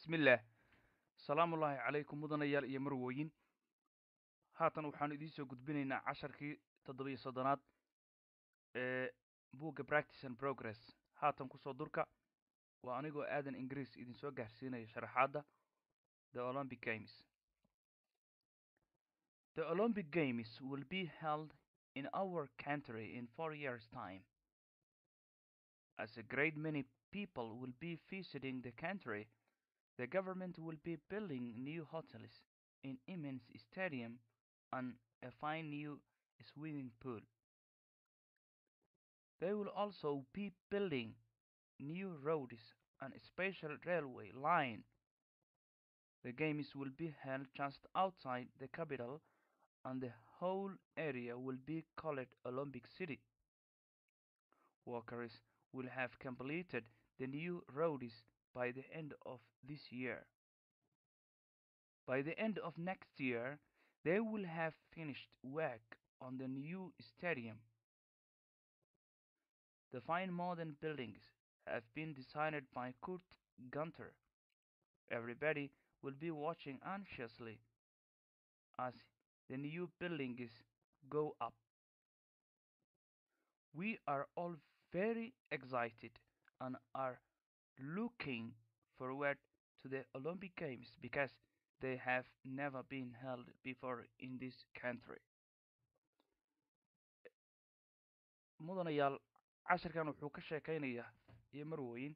bismillaah salaamullaahi calaykum mudanayaal iyo marwooyin haatan waxaanu idiin soo gudbinaynaa casharkii toddobiyo soddonaad ee buugga practice and progress haatan kusoo durka waa anigoo aadan ingiriis idinsoo gaarsiinaya sharaxaadda the olympic games the olympic games will be held in our country in four years time as a great many people will be visiting the country The government will be building new hotels, an immense stadium, and a fine new swimming pool. They will also be building new roads and a special railway line. The games will be held just outside the capital, and the whole area will be called Olympic City. Workers will have completed the new roads by the end of this year. By the end of next year, they will have finished work on the new stadium. The fine modern buildings have been designed by Kurt Gunter. Everybody will be watching anxiously as the new buildings go up. We are all very excited and are looking forward to the Olympic Games because they have never been held before in this country. mudanayaal casharkan wuxuu ka sheekaynayaa iyo marwooyin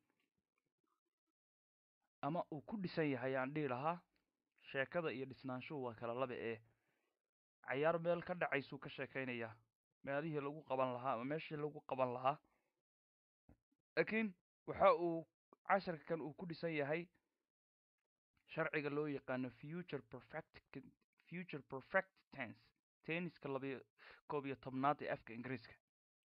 ama uu ku dhisan yahay aan dhihi lahaa sheekada iyo dhisnaanshuhu waa kala laba ee cayaar meel ka dhacaysuu ka sheekaynayaa meelihii lagu qaban lahaa ama meeshii lagu qaban lahaa laakiin waxa uu casharkan uu ku dhisan yahay sharciga loo yaqaano future perfect future perfect tense tenniska labayo koob iyo tobnaad ee afka ingiriiska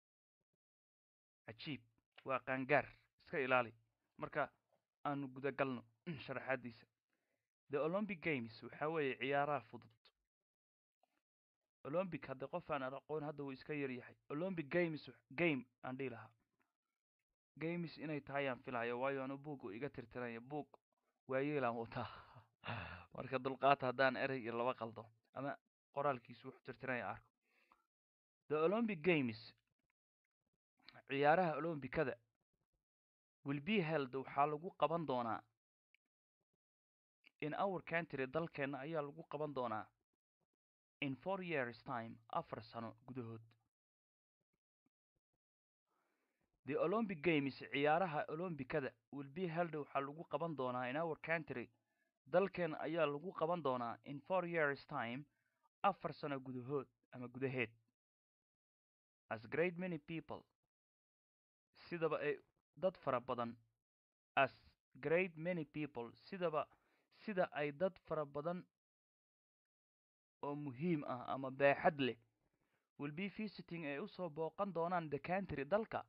cajiib waa qaangaar iska ilaali marka aanu gudagalno sharaxaadiisa the olympic games waxa weeye ciyaaraha fudud olympic hadda qof aan aqoon hadda wuu iska yar yahay olympic games game aan dhihi lahaa games inay tahay aan filayo waayo anu buug iga tirtiranya buug waayeelaan wataa marka dulqaata haddaan erey iyo laba qaldo ama qoraalkiisu wuxuu tirtiranya arko the olympic games ciyaaraha olombikada will be held waxaa lagu qaban doonaa in our country dalkeenna ayaa lagu qaban doonaa in four years time afar sano gudahood the olympic games ciyaaraha olombikada will be held waxaa lagu qaban doonaa in our country dalkeen ayaa lagu qaban doonaa in four years time afar sano gudahood ama gudaheed as great many people sidaba ay dad fara badan as great many people sidaba sida ay dad fara badan oo muhiim ah ama baaxad leh will be visiting ay usoo booqan doonaan the country dalka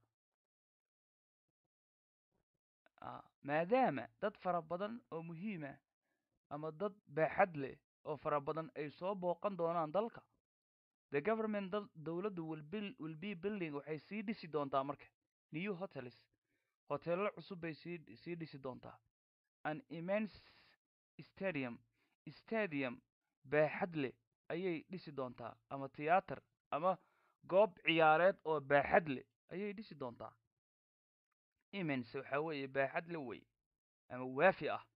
maadaama dad fara badan oo muhiima ama dad baaxad leh oo fara badan ay soo booqan doonaan dalka the government dowladdu will be building waxay sii dhisi doontaa marka new hotels hoteello cusub bay sii sii dhisi doontaa an immense stadium stadium baaxad leh ayay dhisi doontaa ama tiyaatar ama goob ciyaareed oo baaxad leh ayay dhisi doontaa immense waxaa weeye baaxad le wey ama waafi ah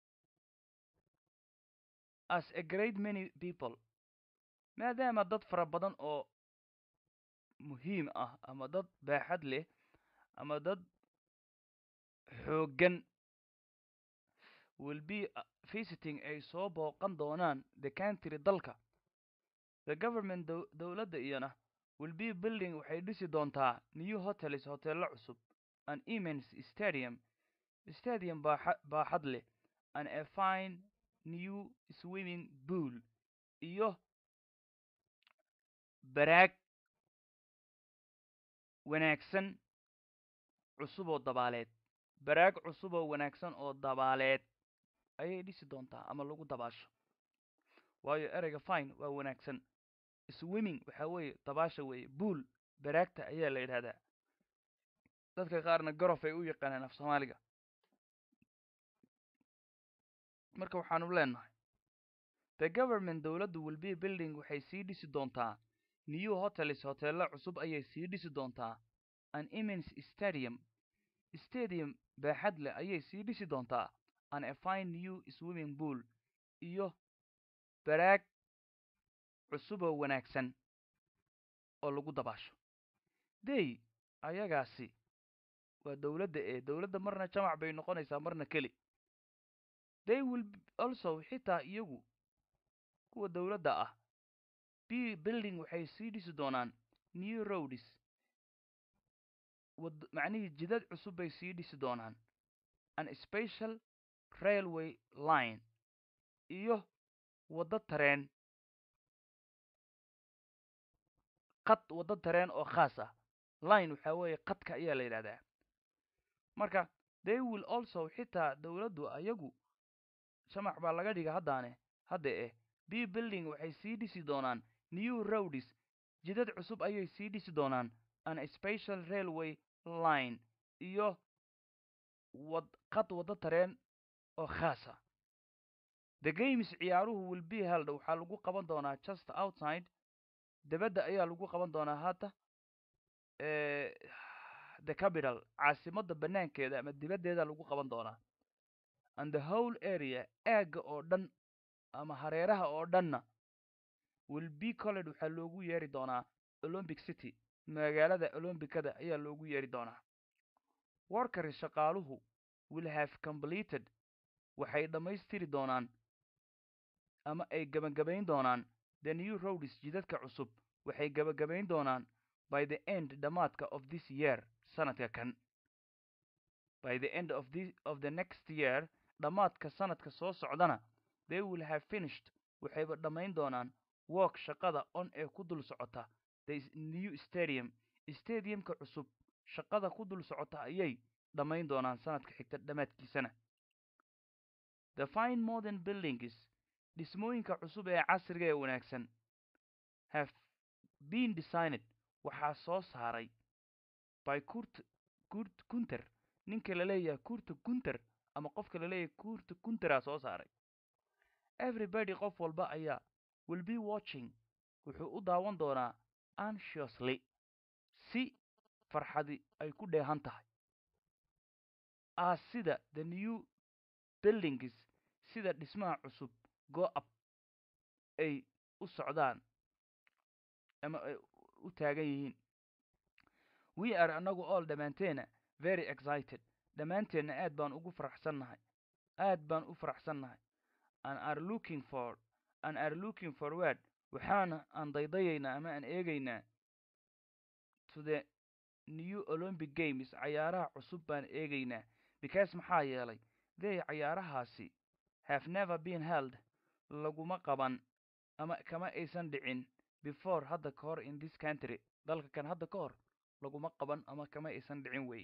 as a great many people maadaama dad fara badan oo muhiim ah ama dad baaxad leh ama dad xooggan will be visiting ay soo booqan doonaan the country dalka the government dowladda iyana will be building waxay dhisi doontaa new hotels hoteello cusub an immense stadium stadium baaxad leh and a fine new swimming pool iyo baraag wanaagsan cusub oo dabaaleed baraag cusub oo wanaagsan oo dabaaleed ayay dhisi doontaa ama lagu dabaasho waayo ereyga fine waa wanaagsan swimming waxaa weeye dabaasha weeye buol baraagta ayaa la yidhahdaa dadka qaarna gorof ay u yaqaanaan af soomaaliga marka waxaanu leenahay the government dowladdu will be building waxay sii dhisi doontaa new hotels hoteello cusub ayay sii dhisi doontaa an immense stadium stadium baaxad leh ayay sii dhisi doontaa an a fine new swimming pool iyo baraag cusuboo wanaagsan oo lagu dabaasho dey ayagaasi waa dowladda ee dowladda marna jamac bay noqonaysaa marna keli they will also xitaa iyagu kuwa dowladda ah b building waxay sii dhisi doonaan new roads wad macnihii jidad cusub bay sii dhisi doonaan an special railway line iyo waddo tareen qad waddo tareen oo khaas ah line waxaa weeye qadka ayaa la yidhahdaa marka they will also xitaa dowladdu ayagu jamac baa laga dhiga haddaane hadda eh b building waxay sii dhisi doonaan new roads jidad cusub ayay sii dhisi doonaan an special railway line iyo wad qad waddo tareen oo khaasa the games ciyaaruhu will be held waxaa lagu qaban doonaa just outside debadda ayaa lagu qaban doonaa hadda the capital caasimadda banaankeeda ama dibaddeeda lagu qaban doonaa and the whole area aagga oo dhan ama hareeraha oo dhanna will be colled waxaa loogu yeeri doonaa olympic city magaalada olombicada ayaa loogu yeeri doonaa workers shaqaaluhu will have completed waxay dhammaystiri doonaan ama ay gabagabayn doonaan the new roads jidadka cusub waxay gabagabayn doonaan by the end dhammaadka of this year sanadka kan by the end of the of the next year dhammaadka sanadka soo socdana they will have finished waxayba dhammayn doonaan work shaqada on ee ku dul socota the new stadium stadiumka cusub shaqada ku dul socota ayay dhammayn doonaan sanadka xigta dhammaadkiisana the fine modern buildings dhismooyinka cusub ee casriga ee wanaagsan have been designed waxaa soo saaray by kurt kurt kunter ninka la leeyahay kurta kunter ama qofka la leeyahay kurta kunteraa soo saaray everybody qof walba ayaa will be watching wuxuu u daawan doonaa anxiously si farxadi ay ku dheehan tahay as sida the new buildings sida dhismaha cusub go up ay u socdaan ama ay u taagan yihiin we are annagu all dhammaanteena very excited dhammaanteenna aad baan ugu faraxsannahay aad baan u faraxsannahay and are looking for and are looking forward waxaana aan daydayaynaa ama aan eegaynaa to the new olympic games cayaaraha cusub baan eegaynaa because maxaa yeelay they cayaarahaasi have never been held laguma qaban ama kama aysan dhicin before hadda ka hor in this country dalka kan hadda ka hor laguma qaban ama kama aysan dhicin wey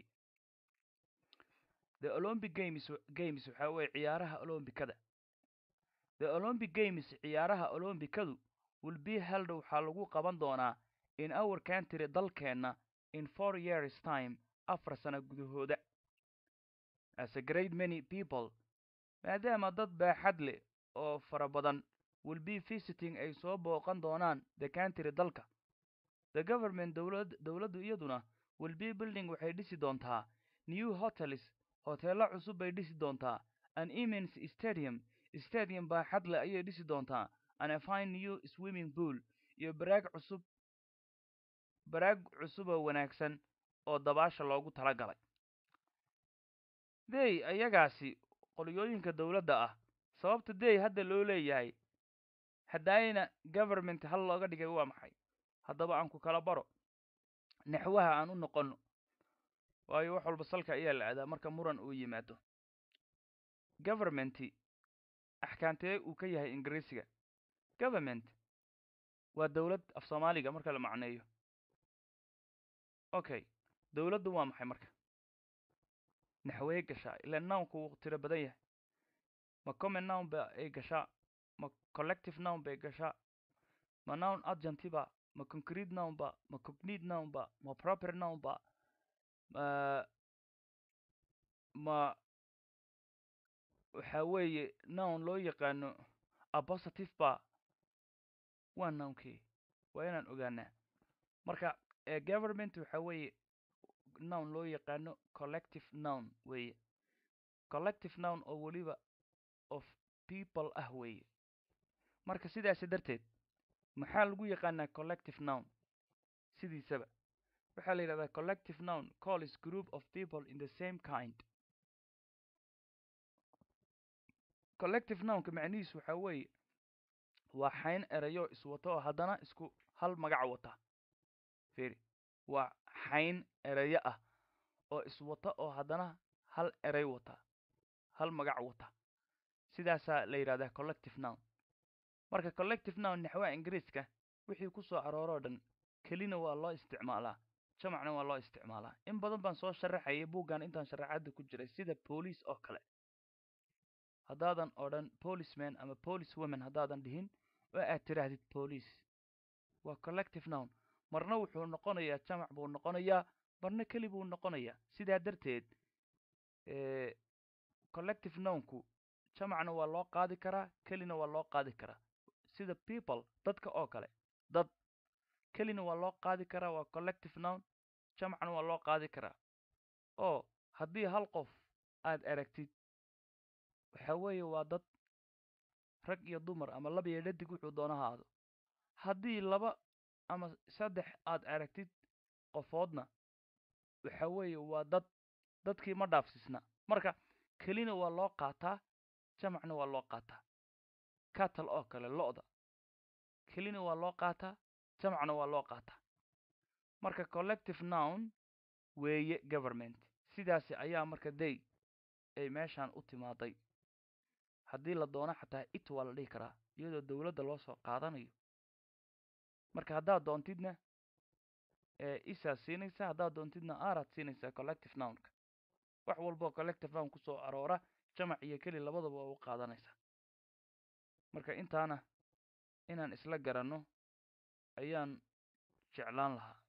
the olympic games games waxaa weeye ciyaaraha olombikada the olympic games ciyaaraha olombikadu will be held waxaa lagu qaban doonaa in our country dalkeenna in four years time afar sano gudahooda as a great many people maadaama dad baaxad leh oo fara badan will be visiting ay soo booqan doonaan the country dalka the government dowlad dowladdu iyaduna will be building waxay dhisi doontaa new hotels hoteello cusub bay dhisi doontaa an immense stadium stadium baaxad leh ayay dhisi doontaa an a fine new swimming pool iyo baraag cusub baraag cusuboo wanaagsan oo dabaasha loogu tala galay dey ayagaasi qolyooyinka dowladda ah sababta dey hadda loo leeyahay haddaayna government hal looga dhigay waa maxay haddaba aan ku kala baro naxwaha aan u noqonno waayo wax walba salka ayaa la aadaa marka muran uu yimaado governmenti axkaantee uu ka yahay ingiriisiga government waa dowlad af soomaaliga marka la macneeyo okay dowladdu waa maxay marka naxwee gashaa ila nownku wuu tiro badan yahay ma common nown ba ay gashaa ma collective nown bay gashaa ma nown adjunct ba ma concrete noun ba ma cognate noun ba ma proper noun ba ma ma waxa weeye noun loo yaqaano apositive ba waa nounkii waa inaan ogaanaa marka government waxa weeye noun loo yaqaano collective noun weeye collective noun oo weliba of people ah weeye marka sidaasi darteed maxaa lagu yaqaanaa collective noun sidiisaba waxaa la yidhahdaa collective noun calls group of people in the same kind collective nounka macnihiisu waxa weeye waa xayn erayo iswato oo haddana isku hal magac wata firi waa xayn erayo ah oo iswata oo haddana hal eray wata hal magac wata sidaasaa la yidhahdaa collective noun marka collective noun naxwaha ingiriiska wixii ku soo arooroo dhan kelina waa loo isticmaalaa jamacna waa loo isticmaalaa in badan baan soo sharaxayay buuggan intaan sharaxaadda ku jiray sida boolice oo kale haddaadan odhan policeman ama police woman haddaadan dhihin oo aad tidhaahdid police waa collective noun marna wuxuu noqonayaa jamac buu noqonayaa marna keli buu noqonayaa sidaa darteed collective nounku jamacna waa loo qaadi karaa kelina waa loo qaadi karaa sida people dadka oo kale dad kelina waa loo qaadi karaa waa collective noun jamacna waa loo qaadi karaa oo haddii hal qof aad aragtid waxa weeye waa dad rag iyo dumar ama laba iyo dhadig wuxuu doona ha aado haddii laba ama saddex aad aragtid qofoodna waxa weeye waa dad dadkii ma dhaafsisna marka kelina waa loo qaataa jamacna waa loo qaataa catal oo kale lo-da kelina waa loo qaataa jamacna waa loo qaataa marka collective noun weeye government sidaasi ayaa marka day ay meeshaan u timaaday haddii la doono xataa it waa la dhihi karaa iyadoo dowladda loo soo qaadanayo marka haddaad doontidna isaad siinaysaa haddaad doontidna araad siinaysaa collective nounka wax walboo collective noun ku soo aroora jamac iyo keli labadaba waa u qaadanaysaa marka intaana inaan isla garanno ayaan jeclaan lahaa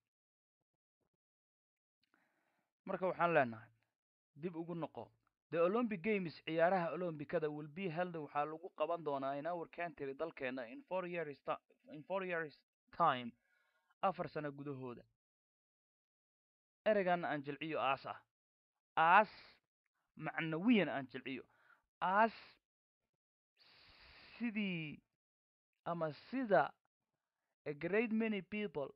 marka waxaan leenahay dib ugu noqo the olympic games ciyaaraha olombikada will be held waxaa lagu qaban doonaa in our country dalkeena in four years in four years time afar sano gudahooda ereygan aan jilciyo aas ah aas macnawiyan aan jilciyo aas sidii ama sida a great many people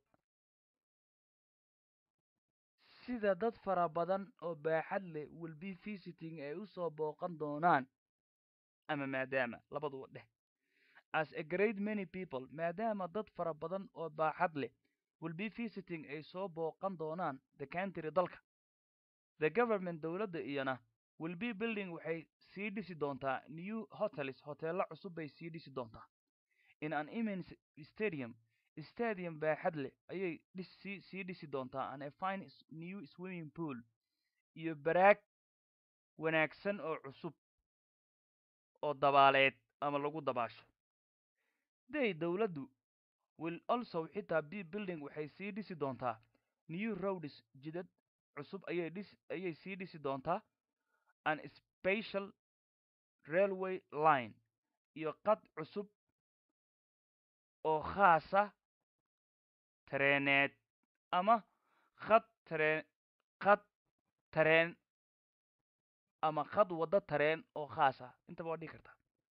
sida dad fara badan oo baaxad leh will be visiting ay u soo booqan doonaan ama maadaama labaduba dheh as a great many people maadaama dad fara badan oo baaxad leh will be visiting ay soo booqan doonaan the country dalka the government dowladda iyana will be building waxay sii dhisi doontaa new hotels hoteello cusub bay sii dhisi doontaa in an immense stadium stadium baaxad leh ayay dhisi sii dhisi doontaa an a fine new swimming pool iyo baraag wanaagsan oo cusub oo dabaaleed ama lagu dabaasho day dowladdu will also xitaa b building waxay sii dhisi doontaa new roads jidad cusub ayay dhis ayay sii dhisi doontaa an special railway line iyo qad cusub oo khaasa tareeneed ama khad tareen khad tareen ama khad waddo tareen oo khaasa intaba waa dhihi kartaa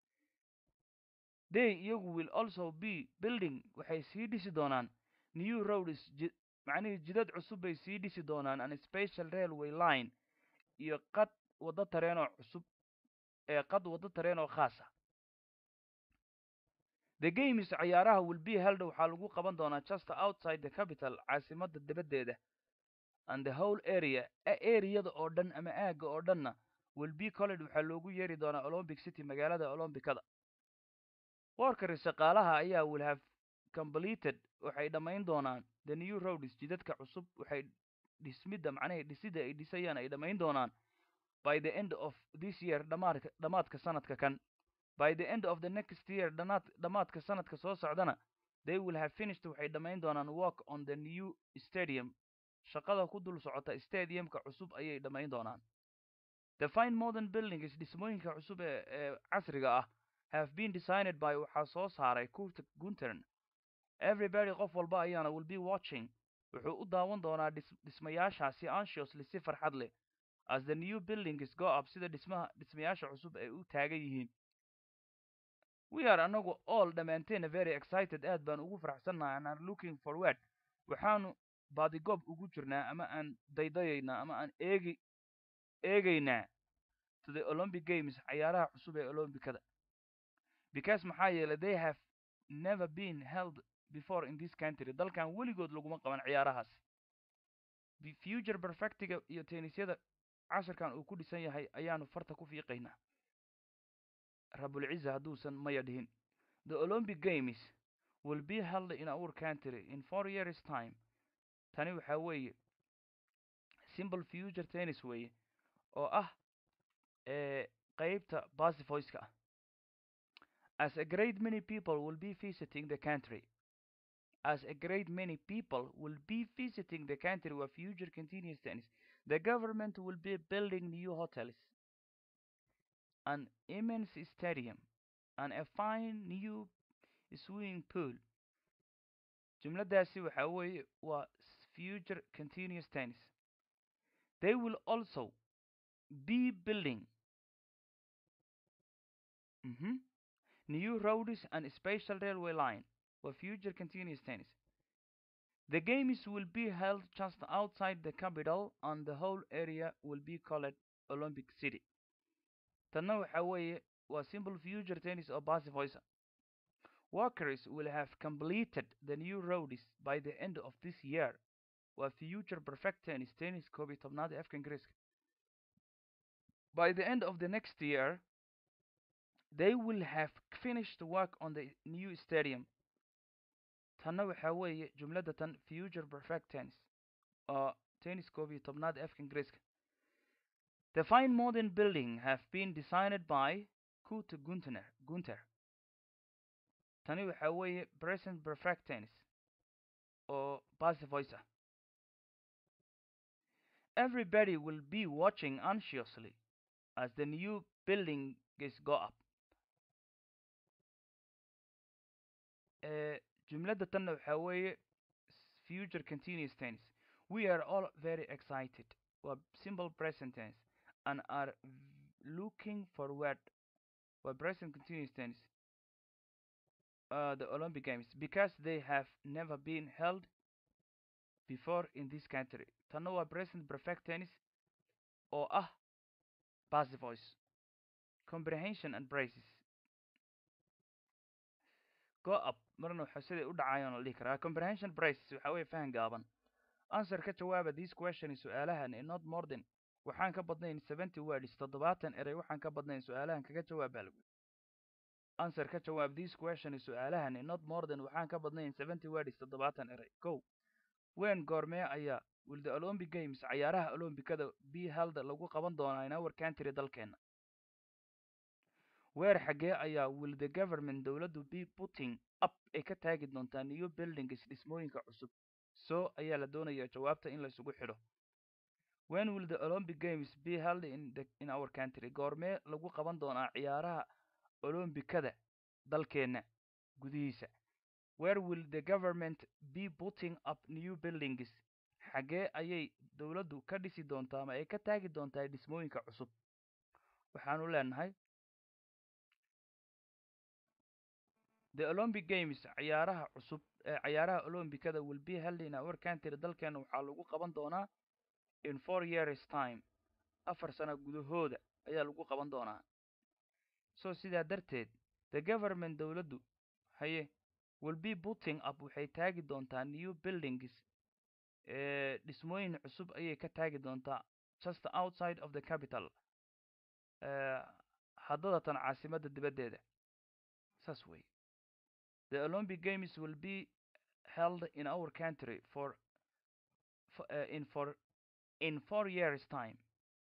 day iyagu will also be building waxay sii dhisi doonaan new roads ji macnihii jidad cusub bay sii dhisi doonaan an special railway line iyo qad waddo tareenoo cusub ee qad waddo tareen oo khaasa the games ciyaaraha will be held waxaa lagu qaban doonaa just outside the capital caasimadda dibaddeeda and the whole area areada oo dhan ama aagga oo dhanna will be colled waxaa loogu yeeri doonaa olympic city magaalada olombikada workari shaqaalaha ayaa will have completed waxay dhammayn doonaan the new roads jidadka cusub waxay dhismidda macnaha dhisidda ay dhisayaan ay dhammayn doonaan by the end of this year dhamaadka dhamaadka sanadka kan by the end of the next year dhanaad dhamaadka sanadka soo socdana they will have finished waxay dhammayn doonaan work on the new stadium shaqada ku dul socota stadiumka cusub ayay dhammayn doonaan the fine modern buildings dhismooyinka cusub ee ee casriga ah have been designed by waxaa soo saaray kurt guntern everybody qof walba ayaana will be watching wuxuu u daawan doonaa dhis dhismayaashaasi anxiously si farxad leh as the new buildings go up sida dhismaha dhismayaasha cusub ay u taagan yihiin we are anagu all dhammaanteena very excited aad baan ugu faraxsannahay and are looking forward waxaanu baadigoob ugu jirnaa ama aan daydayaynaa ama aan eegi eegaynaa to the olympic games cayaaraha cusub ee olombikada because maxaa yeelay they have never been held before in this country dalkan weligood laguma qaban ciyaarahaas The future perfectiga iyo tennisyada casharkan uu ku dhisan yahay ayaanu farta ku fiiqaynaa rabulciza hadduusan maya dhihin the olympic games will be held in our country in four years time tani waxaa weeye simple future tennis weeye oo ah ee qeybta basifoyska ah as a great many people will be visiting the country as a great many people will be visiting the country where future continuous tennis the government will be building new hotels an immense stadium and a fine new swimming pool jumladaasi waxaa weeye waa future continuous tennis they will also be building mhm, new roads and special railway line for future continuous tennis. The games will be held just outside the capital and the whole area will be called Olympic City. Tanna waxa weeye waa simple future tennis oo basifoysa. Workers will have completed the new roads by the end of this year. Waa future perfect tennis tennis koob iyo tobnaad ee afka Ingiriiska. By the end of the next year, they will have finished work on the new stadium. tanna waxaa weeye jumladda tan future perfect tennis oo tennis koob iyo tobnaad afka ingiriiska the fine modern building have been designed by kurt guntner gunter tani waxaa weeye present perfect tennis oo basivoice ah everybody will be watching anxiously as the new building is go up uh, jumladda tanna waxaa weeye future continuous tense we are all very excited waa simple present tense and are looking forward waa present continuous tense uh, the olympic games because they have never been held before in this country tanna waa present perfect tense oo ah passive voice comprehension and braces go up marna waxa siday u dhacayaan la dhihi karaa comprehension braces waxa weeye fahan gaaban answer ka jawaaba this question su-aalahan in not more than waxaan ka badnayn seventy words toddobaatan erey waxaan ka badnayn su-aalahan kaga jawaab baa lagu answer ka jawaab this question su-aalahan in not more than waxaan ka badnayn seventy words toddobaatan erey go wen goormee ayaa will the olympic games cayaaraha olombikada be held lagu qaban doonaa in our country dalkeena weer xaggee ayaa will the government dowladdu be putting up ay ka taagi doontaa new buildings dhismooyinka cusub so ayaa la doonayaa jawaabta in la isugu xidho when will the olympic games be held in, the, in our country goormee lagu qaban doonaa ciyaaraha olombikada dalkeena gudihiisa where will the government be putting up new buildings xaggee ayay dowladdu ka dhisi doontaa ama ay ka taagi doontaa dhismooyinka cusub waxaanu leenahay the olympic games ciyaaraha cusub ee ciyaaraha olombikada will be held in our country dalkeena waxaa lagu qaban doonaa in four years time afar sano gudahooda ayaa lagu qaban doonaa so sidaa darteed the government dowladdu haye will be putting up waxay taagi doontaa new buildings ee dhismooyin cusub ayay ka taagi doontaa just outside of the capital haddadatan caasimadda dibaddeeda saas wey the olympic games will be held in our country for, for uh, in for in four years time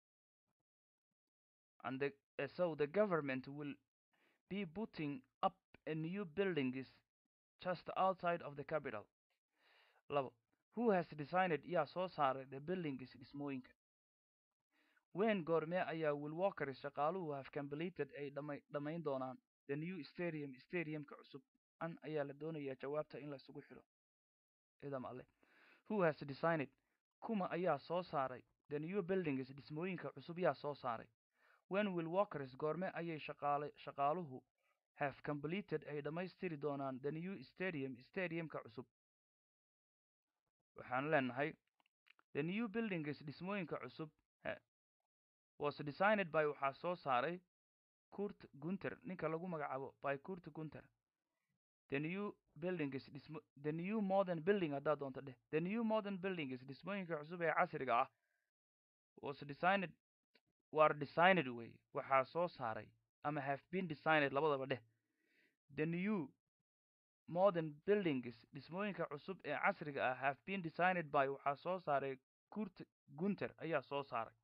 and the, uh, so the government will be putting up a new buildings just outside of the capital labo who has designed yaa soo saaray the buildings dhismooyinka wen goormee ayaa will walkers shaqaaluhu have completed ay dhama dhammayn doonaan the new stadium stadiumka cusub an ayaa la doonayaa jawaabta in la isugu xidho idam alle who has designed kuma ayaa soo saaray the new buildings dhismooyinka cusub yaa soo saaray when will walkers goorme ayay shaqaale shaqaaluhu have completed ay dhammaystiri doonaan the new stadium stadiumka cusub waxaan leenahay the new buildings dhismooyinka cusub was designed by waxaa soo saaray kurt gunter ninka lagu magacaabo by kurt gunter the new buildings dhismo the new modern building haddaad doonto dheh the new modern buildings dhismooyinka cusub ee casriga ah was designed war designed way waxaa soo saaray ama have been designed labadaba dheh the new modern buildings dhismooyinka cusub ee casriga ah have been designed by waxaa soo saaray kurt gunter ayaa soo saaray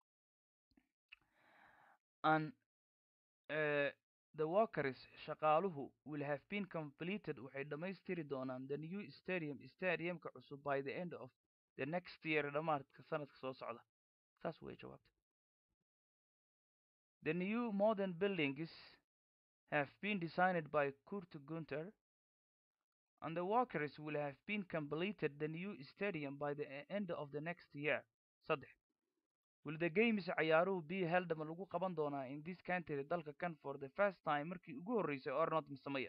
and uh, the workers shaqaaluhu will have been completed waxay dhammaystiri doonaan the new stadium stadiumka cusub by the end of the next year dhammaadka sanadka soo socda saas way jawaabta the new modern buildings have been designed by kurt gunter and the workers will have been completed the new stadium by the end of the next year saddex will the games ciyaaruhu be held ma lagu qaban doonaa in this country dalka kan for the first time markii ugu horreysay or not misamaya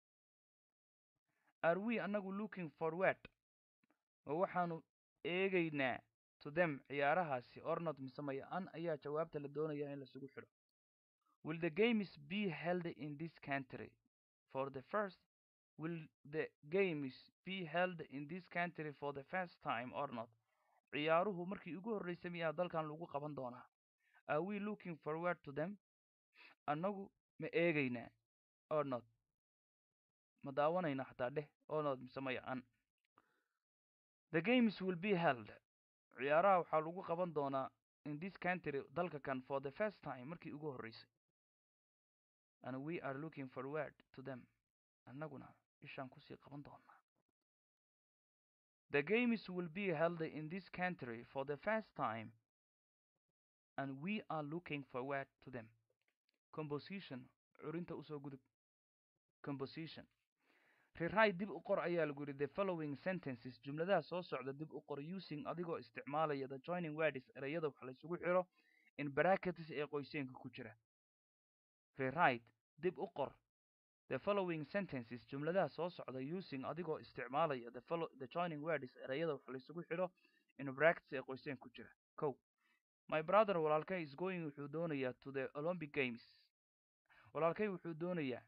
are we anagu looking forward ma waxaanu eegaynaa to them ciyaarahaasi or not misamaya an ayaa jawaabta la doonaya in lasugu xidho will the games be held in this country for the first will the games be held in this country for the first time or not ciyaaruhu markii ugu horreysay miyaa dalkan lagu qaban doonaa are we looking forward to them annagu ma eegaynaa or not ma daawanayna xataa dheh or not mise maya an the games will be held ciyaaraha waxaa lagu qaban doonaa in this country dalka kan for the first time markii ugu horreysay and we are looking forward to them annaguna ishaan kusii qaban doonaa the games will be held in this country for the first time and we are looking forward to them composition curinta usoo gudub composition rewrite dib u qor ayaa lagu yidhi the following sentences jumladaha soo socda dib u qor using adigoo isticmaalaya the joining words ereyada wax laysugu xiro in brackets ee qoyseenka ku jira rewrite dib u qor the following sentences jumladaha soo socda using adigoo isticmaalaya the follow the joining words ereyada wax laysugu xidho in brackets ee qoyseen ku jira kow my brother walaalkay is going wuxuu doonayaa to the olympic games walaalkay wuxuu doonayaa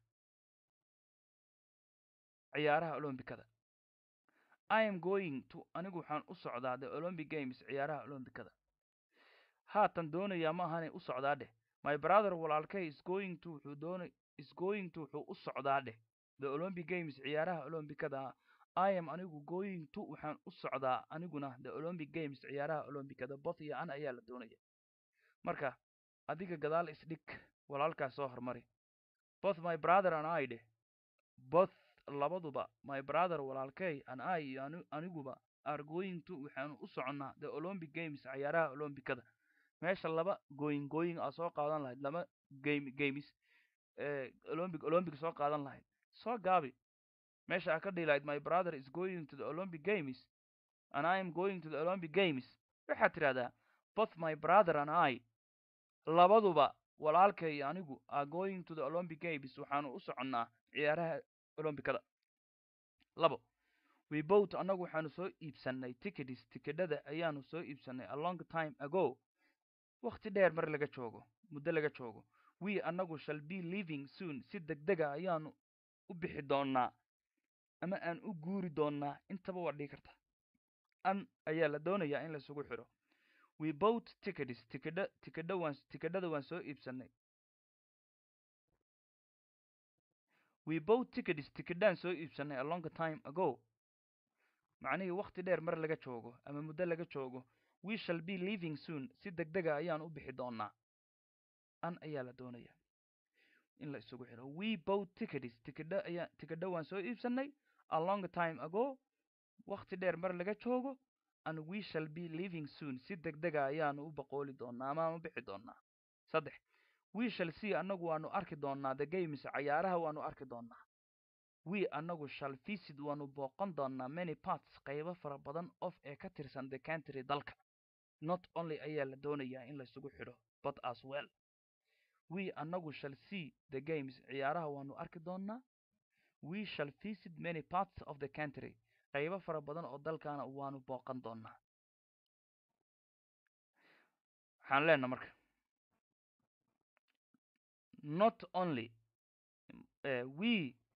ciyaaraha olombikada i am going to anigu waxaan u socdaa the olympic games ciyaaraha olombikada haatan doonayaa ma ahanay u socdaa dheh my brother walaalkay is going to wuxuu doona is going to wuxuu u socdaa dheh the olympic games ciyaaraha olombikada i am anigu going to waxaan u socdaa aniguna the olympic games ciyaaraha olombikada both iyo an ayaa la doonaya marka adiga gadaal isdhig walaalkaas soo hormari both my brother and i dheh both labaduba my brother walaalkay and i iyo ani- aniguba are going to waxaanu u soconnaa the olympic games ciyaaraha olombikada meesha laba going going aa soo qaadan lahayd laba game games eh, olympic olympic soo qaadan lahayd soo gaabi meesha aa ka dhihi lahayd my brother is going to the olympic games and i am going to the olympic games waxaad tidhahdaa both my brother and i labaduba walaalkay iyo anigu are going to the olympic games waxaanu u soconnaa ciyaaraha olombikada labo we both annagu waxaanu soo iibsannay tickets tikidhada ayaanu soo iibsannay a long time ago wakhti dheer mar laga joogo muddo laga joogo we annagu shall be living soon si degdega ayaanu u bixi doonnaa ama aan u guuri doonnaa intaba waa dhigi karta an ayaa la doonayaa in laisugu xidho we both tickets tikidha tikidha waan tikidhada waan soo iibsannay we both tickets tikidhaan soo iibsannay a long time ago macnihii wakhti dheer mar laga joogo ama muddo laga joogo we shall be living soon si degdega ayaan u bixi doonnaa an ayaa la doonayaa in la isugu xidho we both tickets tikidha ayaa tikidha waan soo iibsannay a long time ago wakhti dheer mar laga joogo and we shall be leaving soon si degdega ayaanu u boqooli doonaa ama u bixi doonaa saddex we shall see annagu waanu arki doonaa the games cayaaraha waanu arki doonaa we annagu shall visit waanu booqan doonaa many parts qaybo fara badan of ee ka tirsan the country dalka not only ayaa la doonayaa in laysugu xidho but as well we annagu shall see the games ciyaaraha waanu arki doonaa we shall visit many parts of the country qaybo fara badan oo dalkaana waanu booqan doonaa waxaan leenaha marka not only uh, we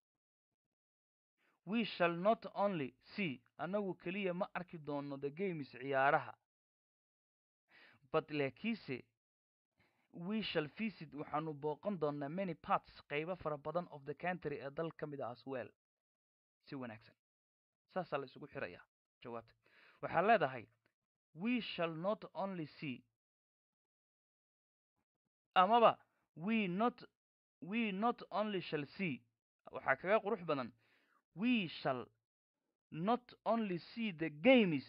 we shall not only see annagu keliya ma arki doono the games ciyaaraha but laakiinse we shall visit waxaanu booqan doonaa many parts qaybo fara badan of the country ee dal ka mid a as well si wanaagsan saasaa la isugu xirayaa jawaabta waxaa leedahay we shall not only see amaba we not we not only shall see waxaa kaga qurux badan we shall not only see the games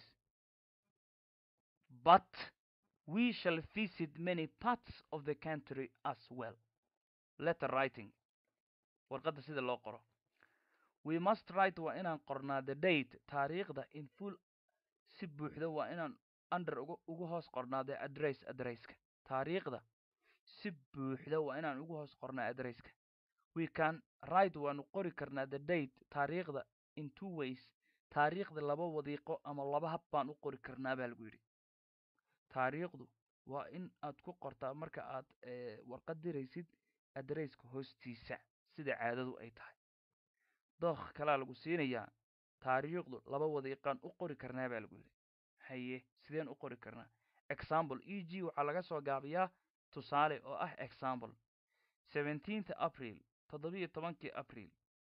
but we shall visit many parts of the country as well letter writing warqadda sida loo qoro we must write waa inaan qornaa the date taariikhda in full si buuxda waa inaan under ugu ugu hoos qornaa the address addresska taariikhda si buuxda waa inaan ugu hoos qornaa addresska we can write waanu qori karnaa the date taariikhda in two ways taariikhda laba wadiiqo ama laba hab baan u qori karnaa baa lagu yidhi taariikhdu waa in aad ku qortaa marka aad warqad diraysid adresska hoostiisa sida caadadu ay tahay dookh kalaa lagu siinayaa taariikhdu laba wadiiqaan u qori karnaa baa lagu yidhi haye sideen u qori karnaa example e g waxaa laga soo gaabiyaa tusaale oo ah example seventeenth april toddobiyo tobankii april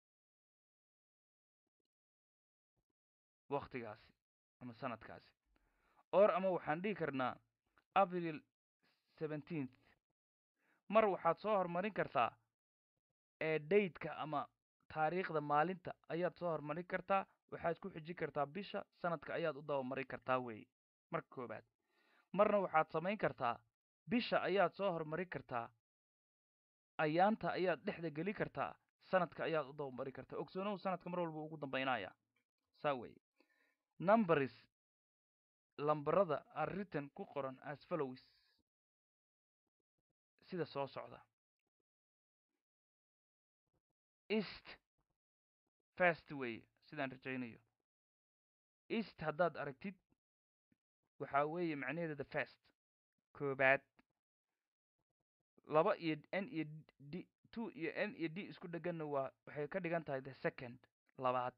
waktigaasi ama sanadkaasi or ama waxaan dhihi karnaa april seventeenth mar waxaad soo horumarin kartaa ee dateka ama taariikhda maalinta ayaad soo horumarin kartaa waxaad ku xijin kartaa bisha sanadka ayaad u dabamarin kartaa weeye marka koobaad marna waxaad samayn kartaa bisha ayaad soo horumarin kartaa ayaanta ayaad dhexda geli kartaa sanadka ayaad u dabamarin kartaa ogsoonow sanadka mar walba ugu dambaynaya saa weeye numbers lambarada are written ku qoran as follows sida soo socda east fast weeye sidaan rajaynayo east haddaad aragtid waxaa weeye macnaheeda the first koobaad laba iyo n iyo d two iyo n iyo d isku dheganna waa waxay ka dhigan tahay the second labaad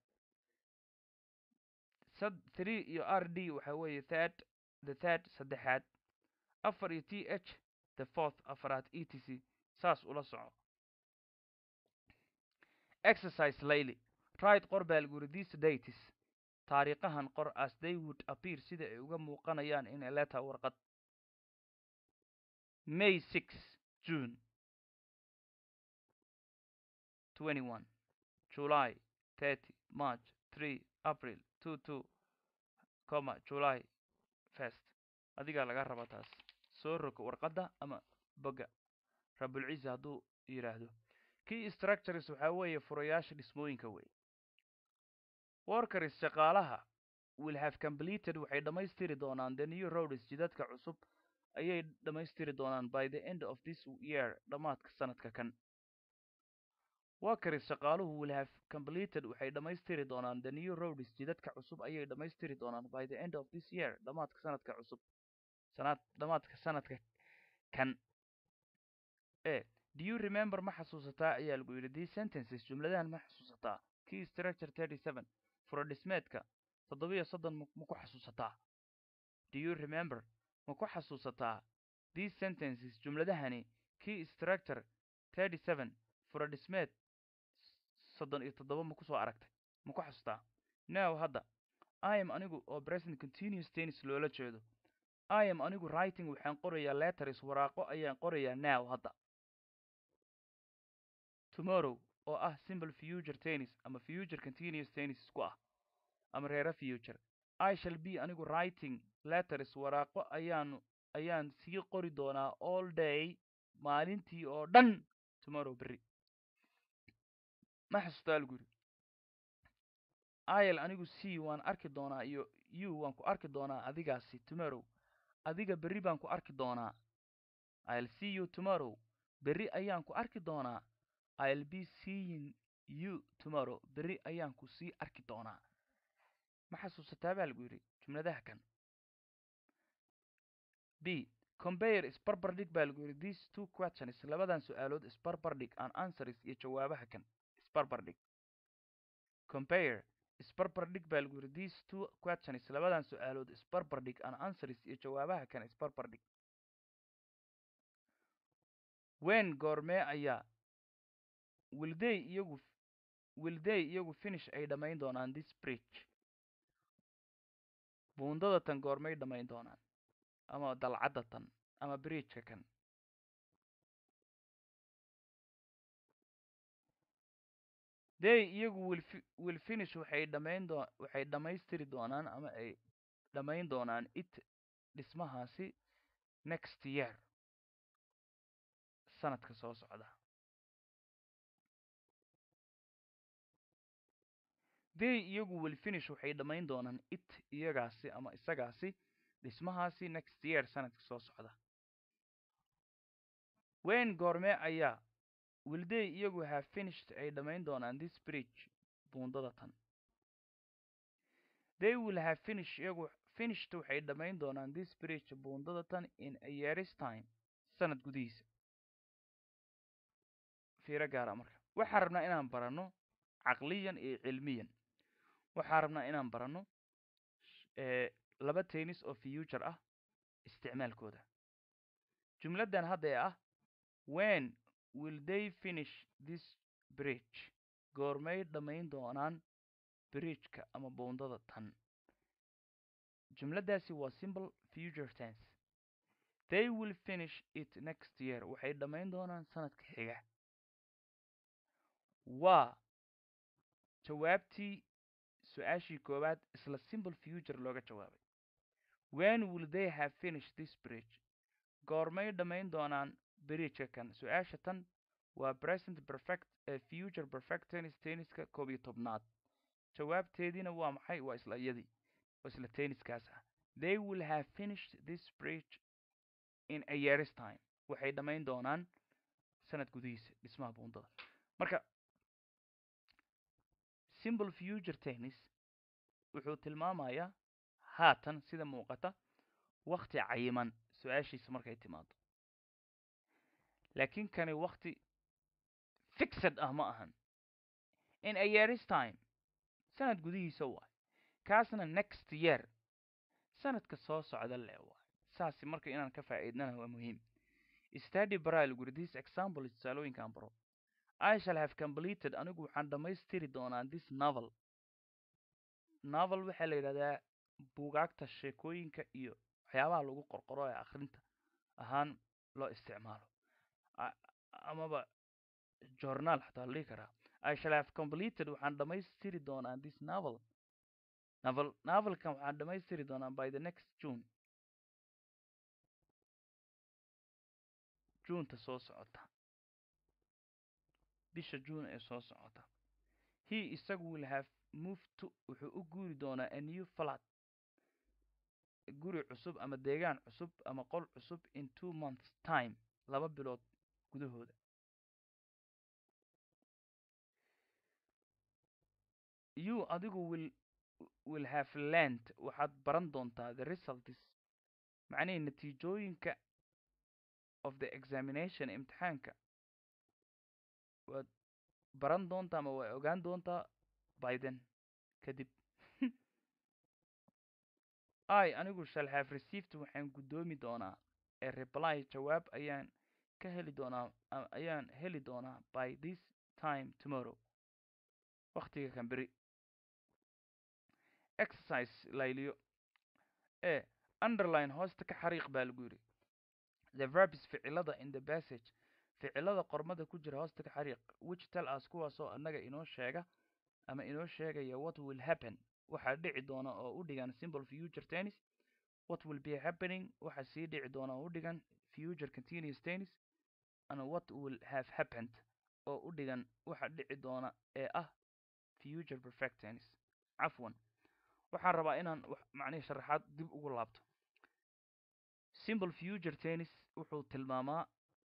sad three iyo r d waxaa weeye third the third saddexaad afar iyo t h the fourth afaraad e t c saas ula soco exercise layly right qor baa lagu yidhi these dates taariikhahan qor as they would appear sida ay uga muuqanayaan in a letter warqad may six june twenty one july thirty march three april two two comma july first adigaa laga raba taas soo roga warqadda ama boga rabulciisa hadduu yidhaahdo key structures waxaa weeye furayaasha dhismooyinka wey workers shaqaalaha will have completed waxay dhammaystiri doonaan the new roads jidadka cusub ayay dhammaystiri doonaan by the end of this year dhammaadka sanadka kan workers shaqaaluhu will have completed waxay dhammaystiri doonaan the new roads jidadka cusub ayay dhammaystiri doonaan by the end of this year dhammaadka sanadka cusub sanad dhammaadka sanadka kan e do you remember ma xasuusataa ayaa lagu yidhi these sentences jumladahan ma xasuusataa key structure thirty seven furodhismeedka toddobiyo soddon ma ku xasuusataa do you remember ma ku xasuusataa these sentences jumladahani key structure thirty seven furodhismeed soddon iyo toddoba ma kusoo aragtay ma ku xasuutaa now hadda i am anigu oo present continuous tennis loola jeedo i am anigu writing waxaan qorayaa letters waraaqo ayaan qorayaa now hadda tomorrow oo ah simple future tennis ama future continuous tennis isku ah ama reera future i shall be anigu writing letters waraaqo ayaanu ayaan sii qori doonaa all day maalintii oo dhan tomorrow berri ma xasuustaa lagu yidhi il anigu c waan arki doonaa iyo u waan ku arki doonaa adigaasi tomorrow adiga berri baan ku arki doonaa i'll see you tomorrow berri ayaan ku arki doonaa i'll be seeing you tomorrow berri ayaan ku sii arki doonaa ma xasuusataa baa lagu yidhi jumladaha kan b compare isbarbardhig baa lagu yidhi these two questions labadan su-aalood isbarbardhig and answers iyo jawaabaha kan isbarbardhig compare isbarbardhig baa lagu yidhi these two questions labadan su-aalood isbarbardhig and answers iyo jawaabaha kan isbarbardhig wen goormee ayaa wilday iyagu wilday iyagu finish ay dhammayn doonaan this bridge buundada tan goormay dhammayn doonaan ama dalcadda tan ama bridgeka kan day iyagu will will finish waxay dhammayn doo waxay dhammaystiri doonaan ama ay dhammayn doonaan it dhismahaasi next year sanadka soo socda day iyagu will finish waxay dhammayn doonaan it iyagaasi ama isagaasi dhismahaasi next year sanadka soo socda wen goormee ayaa wilday iyagu have finished ay dhammayn doonaan this bridge buundada tan they will have finish iyagu finished waxay dhammayn doonaan this bridge buundada tan in a year's time sanad gudihiisa fiiro gaara marka waxaan rabnaa inaan baranno caqliyan iyo cilmiyan waxaan rabnaa inaan baranno laba tennis oo future ah isticmaalkooda jumladdan hadda ee ah wen will they finish this bridge goormay dhammayn doonaan bridgeka ama buundada tan jumladdaasi waa simple future tense they will finish it next year waxay dhammayn doonaan sanadka xiga waa jawaabtii su-aashii koowaad isla simple future looga jawaabay when will they have finished this bridge goormay dhammayn doonaan bridgeka kan su-aasha tan waa present perfect ee future perfect tennis tenniska koob iyo tobnaad jawaabteediina waa maxay waa isla iyadii waa isla tenniskaas ah they will have finished this bridge in a year's time waxay dhammayn doonaan sanad gudihiisa dhismaha buundada marka simple future tennis wuxuu tilmaamayaa haatan sida muuqata wakti cayiman su-aashiisa markay timaado laakiin kani wakti fixed ah ma ahan in a year's time sanad gudihiisa waay kaasna next year sanadka soo socda le waay saasi marka inaan ka faa'iidnana waa muhiim study baraa lagu yidhi this example tusaalooyinkan baro i shall have completed anigu waxaan dhammaystiri doonaa this novel novel waxaa la yidhahdaa buugaagta sheekooyinka iyo waxyaabaha lagu qorqoro ee akhrinta ahaan loo isticmaalo amaba journaal xataa la dhihi karaa i shall have completed waxaan dhammaystiri doonaa this novel novel novelkan waxaan dhammaystiri doonaa by the next june juneta soo socota bisha june ee soo socota he isagu will have moved to wuxuu u guuri doonaa a new flat guri cusub ama deegaan cusub ama qol cusub in two months time laba bilood gudahooda you adigu will will have learned waxaad baran doontaa the results macnihii natiijooyinka of the examination imtixaanka waad baran doontaa ama waa ogaan doontaa biden kadib i anigu shall have received waxaan guddoomi doonaa ee reply jawaab ayaan ka heli doonaa ayaan heli doonaa by this time tomorrow waktiga kan beri exercise layliyo ee underline hoosta ka xariiq baa lagu yidhi the verbs ficilada in the passage ficilada qormada ku jira hoosta ka xariiq which tell us kuwaasoo annaga inoo sheega ama inoo sheegaya what will happen waxaa dhici doona oo u dhigan simple future tennis what will be happening waxa sii dhici doona oo u dhigan future continuous tennis and what will have happened oo u dhigan waxa dhici doona ee ah future perfect tennis cafwan waxaan rabaa inaan macnihi sharaxaad dib ugu laabto simple future tennis wuxuu tilmaamaa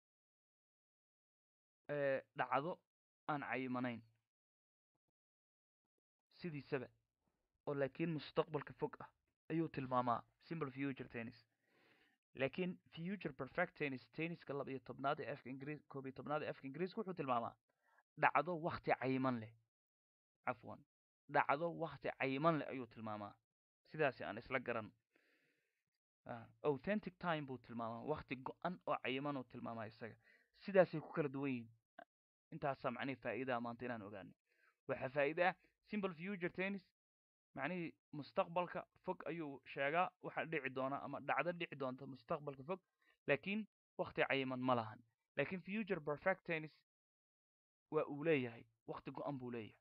dhacdo aan cayimanayn sidiisaba oo laakiin mustaqbalka fog ah ayuu tilmaamaa simple future tennis laakiin future perfect tennis tenniska laba iyo tobnaad ee afka ingiriis koob iyo tobnaad ee afka ingiriiska wuxuu tilmaamaa dhacdo wakti cayiman leh cafwan dhacdo wakti cayiman leh ayuu tilmaamaa sidaasi aan isla garan authentic time buu tilmaamaa wakti go-an oo cayiman uu tilmaamaa isaga sidaasay ku kala duwan yihiin intaasaa macnihi faa'iidaha maanta inaan ogaano waxaa faa'iide ah simple future tennis macnihii mustaqbalka fog ayuu sheegaa waxa dhici doona ama dhacdo dhici doonta mustaqbalka fog laakiin wakti cayiman ma lahan laakiin future perfect tennis waa uu leeyahay wakti go-an buu leeyahay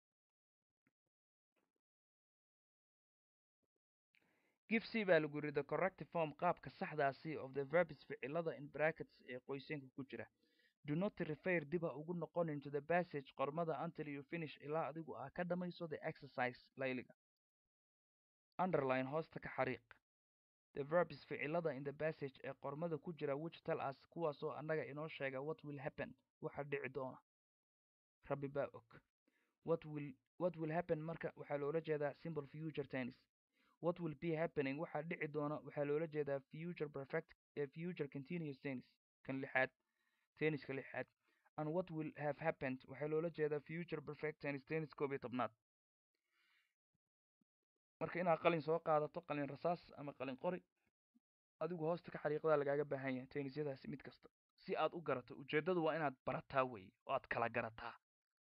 give c baa lagu yidhi the corrective form qaabka saxdaasi of the verbs ficilada in brackets ee qoysenka ku jira do not refer diba ugu noqonin to the passage qormada until you finish ilaa adigu aa ka dhamayso the exercise layliga underline hoosta ka xariiq the verbs ficilada in the passage ee qormada ku jira which tell us kuwaasoo annaga inoo sheega what will happen waxa dhici doona rabbi baa og what will what will happen marka waxaa loola jeedaa simple future tennis what will be happening waxaa dhici doona waxaa loola jeedaa future perfect ee future continuous tennis kan lixaad tenniska lixaad and what will have happened waxaa loola jeedaa future perfect tennis tennis koob iyo tobnaad marka inaad qalin soo qaadato qalin rasaas ama qalin qori adigu hoosta ka xariiqdaa lagaaga baahan yahay tennisyadaasi mid kasta si aad u garato ujeeddadu waa inaad barataa weeye oo aad kala garataa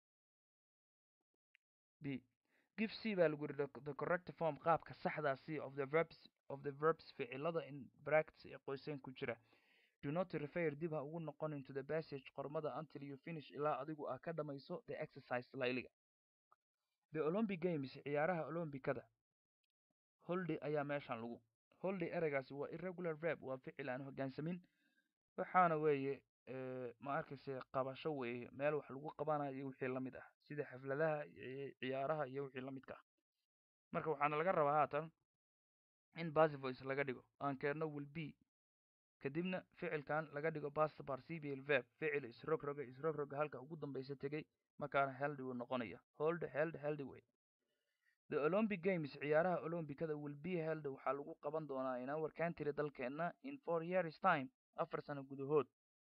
b give c baa lagu yidhi the correct form qaabka saxdaa c of the verbs of the verbs ficilada in brackets ee qoyseen ku jira do not refer dib ha ugu noqon into the passage qormada until you finish ilaa adigu aa ka dhamayso the exercise layliga the olympic games ciyaaraha olombikada holday ayaa meeshan lagu holday ereygaasi waa irregular verb waa ficil aan hoggaansamin waxaana weeye ma arkayse qabasho weeye meel wax lagu qabanayo iyo wixii la mid ah sida xafladaha ciyaaraha iyo wixii la midka ah marka waxaana laga rabaa haatan in basivoice laga dhigo aan keenno will be kadibna ficilkan laga dhigo past participial verb ficil isrogroga isrogroga halka ugu dambaysa tegey markaana heldy uu noqonaya hold held heldy way the olympic games ciyaaraha olombikada will be held waxaa lagu qaban doonaa in our country dalkeenna in four years time afar sano gudahood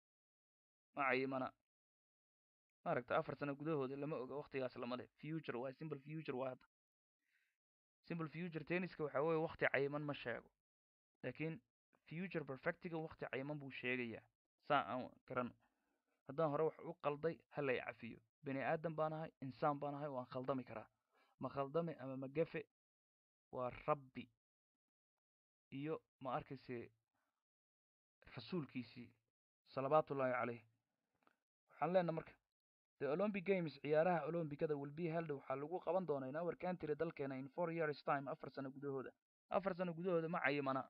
ma cayimana maaragta afar sano gudahooda lama oga waktigaas lama leh future waa simple future waa hadda simple future tenniska waxaa weeye wakti cayiman ma sheego laakiin future perfectiga wakti cayiman buu sheegayaa saa aan garano haddaan hore wax u qalday hala i cafiyo bani aadan baan ahay insaan baan ahay waan khaldami karaa ma khaldame ama ma gafe waa rabbi iyo ma arkayse rasuulkiisii salawaatullaahi caleyh waxaan leenaha marka the olympic games ciyaaraha olombikada will be held waxaa lagu qaban doonaa in our country dalkeena in four years time afar sano gudahooda afar sano gudahooda ma cayimana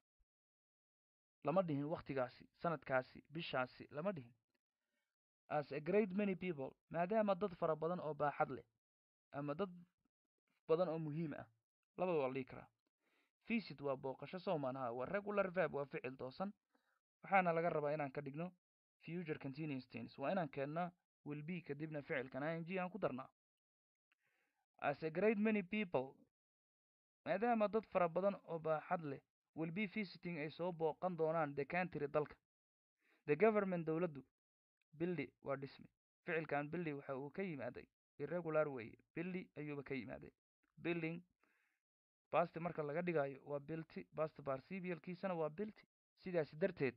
lama dhihin waktigaasi sanadkaasi bishaasi lama dhihin as a great many people maadaama dad fara badan oo baaxad leh ama dad badan oo muhiim ah labada waa la dhihi karaa visit waa booqasho soomaanaha waa regular verb waa ficil toosan waxaana laga rabaa inaan ka dhigno future continuous tense waa inaan keennaa will be kadibna ficilkan ing aan ku darnaa as a great many people maadaama dad fara badan oo baaxad leh will be visiting ay soo booqan doonaan the country dalka the government dowladdu billy waa dhisme ficilkan billy waxa uu ka yimaaday irregular weye billy ayuuba ka yimaaday building basti marka laga dhigayo waa bilty bast barcibialkiisana waa bilty sidaasi darteed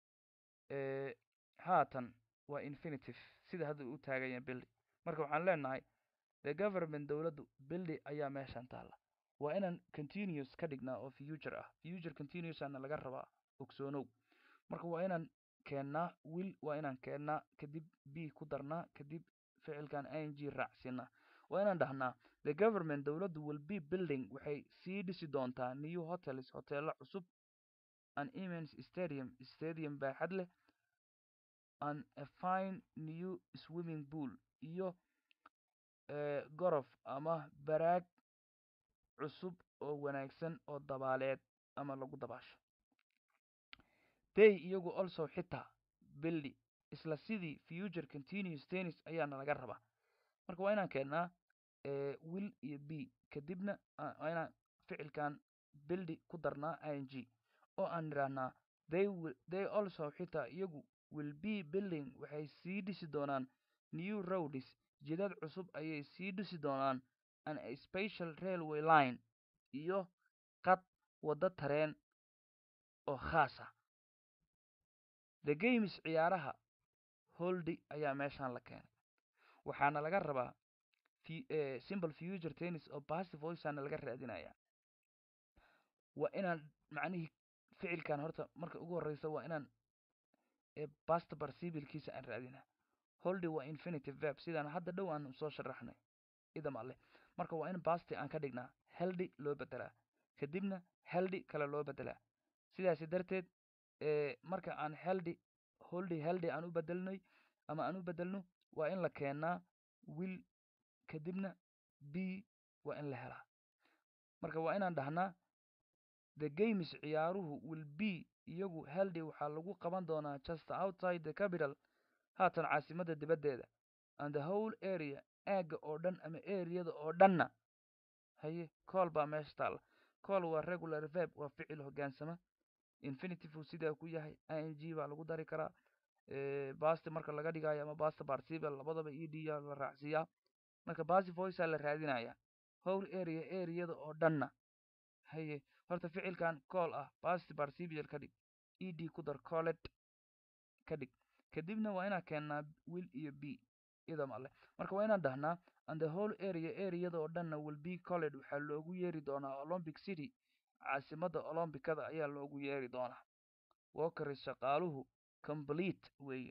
haatan waa infinitive sida hadda u taaganya billy marka waxaan leenahay the government dowladdu billy ayaa meeshan taalla waa inaan continuous ka dhignaa oo future ah future continuous ana laga rabaa ogsoonow marka waa inaan keennaa will waa inaan keennaa kadib b ku darnaa kadib ficilkan ing raacsinaa waa inaan dhahnaa the government dowladdu will be building waxay sii dhisi doontaa new hotels hoteelo cusub an immense stadium stadium baaxad leh and a fine new swimming pool iyo eh, gorof ama baraag cusub oo wanaagsan oo dabaaleed ama lagu dabaasho they iyagu also xitaa bildi isla sidii future continuous tennis ayaana laga rabaa marka waa inaan keennaa eh, will iyo b kadibna a- waa inaan ficilkan bildi ku darnaa i n g oo aan idhaahnaa they will, they also xitaa iyagu will be building waxay sii dhisi doonaan new roads jidad cusub ayay sii dhisi doonaan and a special railway line iyo qad waddo tareen oo khaas ah the games ciyaaraha holdi ayaa meeshaan la keenay waxaana laga rabaa fu- eh, simple future tennis oo passive voiceana laga raadinaya waa inaan macnihii ficilkan horta marka ugu horeysa waa inaan ee past participle-kiisa aan raadinaa holdi waa infinitive verb sidaan hadda dhow aan soo sharaxnay idam alle marka waa in pasti aan ka dhignaa heldi loo bedelaa kadibna heldi kale loo bedelaa sidaasi darteed ee marka aan heldi holdi heldi aan u bedelnay ama aan u bedelno waa in la keenaa will kadibna b waa in la helaa marka waa inaan dhahnaa the games ciyaaruhu will be iyagu heldi waxaa lagu qaban doonaa just outside the capital haatan caasimadda dibaddeeda and the whole area aagga oo dhan ama areada oo dhanna haye cool baa meesha taalla cool waa regular verb waa ficil hoggaansama infinitive uu sidaa ku yahay i n g baa lagu dari karaa eh, basti marka laga dhigayo ama basta participle labadaba e d yaa la raacsiiyaa marka basi voicea la raadinaya whole area areada oo dhanna haye horta ficilkan cool ah past participle ka dhig e d ku dar colet ka dhig kadibna waa inaan keennaa will iyo b idam alle marka waa inaan dhahnaa and the whole area areada oo dhanna will be colled waxaa loogu yeeri doonaa olympic city caasimadda olombikada ayaa loogu yeeri doonaa walkeris shaqaaluhu complete weeye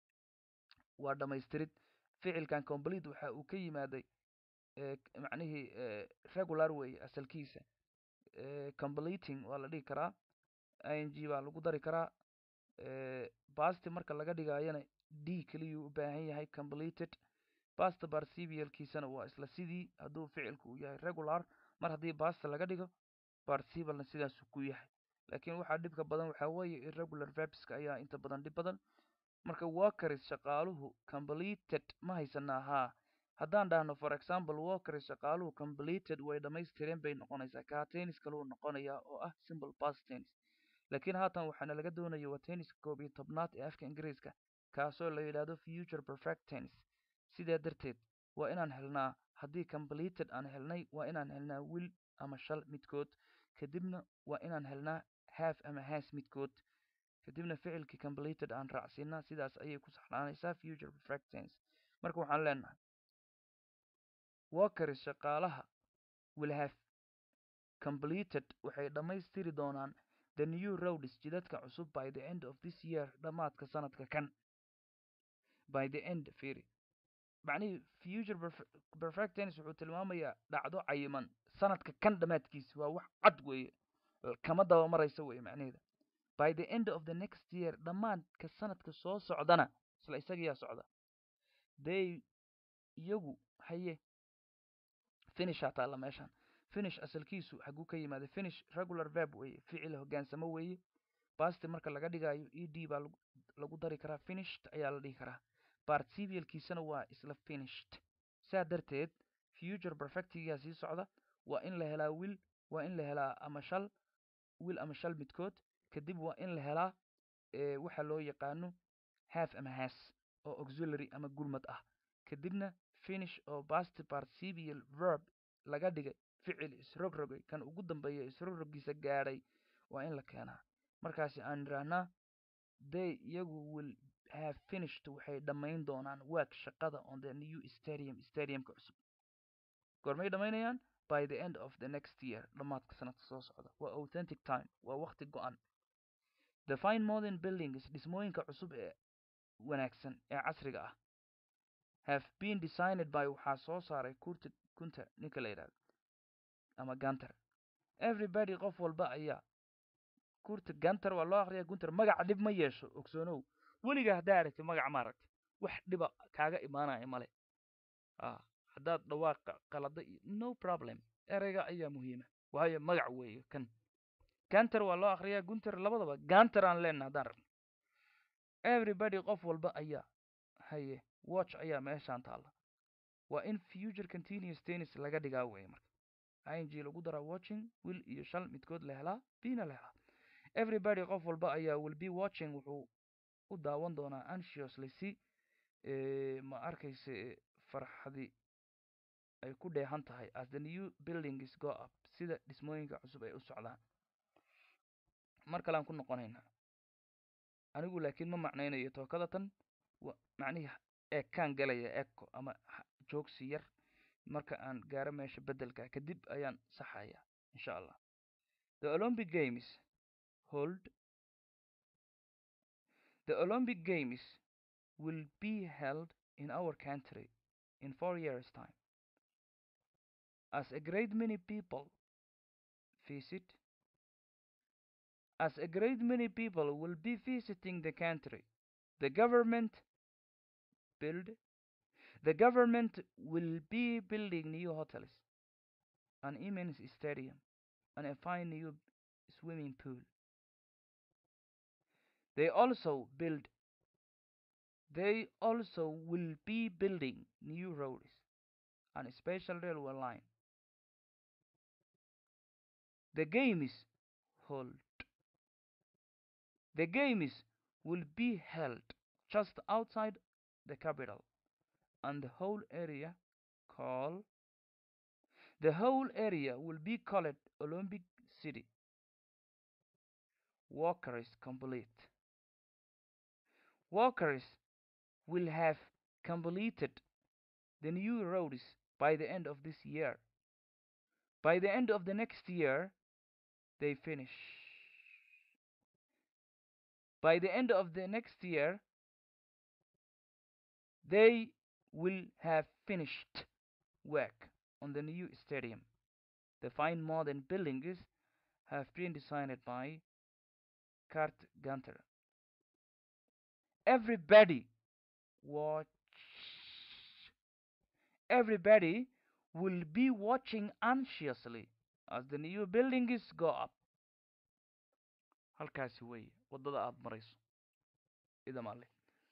waa dhamaystirid ficilkan complete waxa uu ka yimaaday eh, k- macnihii eh, regular weeye asalkiisa eh, completing waa la dhihi karaa i n g baa lagu dari karaa eh, basti marka laga dhigayana d keliyuu u baahan yahay completed basta participialkiisana waa isla sidii hadduu ficilku uu yahay regular mar haddii basta laga dhigo participialna sidaasuu ku yahay laakiin waxaa dhibka badan waxaa weeye irregular verbska ayaa inta badan dhib badan marka workeris shaqaaluhu completed ma haysanaa haa haddaan dhahno for example workeris shaqaaluhu completed way dhammaystireen bay noqonaysaa kaa tennis kaluu noqonayaa oo ah simple past tennis laakiin haatan waxaana laga doonaya waa tenniska koob iyo tobnaad ee afka ingiriiska kaasoo la yidhaahdo future perfect tennis sidaa darteed waa inaan helnaa haddii completed aan helnay waa inaan helnaa will ama shal midkood kadibna waa inaan helnaa half ama has midkood kadibna ficilkii completed aan raacsiinaa sidaas ayay ku saxnaanaysaa future perfect tense marka waxaan leenahay workeris shaqaalaha will have completed waxay dhammaystiri doonaan the new roads jidadka cusub by the end of this year dhammaadka sanadka kan by the end fiiri macnihii future perfe- perfect tense wuxuu tilmaamayaa dhacdo cayiman sanadka kan dhammaadkiisa waa wax cad weeye kama daba maraysa weeye macnaheeda by the end of the next year dhammaadka sanadka soo socdana isla isagiyaa socda they iyagu haye finishaa taalla meeshan finish asalkiisu xaguu ka yimaada finish regular verb weeye ficil hoggaansamo weeye basti marka laga dhigayo e d baa lagu lagu dari karaa finished ayaa la dhihi karaa participialkiisana waa isla finished saa darteed future perfectigaa sii socda waa in la helaa will waa in la helaa ama shal will ama shal midkood kadib waa in la helaa eh, waxa loo yaqaano half ama has oo auxiliary ama gulmad ah kadibna finish oo past participial verb laga dhigay ficil isrogrogay kan ugu dambeeya isrogrogiisa gaadhay waa in la keenaa markaasi aan idhaahnaa they iyagu will have finished waxay dhammayn doonaan work shaqada on the new stadium stadiumka cusub goormay dhammaynayaan by the end of the next year dhammaadka sanadka soo socda waa authentic time waa waqti go-an the fine modern buildings dhismooyinka cusub ee wanaagsan ee casriga ah have been designed by waxaa soo saaray kurta kunta ninka la yidhahdo ama ganter everybody qof walba ayaa kurta ganter waa loo akriya gunter magaca dhib ma yeesho ogsoonow weliga haddaa aragti magaca ma aragti wax dhiba kaaga imaanaya male a haddaad dhawaaqa qalada iyo no problem ereyga ayaa muhiima waayo magac weeye kan ganter waa loo akriyaa gunter labadaba ganter aan leenna haddaan rabno everybody qof walba ayaa haye watch ayaa meeshaan taalla waa in future continuous tennis laga dhigaa weeye marka ing lagu daraa watching will iyo shal midkood la helaa bina la helaa everybody qof walba ayaa will be watching wuxuu u daawan doonaa anxiously si ma arkayse farxadi ay ku dheehan tahay as the new buildings go up sida dhismooyinka cusub ay u socdaan mar kalean ku noqonaynaa anigu laakiin ma macnaynayo tookada tan macnihii ekaan galaya eco ama joogsi yar marka aan gaaro meesha beddelka kadib ayaan saxaya insha allah the olympic games hold the olympic games will be held in our country in four years time as a great many people visit as a great many people will be visiting the country the government build the government will be building new hotels an immense stadium and a fine new swimming pool they also build they also will be building new roads and a special railway line the games hold the games will be held just outside the capital and the whole area called the whole area will be called Olympic City. Workers complete. Workers will have completed the new roads by the end of this year. By the end of the next year, they finish. By the end of the next year, they will have finished work on the new stadium. The fine modern buildings have been designed by Kurt Gunter. Everybody watch. Everybody will be watching anxiously as the new buildings go up. halkaasi weeye waddada aada marayso idamaale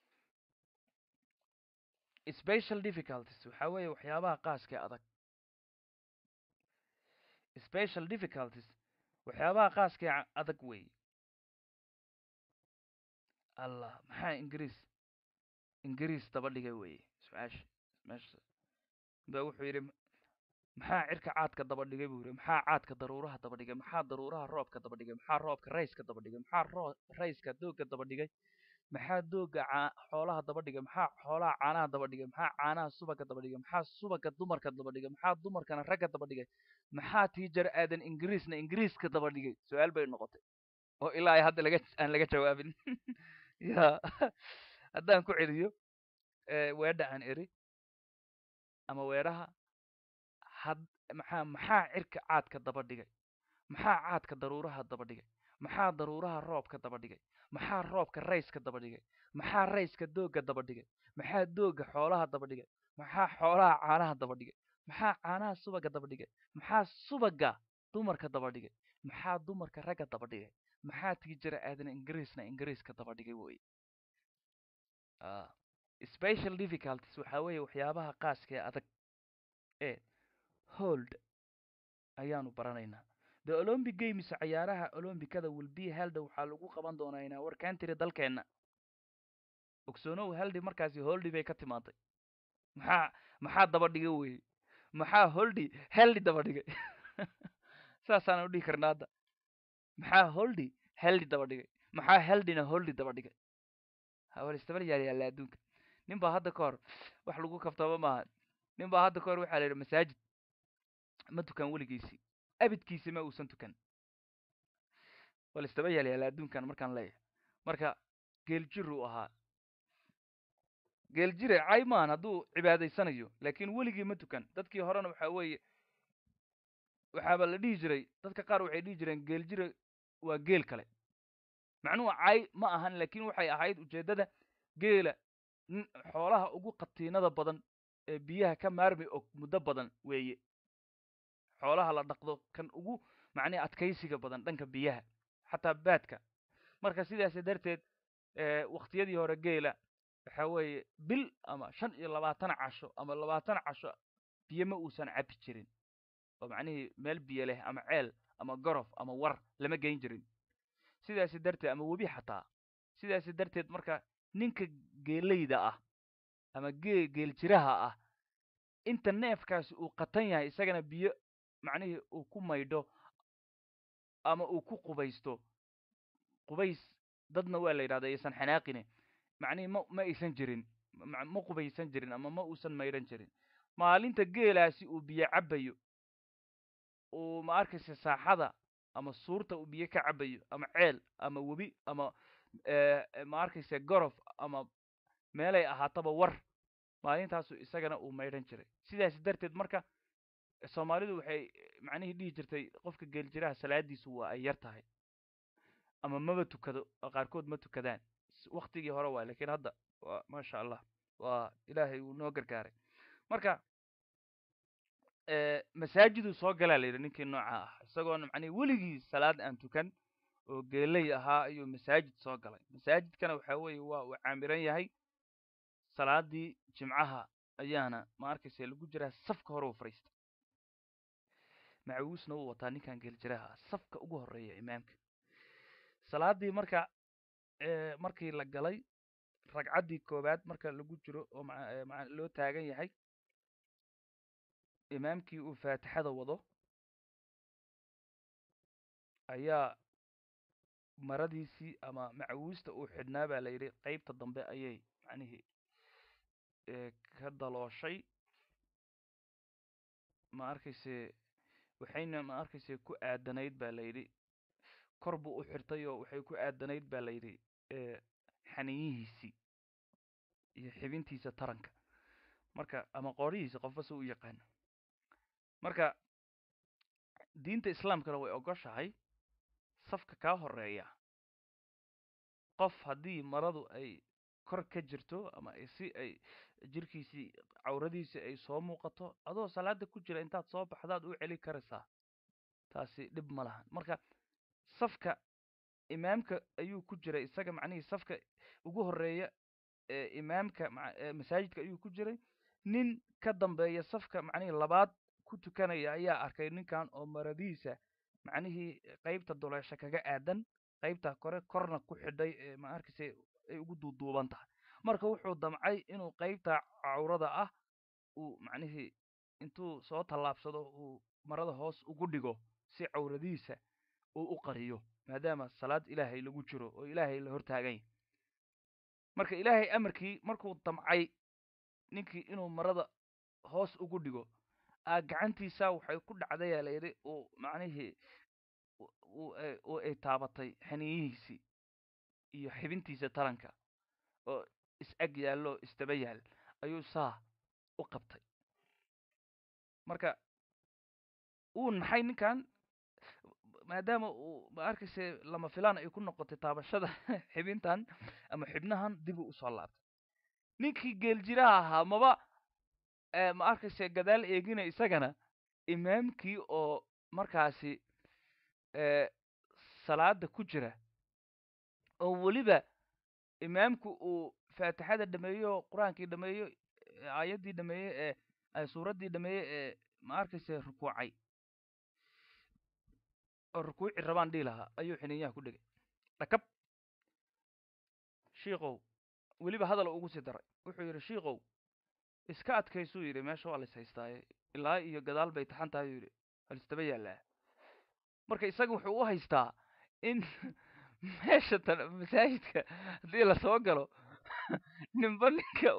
special difficulties waxaa weeye waxyaabaha qaaskee adag special difficulties waxyaabaha qaaskee adag weeye allah maxaa ingiriis ingiriis daba dhigay weeye su-aasha meesha ba wuxuu yidhi maxaa cirka caadka daba dhigay buu yidhi maxaa caadka daruuraha daba dhigay maxaa daruuraha roobka daba dhigay maxaa roobka rayska daba dhigay maxaa ro rayska doogga daba dhigay maxaa doogga caa xoolaha daba dhigay maxaa xoolaha caanaha daba dhigay maxaa caanaha subagga daba dhigay maxaa subagga dumarka daba dhigay maxaa dumarkana ragga daba dhigay maxaa tiijar aadan ingiriisna ingiriiska daba dhigay su-aal bay noqotay oo ilaa ay hadda laga aan laga jawaabin ya haddaan ku celiyo weedha aan eri ama weedhaha had maxaa maxaa cirka caadka daba dhigay maxaa caadka daruuraha daba dhigay maxaa daruuraha roobka daba dhigay maxaa roobka rayska daba dhigay maxaa rayska doogga daba dhigay maxaa doogga xoolaha daba dhigay maxaa xoolaha caanaha daba dhigay maxaa caanaha subagga daba dhigay maxaa subagga dumarka daba dhigay maxaa dumarka ragga daba dhigay maxaa tiijara aadan ingiriisna ingiriiska daba dhigay wey special difficulties waxaa weeye waxyaabaha qaaskee adag ee hold ayaanu baranaynaa the olympic games cayaaraha olombikada will be held waxaa lagu qaban doonaa inaa war country dalkeenna ogsoonow heldi markaasi holdi bay ka timaaday maxaa maxaa daba dhigay weye maxaa holdi heldi daba dhigay saasaan u dhihi karna hadda maxaa holdi heldi daba dhigay maxaa heldina holdi daba dhigay hawal istabal yaal yaalla adduunka nin baa hadda ka hor wax lagu kaftaba maaha nin baa hadda ka hor waxaa la yidhi masaajid ma tukan weligiisii abidkiisi ma uusan tukan wal istaba yaal yaalla adduunkan markaan leeyahay marka geeljiruu ahaa geel jire cay maahan hadduu cibaadaysanayo laakiin weligii ma tukan dadkii horena waxa weeye waxaaba la dhihi jiray dadka qaar waxay dhihi jireen geel jire waa geel kale macnuhu cay ma ahan laakiin waxay ahayd ujeeddada geela nin xoolaha ugu qatiinada badan ee biyaha ka maarmi og muddo badan weeye xoolaha la dhaqdo kan ugu macnihi adkaysiga badan dhanka biyaha xataa baadka marka sidaas darteed waktiyadii hore geela waxa weeye bil ama shan iyo labaatan casho ama labaatan casho biyo ma uusan cabi jirin oo macnihii meel biyo leh ama ceel ama gorof ama war lama geyn jirin sidaasi darteed ama webi xataa sidaasi darteed marka ninka geelayda ah ama gee geel jiraha ah inta neefkaasi uu qatan yahay isagana biyo macnihii uu ku maydho ama uu ku qubaysto qubays dadna waa la yidhahda aysan xanaaqine macnihii ma ma aysan jirin ma qubaysan jirin ama ma uusan maydhan jirin maalinta geelaasi uu biyo cabayo uu ma arkaysa saaxada ama suurta uu biyo ka cabayo ama ceel ama webi ama ma arkaysa gorof ama meelay ahaataba war maalintaasu isagana uu maydhan jiray sidaas darteed marka soomaalidu waxay macnihii dhihi jirtay qofka geeljiraha salaadiisu waa ay yar tahay ama maba tukado qaarkood ma tukadaan waktigii hore waay lakiin hadda waa maasha allah waa ilaahay uu noo gargaaray marka masaajiduu soo galaa la yidhi ninkii nooca ah isagoona macnihi weligii salaad aan tukan oo geeley ahaa ayuu masaajid soo galay masaajidkana waxa weeye waa uu caamiran yahay salaadii jimcaha ayaana ma arkaysa lagu jiraa safka hore u fadhiista macawiisna uu wataa ninkan geeljiraha ah safka ugu horeeya imaamka salaadii marka markii la galay ragcaddii koowaad marka lagu jiro oo loo taagan yahay imaamkii uu faatixada wado ayaa maradiisii ama macawiista uu xidhnaa baa la yidhi qeybta dambe ayay macnihii ka dalooshay ma arkayse waxayna ma arkayse ku aadanayd baa la yidhi kor buu u xirtay oo waxay ku aadanayd baa la yidhi xaniyihiisii iyo xibintiisa taranka marka ama qoorihiisa qofba si u yaqaana marka diinta islaamkana way ogoshahay safka kaa horeeya qof haddii maradu ay kor ka jirto ama si ay jirkiisii cawradiisii ay soo muuqato adoo salaada ku jira intaad soo baxdaad u celi karaysaa taasi dhib ma lahan marka safka imaamka ayuu ku jiray isaga macnihii safka ugu horeeya ee imaamka masaajidka ayuu ku jiray nin ka dambeeya safka macnihii labaad ku tukanaya ayaa arkay ninkan oo maradiisa macnihii qeybta duleesha kaga aadan qeybta kore korna ku xidhay ee ma arkaysa ay ugu duuduuban tahay marka wuxuu damcay inuu qeybta cawrada ah uu macnihii intuu soo tallaabsado uu marada hoos ugu dhigo si cawradiisa uu u qariyo maadaama salaad ilaahay lagu jiro oo ilaahay la hortaaganya marka ilaahay amarkii markuu damcay ninkii inuu marada hoos ugu dhigo a gacantiisa waxay ku dhacdayaa la yidhi uu macnihii uu ay taabatay xaniyihiisii iyo xibintiisa taranka oo is-ag yaallo isdaba yaal ayuu saa u qabtay marka uu naxay ninkan maadaama uu ma arkayse lama filaan ay ku noqotay taabashada xibintan ama xibnahan dibuu usoo laabtay ninkii geeljiraha ahaa maba ma arkayse gadaal eegina isagana imaamkii oo markaasi salaada ku jira oo weliba imaamku uu faatixada dhameeyo oo qur-aankii dhameeyo aayaddii dhameeye ee suuraddii dhameeye ee ma arkayse rukuucay oo rukuuci rabaan dhihi lahaa ayuu xiniinyaha ku dhegay dhakab shiikow weliba hadal ugu sii daray wuxuu yidhi shiikow iska adkaysuu yidhi meesha waa lais haystaaye ilaa iyo gadaal bay taxan tahay yuu yidhi halistaba yaallaa marka isaga wuxuu u haystaa in meesha tan masaajidka haddii lasoo galo ninba ninka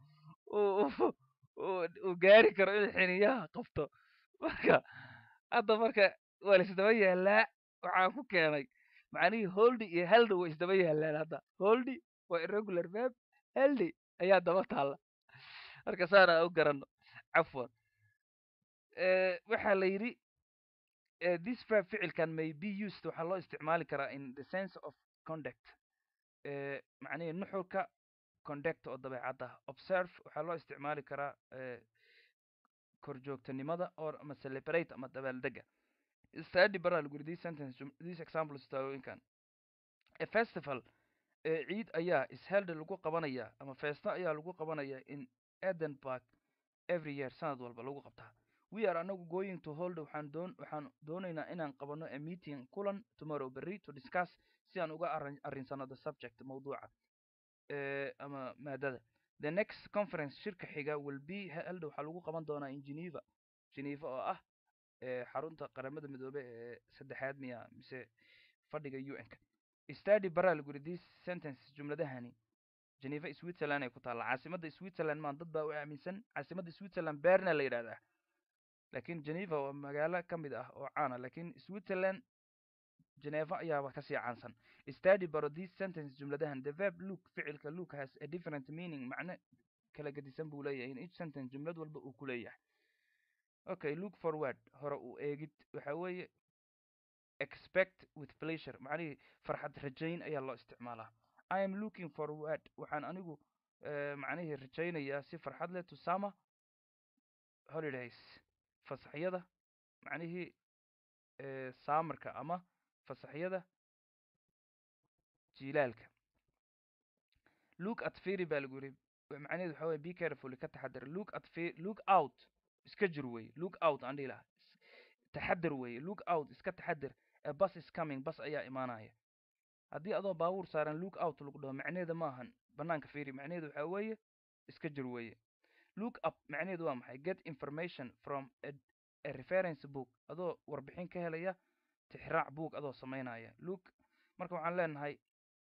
uu gaari karo inuu xiniyaha qabto marka hadda marka waa la isdaba yaallaa waxaan ku keenay macnihii holdi iyo haldi way isdaba yaallaan hadda holdi waa irregular verb haldi ayaa daba taalla marka saana u garanno cafwan waxaa la yidhi this verb ficilkan may be used waxaa loo isticmaali karaa in the sense of conduct macnihii nuxurka conduct oo dabeecadda observe waxaa loo isticmaali karaa korjoogtanimada or ama celebrate ama dabaaldega study baraa lagu yidhi this sentence this example istaalooyinkan a festival ciid ayaa isheld lagu qabanaya ama feesto ayaa lagu qabanaya in edinburgh every year sanad walba lagu qabtaa we are anagu going to hold waxaan doon waxaan doonaynaa inaan qabano a meeting kulan tomorrow berry to discuss si aan uga arrin arrinsano the subject mawduuca ama maadada the next conference shirka xiga will be held waxaa lagu qaban doonaa in geneva geneva oo ah xarunta qaramada midoobe ee saddexaad miya mise fadhiga un-ka study baraa lagu yidhi this sentence jumladahani geneva switzerland ay ku taalla caasimadda switzerland maan dad baa u aaminsan caasimadda switzerland berna la yidhahdaa lakin geneva waa magaalo ka mid ah oo caana lakin switzerland geneva ayaaba kasii caansan study baro this sentence jumladahan the verb look ficilka look has a different meaning macno kala gedisan buu leeyahay in each sentence jumlad walba uu ku leeyahay okay look forward hore uu eegid waxa weeye expect with pleasure macnihii farxad rajayn ayaa loo isticmaalaa i am looking forward waxaan anigu macnihii rajaynayaa si farxad leh to summer holidays fasaxyada macnihii saamarka ama fasaxyada jilaalka look at ferry baa lagu yidhi macnaheedu waxa weye be careful ka taxadar look at fe look out iska jir weye look out aan dhihi lahaa taxadar weye look out iska taxadar a bus is coming bus ayaa imaanaya haddii adoo baabuur saaran look out lagu dhaho macnaheeda ma ahan banaanka ferry macnaheedu waxa weeye iska jir weye look up macnaheedu waa maxay get information from a, a reference book adoo warbixin ka helaya tixraac book adoo samaynaya look marka waxaan leenahay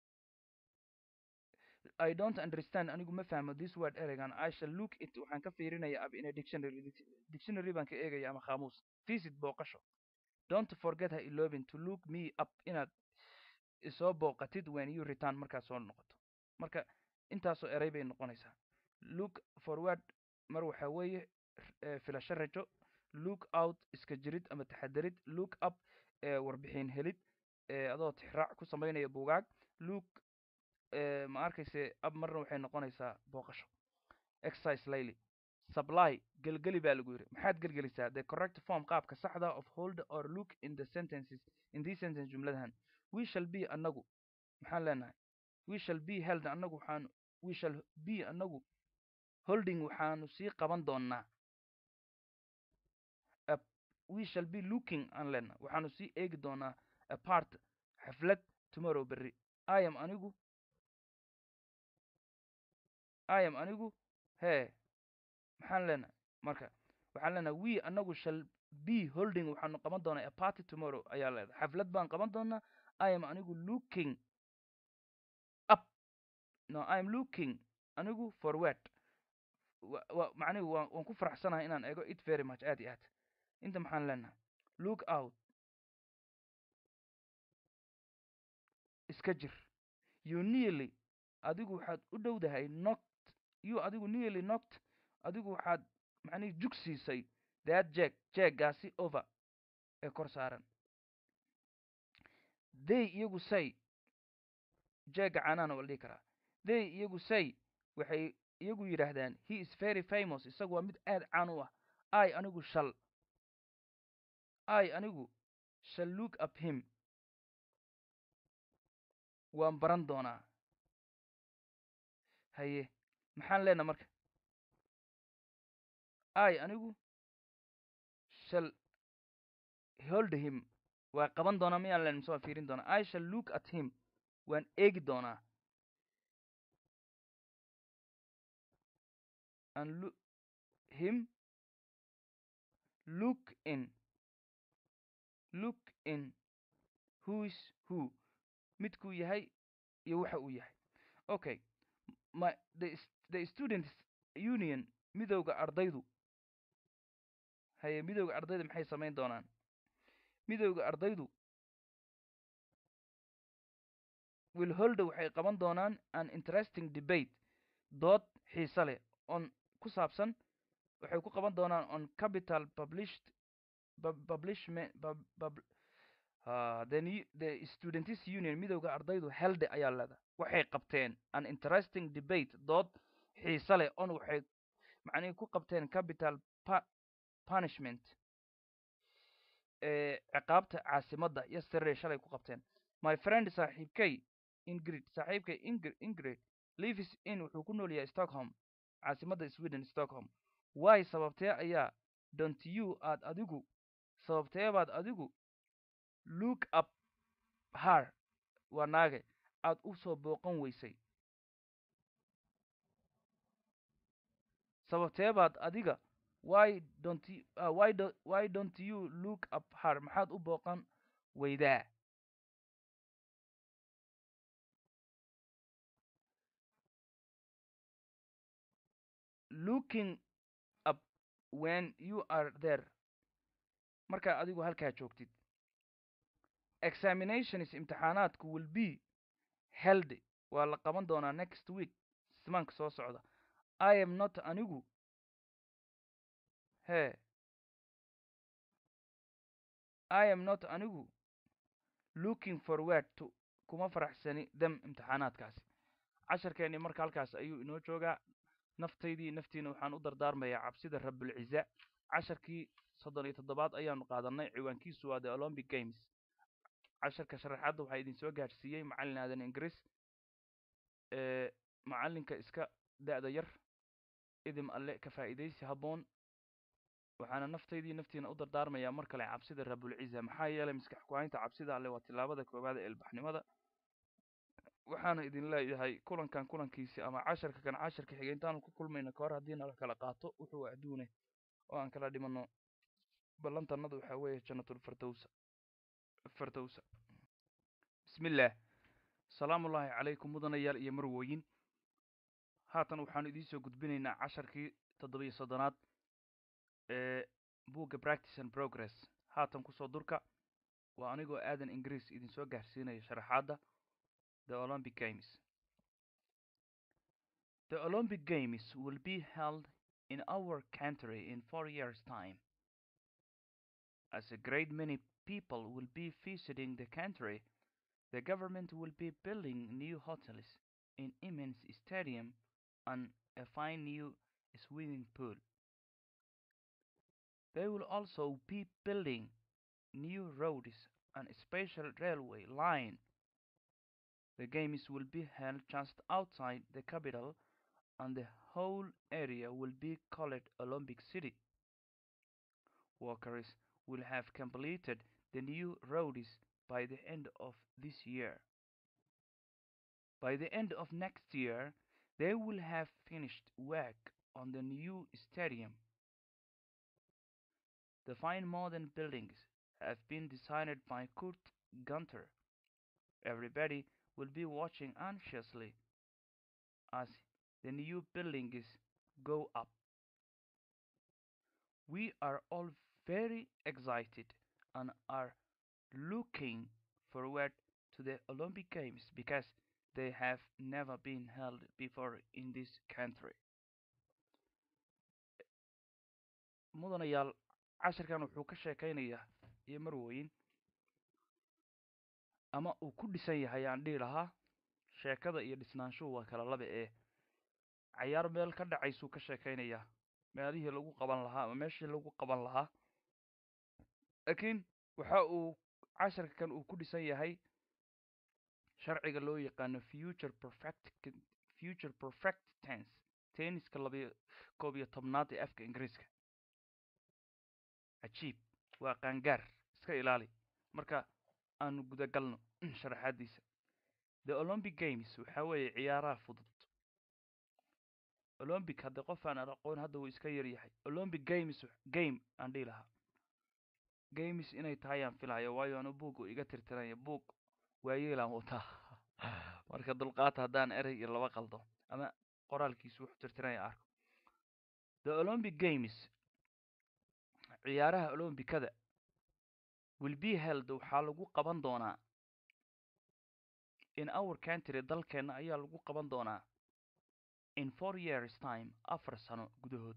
I don't understand anigu ma fahmo this word ereygan I shall look it waxaan ka fiirinaya up in a dictionary dictionary baan ka eegaya ama qaamuus visit booqasho don't forget ha iloobin to look me up inaad isoo booqatid when you return markaad soo noqoto marka intaasoo erey bay noqonaysaa look forward mar waxa weeye filasho rajo look out iska jirid ama taxadarid look up warbixin helid adoo tixraac ku samaynaya buugaag look ma arkayse ab marna waxay noqonaysaa booqasho exercise layly supply gelgeli baa lagu yidhi maxaad gelgelisaa the correct form qaabka saxda of hold or look in the sentences in these sentence jumladahan we shall be anagu maxaan leenahay we shall be held anagu waxaan we shall be anagu holding waxaanu sii qaban doonaa we shall be looking aan leenahay waxaanu sii eegi doonaa apart xaflad tomorrow berry i am anigu i am anigu hee maxaan leenahay marka waxaan leenahay we anagu shall be holding waxaanu qaban doonaa a party tomorrow ayaa leedahay xaflad baan qaban doonaa i am anigu looking up no i am looking anigu forward macnihi wa waan ku faraxsanahay inaan eego it very much aad iyo aad inta maxaan leenahay look out iska jir you nearly adigu waxaad u dhowdahay noct you adigu nearly noct adigu waxaad macnihi jug siisay that jeeg jeeggaasi over ee kor saaran they iyagu say jeegga caanaana waa la dhihi karaa they iyagu say waxay iyagu yidhaahdaan he is very famous isagu waa mid aad caan u ah i anigu shall i anigu shall look up him waan baran doonaa haye maxaan leenaha marka i anigu shall hold him waa qaban doonaa miyaan len mise waan fiirin doonaa i shall look at him waan eegi doonaa and look him look in look in who is who midkuu yahay iyo waxa uu yahay okay my the, the students union midowga ardaydu haye midowga ardayda maxay samayn doonaan midowga ardaydu will holda waxay qaban doonaan an interesting debate dood xiise leh on ku saabsan waxay ku qaban doonaan on capital published pub- publishment pub- pub- ah, the new the students union midowda ardaydu helde ayaa leeda waxay qabteen an interesting debate dood xiise leh on waxay macnihii ku qabteen capital pa- punishment ee ciqaabta caasimadda yesterday shalay ku qabteen my friend saaxiibkay ingrid saaxiibkay ingrid ingrid lives in wuxuu ku nool yahay stockholm caasimadda sweden stockholm why sababtee ayaa don't you aad adigu sababtee baad adigu look up her waa naage aad u soo booqan weysay sababtee baad adiga why don't you, uh, why, do, why don't you look up her maxaad u booqan weydaa looking up when you are there markaa adigu halkaa joogtid examinations imtixaanaadku will be held waa la qaban doonaa next week simaanka soo socda i am not anigu he i am not anigu looking forward to kuma faraxsani dem imtixaanaadkaasi casharkeennii marka halkaas ayuu inoo joogaa naftaydii naftiina waxaan u dardaarmayaa cabsida rabulciza casharkii soddon iyo toddobaad ayaanu qaadanay ciwaankiisu waa the olympic games casharka sharaxaadda waxaa idin soo gaadhsiiyey macallin aadan ingiriis ee macallinka iska da'da yar idim alle ka faa'iidaysi habboon waxaana naftaydii naftiina u dardaarmayaa mar kale cabsida rabulciza maxaa yeelay maskax ku-haynta cabsida alle waa tillaabada koowaad ee ilbaxnimada waxaana idin leeyahay kulankan kulankiisi ama casharka kan casharka xiga intaanu ku kulmayna kahor haddii nala kala qaato wuxuu adduune oo aan kala dhimanno ballantannadu waxaa weeye jannatul firdowsa firdowsa bismillaah salaamullaahi calaykum mudanayaal iyo marwooyin haatan waxaanu idiin soo gudbinaynaa casharkii toddobiyo soddonaad ee buugga practice and progress haatan kusoo durka waa anigoo aadan ingiriis idin soo gaarsiinaya sharaxaadda the olympic games the olympic games will be held in our country in four years' time as a great many people will be visiting the country the government will be building new hotels an immense stadium and a fine new swimming pool they will also be building new roads and a special railway line the games will be held just outside the capital and the whole area will be called Olympic City. Workers will have completed the new roads by the end of this year. By the end of next year, they will have finished work on the new stadium. The fine modern buildings have been designed by Kurt Gunter. Everybody will be watching anxiously as the new buildings go up. We are all very excited and are looking forward to the Olympic Games because they have never been held before in this country. mudanayaal casharkan wuxuu ka sheekaynayaa iyo marwooyin ama uu ku dhisan yahay aan dhihi lahaa sheekada iyo dhisnaanshuhu waa kala laba ee cayaar meel ka dhacaysuu ka sheekaynayaa meelihii lagu qaban lahaa ama meeshii lagu qaban lahaa laakiin waxa uu casharka kan uu ku dhisan yahay sharciga loo yaqaano future perfect future perfect tense tenniska labiyo koob iyo tobnaad ee afka ingiriiska cajiib waa qaangaar iska ilaali marka aanu gudagalno sharaxaadiisa the olympic games waxa weeye ciyaaraha fudud olympic hadda qof aan aqoon hadda wuu iska yar yahay olympic games game aan dhihi lahaa games inay tahay aan filayo waayo anu buug uu iga tirtiranya buug waayeelaan wataa marka dulqaata haddaan erey iyo laba qaldo ama qoraalkiisu wuxuu tirtiranya arko the olympic games ciyaaraha olombikada will be held waxaa lagu qaban doonaa in our country dalkeenna ayaa lagu qaban doonaa in four years time afar sano gudahood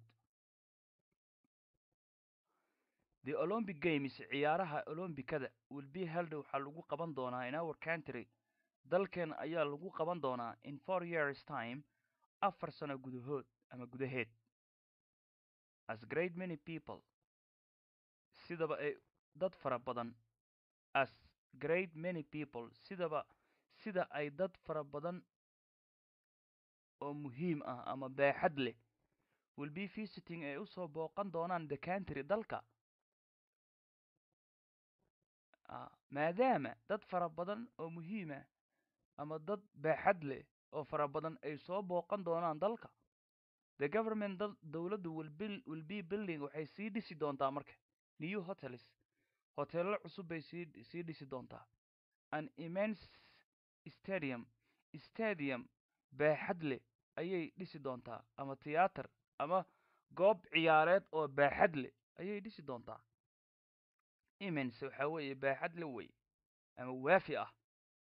the olympic games ciyaaraha olombikada will be held waxaa lagu qaban doonaa in our country dalkeen ayaa lagu qaban doonaa in four years time afar sano gudahood ama gudaheed as great many people sidaba ay dad fara badan as great many people sidaba sida ay dad fara badan oo muhiim ah ama baaxad leh will be visiting ay usoo booqan doonaan the country dalka maadaama dad fara badan oo muhiima ama dad baaxad leh oo fara badan ay soo booqan doonaan dalka the government dowladdu will be building waxay sii dhisi doontaa marka new hotels hoteello cusub bay sii sii dhisi doontaa an immense stadium stadium baaxad leh ayay dhisi doontaa ama tiyaatar ama goob ciyaareed oo baaxad leh ayay dhisi doontaa immense waxaa weeye baaxad le wey ama waafi ah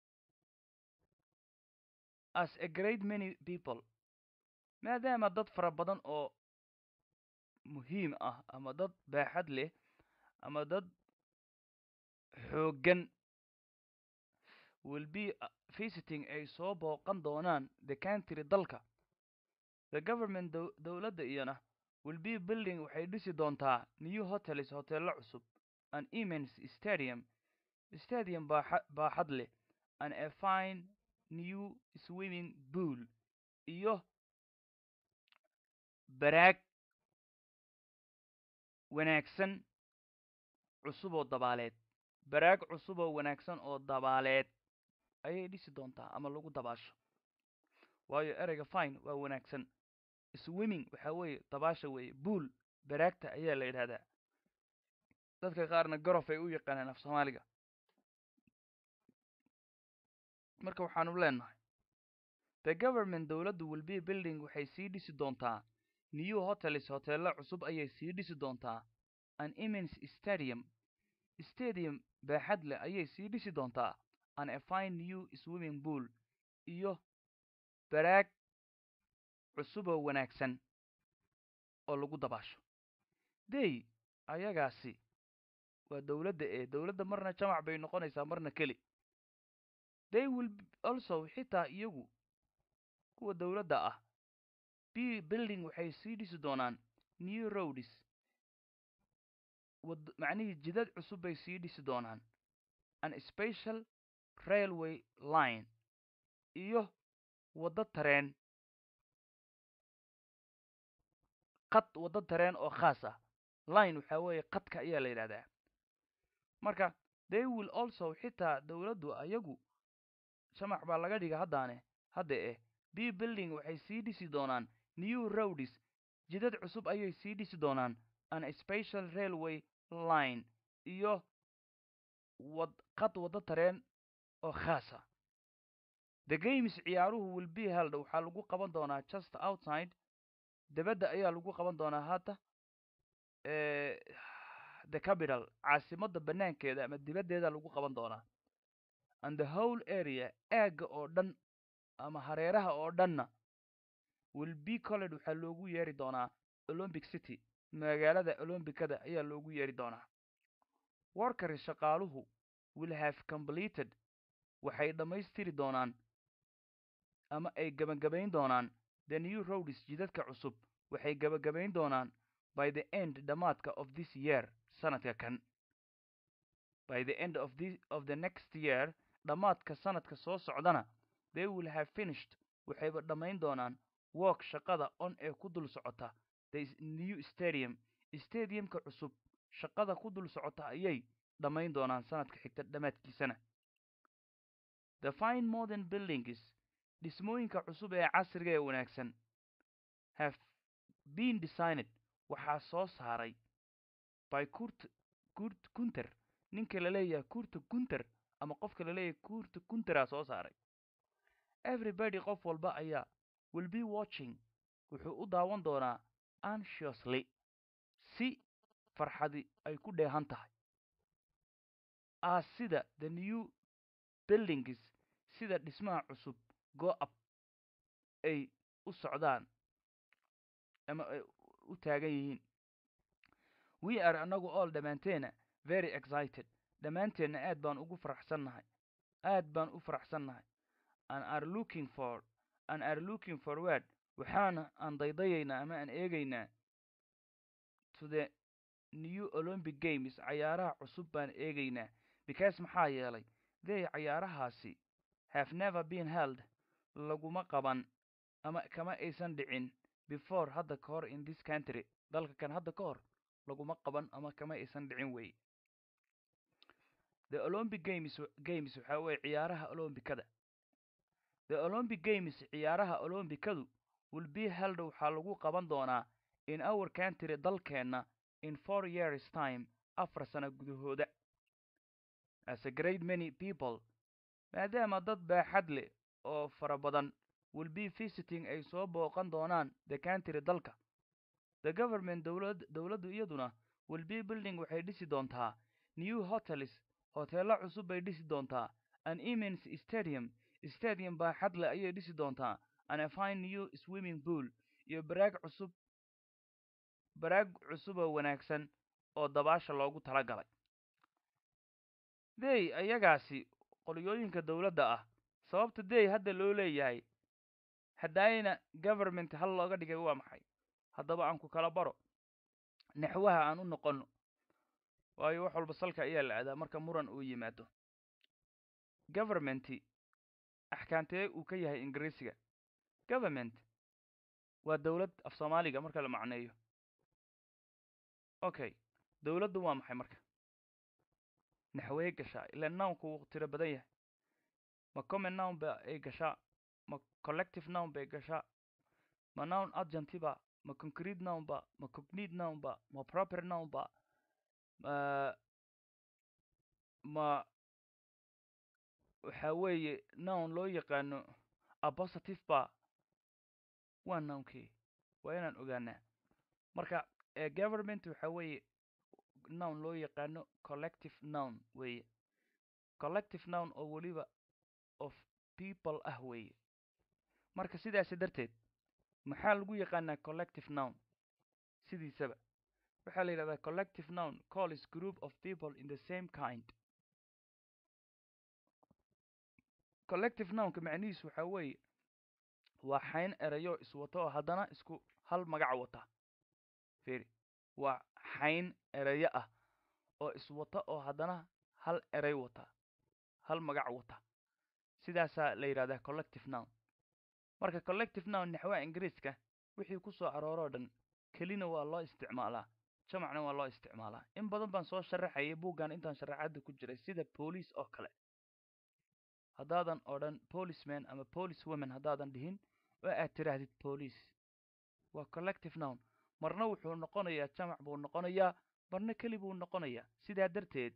as a great many people maadaama dad fara badan oo muhiim ah ama dad baaxad leh ama dad xooggan will be visiting ay soo booqan doonaan the country dalka the government dowladda iyana will be building waxay dhisi doontaa new hotels hoteello cusub an immense stadium stadium baaxad leh and a fine new swimming pool iyo baraag wanaagsan cusub oo dabaaleed baraag cusub oo wanaagsan oo dabaaleed ayay dhisi doontaa ama lagu dabaasho waayo ereyga fine waa wanaagsan swimming waxaa weeye dabaasha weeye buol baraagta ayaa la yidhahdaa dadka qaarna gorof ay u yaqaanaan af soomaaliga marka waxaanu leenahay the government dowladdu will be building waxay sii dhisi doontaa new hotels hoteello cusub ayay sii dhisi doontaa an immense stadium stadium baaxad leh ayay sii dhisi doontaa an a fine new swimming pool iyo baraag cusuboo wanaagsan oo lagu dabaasho dey ayagaasi waa dowladda ee dowladda marna jamac bay noqonaysaa marna keli they will also xitaa iyagu kuwa dowladda ah b building waxay sii dhisi doonaan new roads wad macnihii jidad cusub bay sii dhisi doonaan an special railway line iyo waddo tareen qad waddo tareen oo khaas ah line waxaa weeye qadka ayaa la yidhahdaa marka they will also xitaa dowladdu ayagu jamac baa laga dhiga haddaane hadda eh b building waxay sii dhisi doonaan new roads jidad cusub ayay sii dhisi doonaan an special railway line iyo wad qad waddo tareen oo khaasa the games ciyaaruhu will be held waxaa lagu qaban doonaa just outside debadda ayaa lagu qaban doonaa hadda the capital caasimadda banaankeeda ama dibaddeeda lagu qaban doonaa and the whole area aagga oo dhan ama hareeraha oo dhanna will be colled waxaa loogu yeeri doonaa olympic city magaalada olombicada ayaa loogu yeeri doonaa workers shaqaaluhu will have completed waxay dhammaystiri doonaan ama ay gebagabayn doonaan the new roads jidadka cusub waxay gebagabayn doonaan by the end dhammaadka of this year sanadka kan by the end of the of the next year dhammaadka sanadka soo socdana they will have finished waxayba dhammayn doonaan work shaqada on ee ku dul socota the new stadium stadiumka cusub shaqada ku dul socota ayay dhammayn doonaan sanadka xigta dhammaadkiisana the fine modern buildings dhismooyinka cusub ee casriga ee wanaagsan have been designed waxaa soo saaray by kurt kurt kunter ninka la leeyahay kurta kunter ama qofka la leeyahay kurta kunteraa soo saaray everybody qof walba ayaa will be watching wuxuu u daawan doonaa anxiously si farxadi ay ku dheehan tahay as sida the new buildings sida dhismaha cusub go up ay u socdaan ama ay u taagan yihiin we are anagu all dhammaanteena very excited dhammaanteenna aad baan ugu faraxsannahay aad baan u faraxsannahay and are looking for and are looking forward waxaana aan daydayaynaa ama aan eegaynaa to the new olympic games cayaaraha cusub baan eegaynaa because maxaa yeelay they cayaarahaasi have never been held laguma qaban ama kama aysan dhicin before hadda ka hor in this country dalka kan hadda ka hor laguma qaban ama kama aysan dhicin wey the olympic games games waxaa weye ciyaaraha olombikada the olympic games ciyaaraha olombikadu will be held waxaa lagu qaban doonaa in our country dalkeenna in four years time afar sano gudahooda as a great many people maadaama dad baaxad leh oo fara badan will be visiting ay soo booqan doonaan the country dalka the government dowlad dowladdu iyaduna will be building waxay dhisi doontaa new hotels hoteello cusub bay dhisi doontaa an immense stadium stadium baaxad leh ayay dhisi doontaa and a fine new swimming pool iyo baraag cusub baraag cusub oo wanaagsan oo dabaasha loogu tala galay dey ayagaasi qolyooyinka dowladda ah sababta dey hadda loo leeyahay haddaayna government hal looga dhigay waa maxay haddaba aan ku kala baro naxwaha aan u noqonno waayo wax walba salka ayaa la aadaa marka muran uu yimaado governmenti axkaantee uu ka yahay ingiriisiga government waa dowlad af soomaaliga marka la macneeyo okay dowladdu waa maxay marka naxwee gashaa ilaa nownku wuu tiro badan yahay ma common nown ba ay gashaa ma collective nown bay gashaa ma nown adjunti ba ma concrete nown ba ma cognate nown ba ma proper nown ba ma ma waxa weeye nown loo yaqaano apositive ba waa nounkii waa inaan ogaanaa marka government waxa weeye nown loo yaqaano collective nown weeye collective nown oo weliba of people ah weeye marka sidaasi darteed maxaa lagu yaqaanaa collective nown sidiisaba waxaa la yidhahdaa collective nown calls group of people in the same kind collective nownka macnihiisu waxaa weeye waa xayn erayo iswato oo haddana isku hal magac wata firi waa xayn erayo ah oo iswata oo haddana hal eray wata hal magac wata sidaasaa la yidhahdaa collective nown marka collective nown naxwaha ingiriiska wixii ku soo arooroo dhan kelina waa loo isticmaalaa jamacna waa loo isticmaalaa in badan baan soo sharaxayay buuggan intaan sharaxaadda ku jiray sida boolice oo kale haddaadan odhan policeman ama police woman haddaadan dhihin oo aad tidhaahdid police waa collective nown marna wuxuu noqonayaa jamac buu noqonayaa marna keli buu noqonayaa sidaa darteed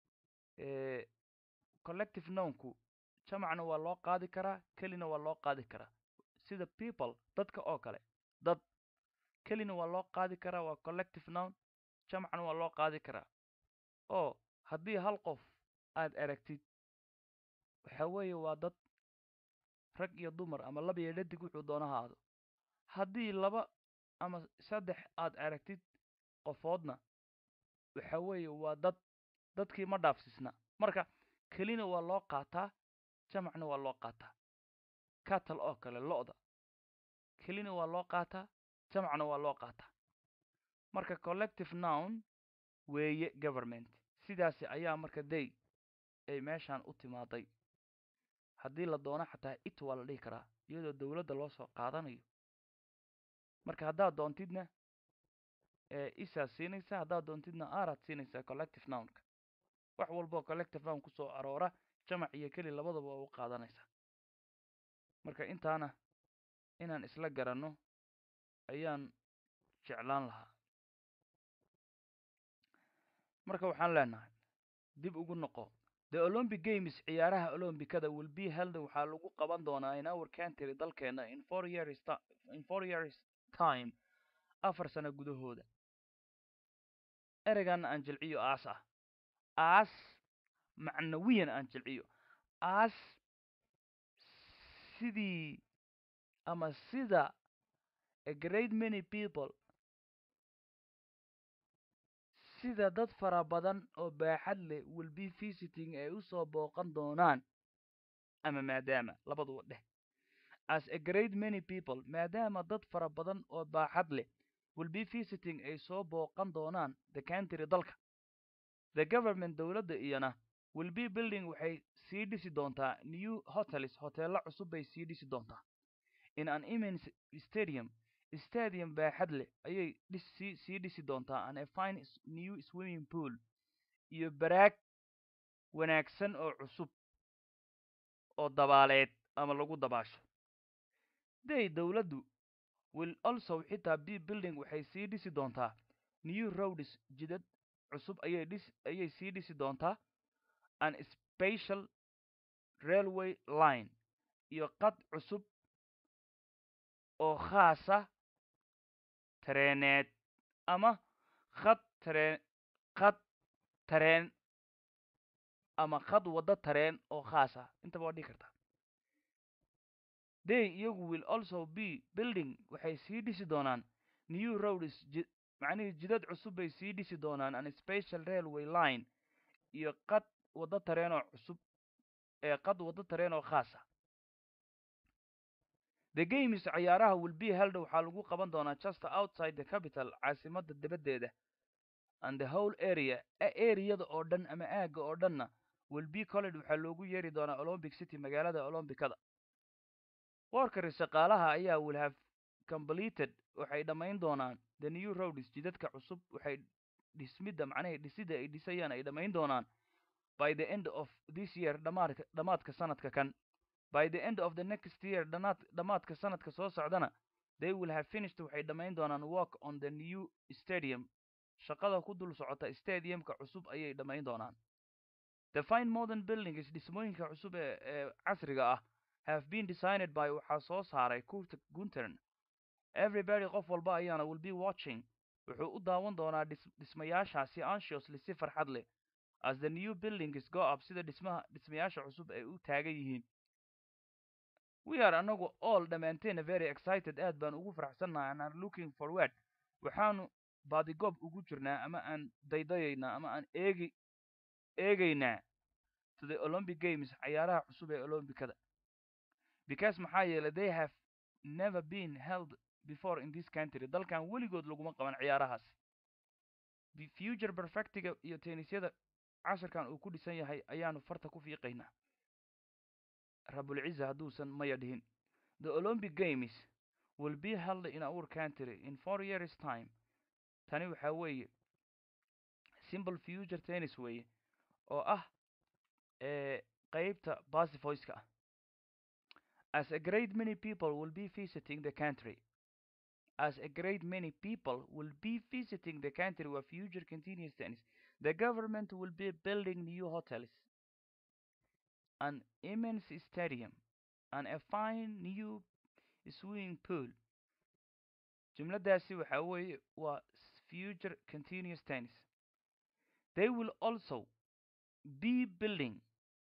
collective nownku jamacna waa loo qaadi karaa kelina waa loo qaadi karaa sida people dadka oo kale dad kelina waa loo qaadi karaa waa collective nown jamacna waa loo qaadi karaa oo haddii hal qof aad aragtid waxa weeye waa dad rag iyo dumar ama laba iyo dhadig wuxuu doona haado haddii laba ama saddex aad aragtid qofoodna waxa weeye waa dad dadkii ma dhaafsisna marka kelina waa loo qaataa jamacna waa loo qaataa catal oo kale lo-da kelina waa loo qaataa jamacna waa loo qaataa marka collective nown weeye government sidaasi ayaa marka day ay meeshaan u timaaday haddii la doono xataa it waa la dhihi karaa iyadoo dowladda loo soo qaadanayo marka haddaad doontidna isaad siinaysaa haddaad doontidna araad siinaysaa collective nownka wax walboo collective nown kusoo aroora jamac iyo keli labadaba waa u qaadanaysaa marka intaana inaan isla garanno ayaan jeclaan lahaa marka waxaan leenahay dib ugu noqo the olympic games ciyaaraha olombikada will be held waxaa lagu qaban doonaa in our country dalkeena in four years in four years time afar sano gudahooda ereygaana aan jilciyo aas ah aas macnawiyan aan jilciyo aas sidii ama sida a great many people sida dad fara badan oo baaxad leh will be visiting ay u soo booqan doonaan ama maadaama labaduba dheh as a great many people maadaama dad fara badan oo baaxad leh will be visiting ay soo booqan doonaan the country dalka the government dowladda iyana will be building waxay sii dhisi doontaa new hotels hoteello cusub bay sii dhisi doontaa in an immense stadium stadium baaxad leh ayay dhis sii sii dhisi doontaa and a fine s- new swimming pool iyo baraag wanaagsan oo cusub oo dabaaleed ama lagu dabaasho day dowladdu will also xitaa b building waxay sii dhisi doontaa new roads jidad cusub ayay dhis ayay sii dhisi doontaa an special railway line iyo qad cusub oo khaasa tareeneed ama khad tareen khad tareen ama khad waddo tareen oo khaas ah intaba waa dhihi kartaa they iyagu will also be building waxay sii dhisi doonaan new roads ji macnihii jidad cusub bay sii dhisi doonaan an special railway line iyo qad waddo tareen oo cusub ee qad waddo tareen oo khaas ah the games ciyaaraha will be held waxaa lagu qaban doonaa just outside the capital caasimadda dibaddeeda and the whole area areada oo dhan ama aagga oo dhanna will be college waxaa loogu yeeri doonaa olympic city magaalada olombikada workers shaqaalaha ayaa will have completed waxay dhammayn doonaan the new roads jidadka cusub waxay dhismidda macnaha dhisida ay dhisayaan ay dhammayn doonaan by the end of this year dhamaadka dhamaadka sanadka kan by the end of the next year dhanaad dhamaadka sanadka soo socdana they will have finished waxay dhammayn doonaan work on the new stadium shaqada ku dul socota stadiumka cusub ayay dhammayn doonaan the fine modern buildings dhismooyinka cusub ee ee casriga ah have been designed by waxaa soo saaray kurt guntern everybody qof walba ayaana will be watching wuxuu u daawan doonaa dhis dhismayaashaasi anxiously si farxad leh as the new buildings go up sida dhismaha dhismayaasha cusub ay u taagan yihiin we are anagu all dhammaanteena very excited aad baan ugu faraxsannahay and are looking forward waxaanu baadigoob ugu jirnaa ama aan daydayaynaa ama aan eegi eegaynaa to the olympic games cayaaraha cusub ee olombikada because maxaa yeelay they have never been held before in this country dalkan weligood laguma qaban ciyaarahaas The future perfectiga iyo tennisyada casharkan uu ku dhisan yahay ayaanu farta ku fiiqaynaa rabulciza hadduusan maya dhihin the olympic games will be held in our country in four years time tani waxaa weeye simple future tennis weeye oo ah ee qeybta basifoyska ah as a great many people will be visiting the country as a great many people will be visiting the country where future continuous tennis the government will be building new hotels an immense stadium and a fine new swimming pool jumladaasi waxaa weeye waa future continuous tennis they will also be building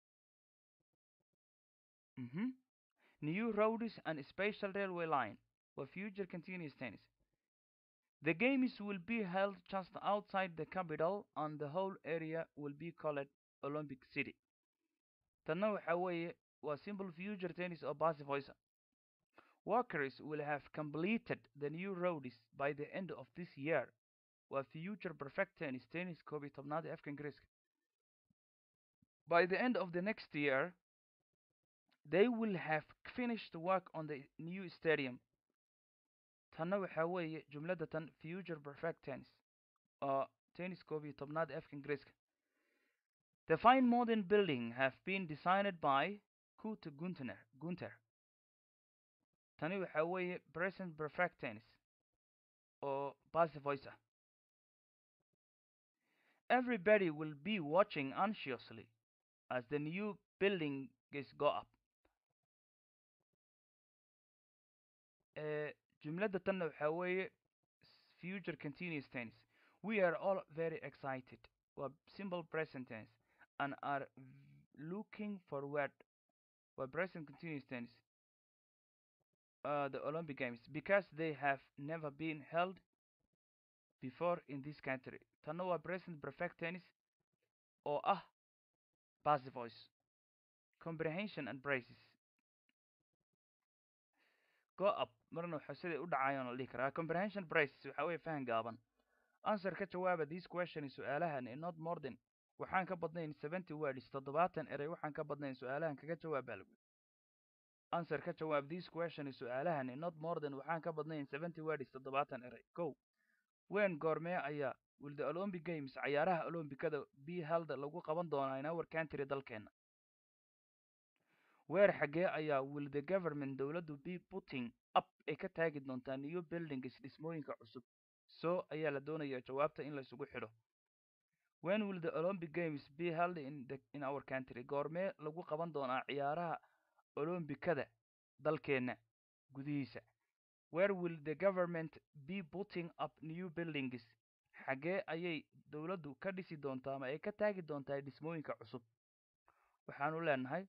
mhm, new roads and special railway line for future continuous tennis. The games will be held just outside the capital and the whole area will be called Olympic City. Tanna waxa weeye waa simple future tennis oo basifoysa. Workers will have completed the new roads by the end of this year. Waa future perfect tennis tennis koob iyo tobnaad ee afka ingiriiska. By the end of the next year, they will have finished work on the new stadium. tanna waxaa weeye jumladda tan future perfect tennis oo tennis koob iyo tobnaad ee afka ingiriiska the fine modern building have been designed by kurt gunter gunter tani waxaa weeye present perfect tennis oo basivoice ah everybody will be watching anxiously as the new building is go up jumladda tanna waxaa weeye future continuous tense we are all very excited waa simple present tense and are looking forward waa present continuous tense uh, the Olympic Games because they have never been held before in this country. Tanna waa present perfect tense oo ah passive voice. Comprehension and braces. Go up marna waxa siday u dhacayaan la dhihi karaa. Comprehension braces waxa weeye fahan gaaban. Answer ka jawaaba this question su'aalahan in not more than waxaan ka badnayn 70 words toddobaatan erey waxaan ka badnayn su'aalahan kaga jawaab baa lagu answer ka jawaab this question su'aalahan in not more than waxaan ka badnayn 70 words toddobaatan erey go when goormee ayaa will the olympic games cayaaraha olombikada be held lagu qaban doonaa in our country dalkeena weer xaggee ayaa will the government dowladdu be putting up ay ka taagi doontaa new buildings dhismooyinka cusub so ayaa la doonayaa jawaabta in la isugu xidho when will the olympic games be held in, the, in our country goormee lagu qaban doonaa ciyaaraha olombikada dalkeena gudihiisa where will the government be putting up new buildings xaggee ayay dowladdu ka dhisi doontaa ama ay ka taagi doontaa dhismooyinka cusub waxaanu leenahay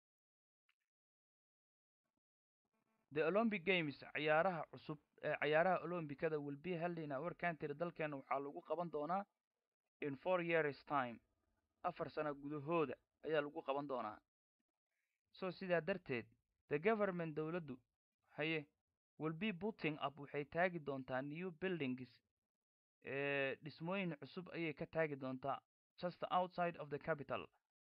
the olympic games ciyaaraha cusub ee ciyaaraha olombikada will be held in our country dalkeena waxaa lagu qaban doonaa in four years time afar sano gudahooda ayaa lagu qaban doonaa so sidaa darteed the government dowladdu haye will be putting up waxay taagi doontaa new buildings ee dhismooyin cusub ayay ka taagi doontaa just outside of the capital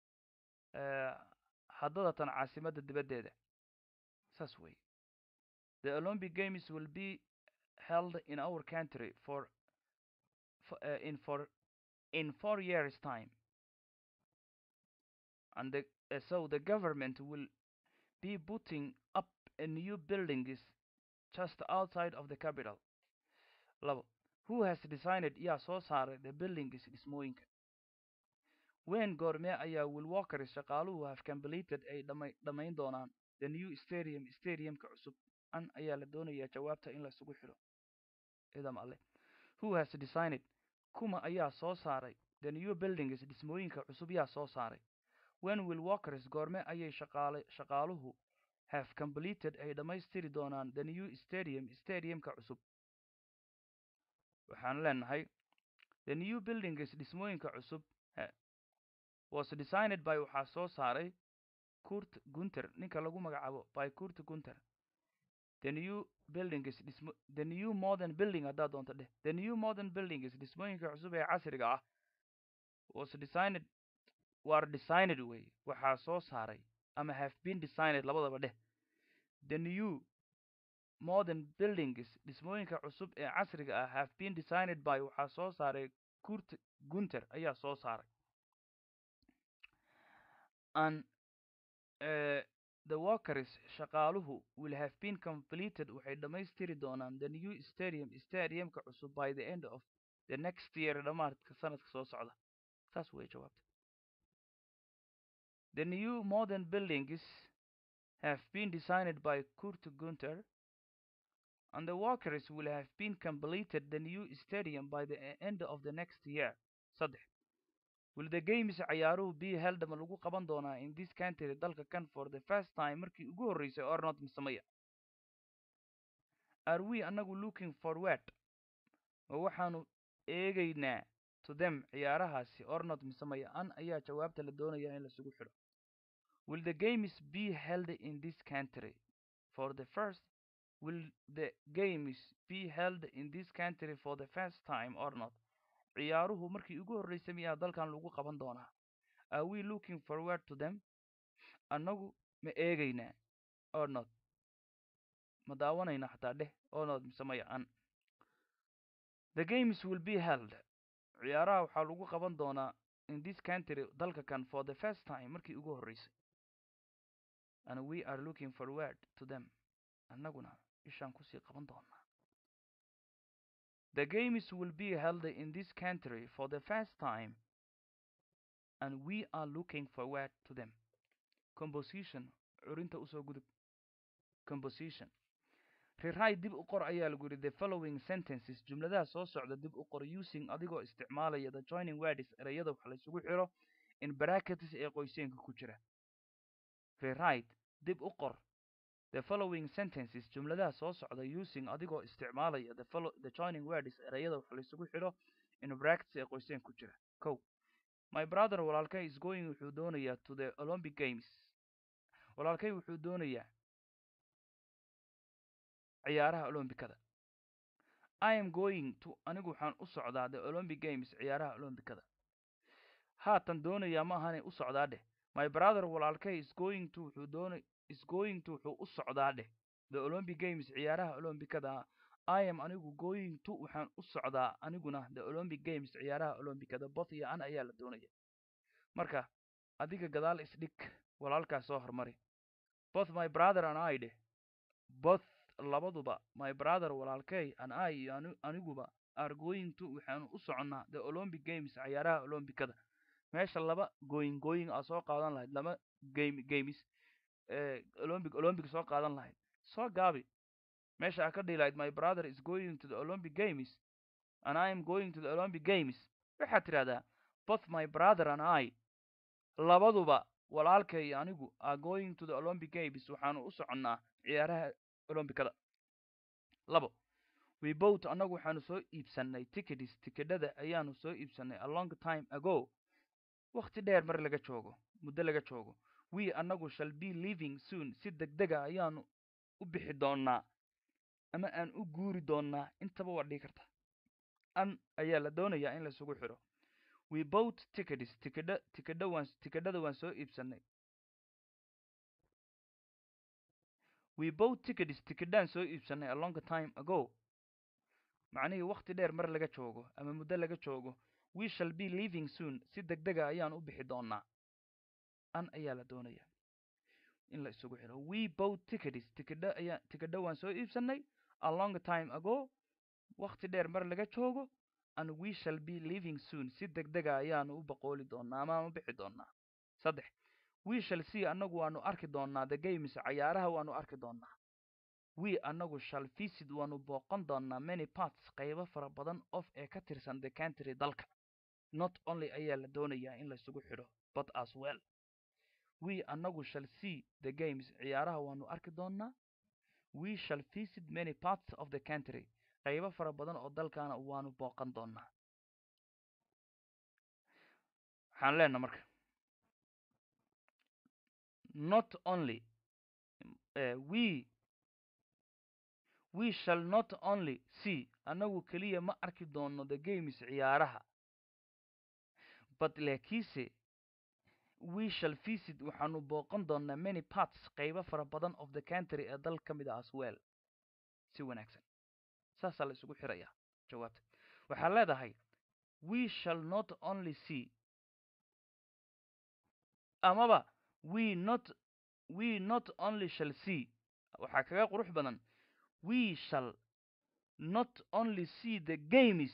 haddadatan caasimadda dibaddeeda saas wey the olympic games will be held in our country for, for uh, in for in four years time and the, uh, so the government will be putting up a new buildings just outside of the capital labo who has designed yaa soo saaray the buildings dhismooyinka wen goormee ayaa will walkers shaqaaluhu have completed ay dhama dhammayn doonaan the new stadium stadiumka cusub an ayaa la doonayaa jawaabta in la isugu xidho idam alle who has designed kuma ayaa soo saaray the new buildings dhismooyinka cusub yaa soo saaray when will walkers goorme ayay shaqaale shaqaaluhu have completed ay dhammaystiri doonaan the new stadium stadiumka cusub waxaan leenahay the new buildings dhismooyinka cusub was designed by waxaa soo saaray kurt gunter ninka lagu magacaabo by kurt gunter the new buildings dhismo the new modern building haddaad doonto dheh the new modern buildings dhismooyinka cusub ee casriga ah was designed war designed way waxaa soo saaray ama have been designed labadaba dheh the new modern buildings dhismooyinka cusub ee casriga ah have been designed by waxaa soo saaray kurt gunter ayaa soo saaray and uh, the workers shaqaaluhu will have been completed waxay dhammaystiri doonaan the new stadium stadiumka cusub by the end of the next year dhammaadka sanadka soo socda saas way jawaabta the new modern buildings have been designed by kurt gunter and the workers will have been completed the new stadium by the end of the next year saddex will the games ciyaaruhu be held ma lagu qaban doonaa in this country dalka kan for the first time markii ugu horreysay or not misamaya are we annagu looking forward ma waxaanu eegaynaa to them ciyaarahaasi or not misamaya an ayaa jawaabta la doonayaa in lasugu xidho will the games be held in this country for the first will the games be held in this country for the first time or not ciyaaruhu markii ugu horreysay miyaa dalkan lagu qaban doonaa are we looking forward to them annagu ma eegaynaa or not ma daawanayna xataa dheh or not mise maya an the games will be held ciyaaraha waxaa lagu qaban doonaa in this country dalka kan for the first time markii ugu horreysay and we are looking forward to them annaguna ishaan kusii qaban doonaa The games will be held in this country for the first time, and we are looking forward to them. Composition, curinta usoo gudub. Composition. Rewrite dib u qor ayaa lagu yidhi the following sentences jumladaha soo socda dib u qor using adigoo isticmaalaya the joining words ereyada wax la isugu xiro in brackets ee qoyseenka ku jira. Rewrite dib u qor the following sentences jumladaha soo socda using adigoo isticmaalaya the follow the joining words erayada wax laysugu xidho in brackets ee qoyseen ku jira kow my brother walaalkay is going wuxuu doonayaa to the olympic games walaalkay wuxuu doonayaa ciyaaraha olombikada i am going to anigu waxaan u socdaa the olympic games ciyaaraha olombikada haatan doonayaa ma ahanay u socdaa dheh my brother walaalkay is going to wuxuu doona is going to wuxuu u socdaa dheh the olympic games ciyaaraha olombikada i am anigu going to waxaan u socdaa aniguna the olympic games ciyaaraha olombikada both iyo an ayaa la doonaya marka adiga gadaal isdhig walaalkaas soo hormari both my brother and i dheh both labaduba my brother walaalkay and i iyo ani- aniguba are going to waxaanu u soconnaa the olympic games ciyaaraha olombikada meesha laba going going aa soo qaadan lahayd laba game games eh, olympic olympic soo qaadan lahayd soo gaabi meesha aa ka dhihi lahayd my brother is going to the olympic games and i am going to the olympic games waxaad tidhahdaa both my brother and i labaduba walaalkay iyo anigu are going to the olympic games waxaanu u soconnaa ciyaaraha olombikada labo we both annagu waxaanu soo iibsannay tickets tikidhada ayaanu soo iibsannay a long time ago wakhti dheer mar laga joogo muddo laga joogo we annagu shall be living soon si degdega ayaanu u bixi doonnaa ama aan u guuri doonnaa intaba waa dhigi karta an ayaa la doonayaa in laisugu xidho we both tickets tikidha tikidha waan tikidhada waan soo iibsannay we both tickets tikidhaan soo iibsannay a long time ago macnihii wakhti dheer mar laga joogo ama muddo laga joogo we shall be living soon si degdega ayaan u bixi doonnaa an ayaa la doonaya in la isugu xidho we both tickets tikidha ayaa tikidha waan soo iibsannay a long time ago wakhti dheer mar laga joogo and we shall be living soon si degdega ayaanu u boqooli doonnaa ama aan u bixi doonnaa saddex we shall see annagu waanu arki doonnaa the games cayaaraha waanu arki doonnaa we annagu shall visit waanu booqan doonnaa many parts qaybo fara badan of ee ka tirsan the country dalka not only ayaa la doonayaa in laisugu xidho but as well we annagu shall see the games ciyaaraha waanu arki doonnaa we shall visit many parts of the country qaybo fara badan oo dalkaana waanu booqan doonnaa waxaan leenaha marka not only uh, we we shall not only see annagu keliya ma arki doonno the games ciyaaraha but laakiinse we shall visit waxaanu booqan doonnaa many parts qaybo fara badan of the country ee dal ka mid ah as well si wanaagsan saasaa la isugu xirayaa jawaabta waxaad leedahay we shall not only see amaba we not we not only shall see waxaa kaga qurux badan we shall not only see the games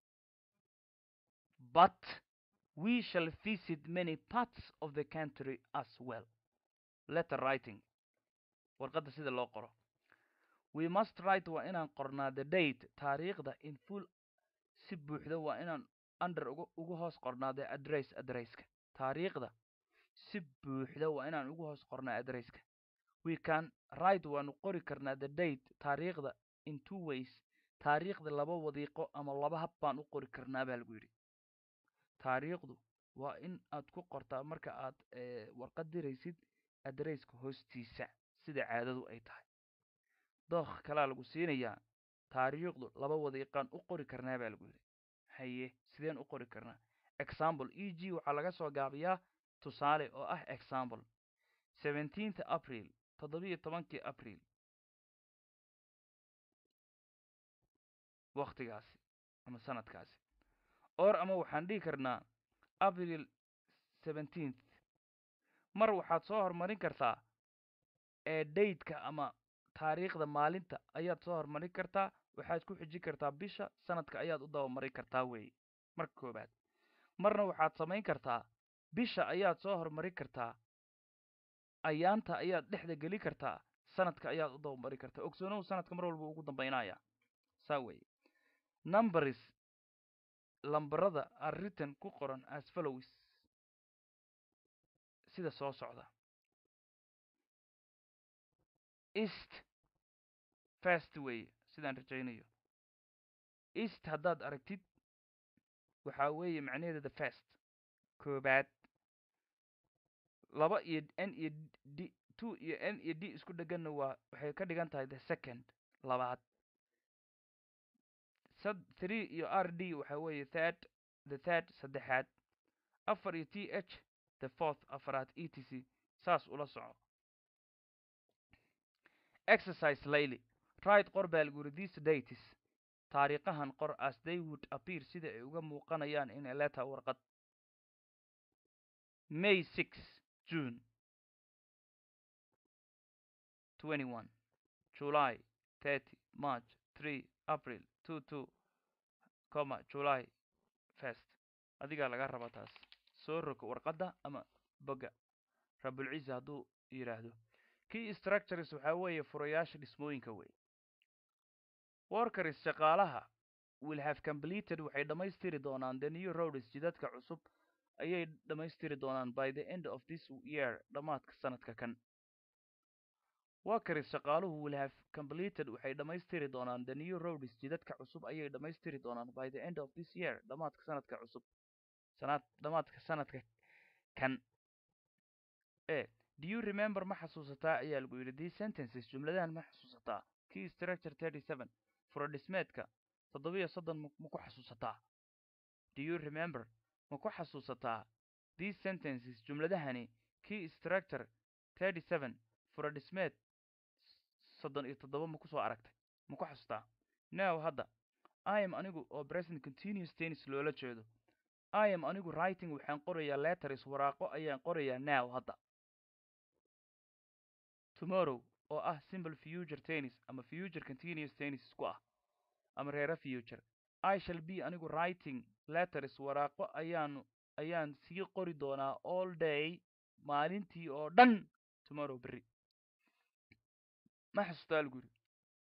but we shall visit many parts of the country as well letter writing warqadda sida loo qoro we must write waa inaan qornaa the date taariikhda in full si buuxda waa inaan under ugu ugu hoos qornaa the address addresska taariikhda si buuxda waa inaan ugu hoos qornaa addresska we can write waanu qori karnaa the date taariikhda in two ways taariikhda laba wadiiqo ama laba hab baan u qori karnaa baa lagu yidhi taariikhdu waa in aad ku qortaa marka aad warqad diraysid adresska hoostiisa sida caadadu ay tahay dookh kalaa lagu siinayaa taariikhdu laba wadiiqaan u qori karnaa baa lagu yidhi haye sideen u qori karnaa example e g waxaa laga soo gaabiyaa tusaale oo ah example seventeenth april toddobiyo tobankii april waktigaasi ama sanadkaasi or ama waxaan dhihi karnaa april seventeenth mar waxaad soo horumarin kartaa ee dateka ama taariikhda maalinta ayaad soo horumarin kartaa waxaad ku xijin kartaa bisha sanadka ayaad u dabamarin kartaa weeye marka koobaad marna waxaad samayn kartaa bisha ayaad soo horumarin kartaa ayaanta ayaad dhexda geli kartaa sanadka ayaad u dabamarin kartaa ogsoonow sanadka mar walba ugu dambaynaya saa weeye numbers lambarada are written ku qoran as follows sida soo socda east fast weeye sidaan rajaynayo east haddaad aragtid waxaa weeye macnaheeda the first koobaad laba iyo n iyo d two iyo n iyo d isku dheganna waa waxay ka dhigan tahay the second labaad sad three iyo r d waxa weeye third the third saddexaad afar iyo t h the fourth afaraad e t c saas ula soco exercise layli right qor baa lagu yidhi these dates taariikhahan qor as they would appear sida ay uga muuqanayaan in a letter warqad may six june twenty one july thirty march three april two two comma july first adigaa laga raba taas soo rogo warqadda ama boga rabulciisa hadduu yidhaahdo key structures waxaa weeye furayaasha dhismooyinka wey workers shaqaalaha will have completed waxay dhammaystiri doonaan the new roads jidadka cusub ayay dhammaystiri doonaan by the end of this year dhammaadka sanadka kan workers shaqaaluhu will have completed waxay dhammaystiri doonaan the new roads jidadka cusub ayay dhammaystiri doonaan by the end of this year dhammaadka sanadka cusub sanad dhammaadka sanadka kan e do you remember ma xasuusataa ayaa lagu yidhi these sentences jumladahan ma xasuusataa key structure thirty seven furo dhismeedka toddobiyo soddon ma ku xasuusataa do you remember ma ku xasuusataa these sentences jumladahani key structure thirty seven furo dhismeed soddon iyo toddoba ma kusoo aragtay ma ku xasuutaa now hadda i am anigu oo present continuous tennis loola jeedo i am anigu writing waxaan qorayaa letters waraaqo ayaan qorayaa now hadda tomorrow oo ah simple future tennis ama future continuous tennis isku ah ama reera future i shall be anigu writing letters waraaqo ayaan ayaan sii qori doonaa all day maalintii oo dhan tomorrow berri ma xasuustaa lagu yidhi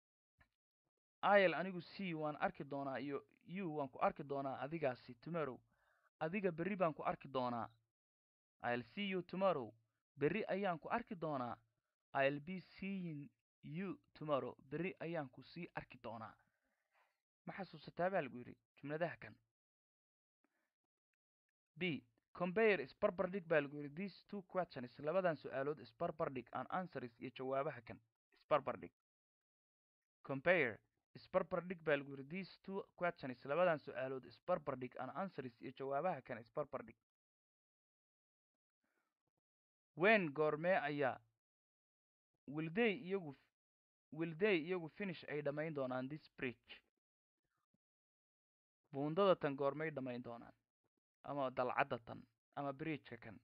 il anigu c waan arki doonaa iyo u waan ku arki doonaa adigaasi tomorrow adiga berri baan ku arki doonaa i'll see you tomorrow berri ayaan ku arki doonaa i'll be seeing you tomorrow berri ayaan ku sii arki doonaa ma xasuusataa baa lagu yidhi jumladaha kan b compare isbarbardhig baa lagu yidhi these two questions labadan su-aalood isbarbardhig and answers iyo jawaabaha kan isbarbardhig compare isbarbardhig baa lagu yidhi these two questions labadan su-aalood isbarbardhig and answers iyo jawaabaha kan isbarbardhig wen goormee ayaa wilday iyagu wilday iyagu finish ay dhammayn doonaan this bridge buundada tan goormay dhammayn doonaan ama dalcadda tan ama bridgeka kan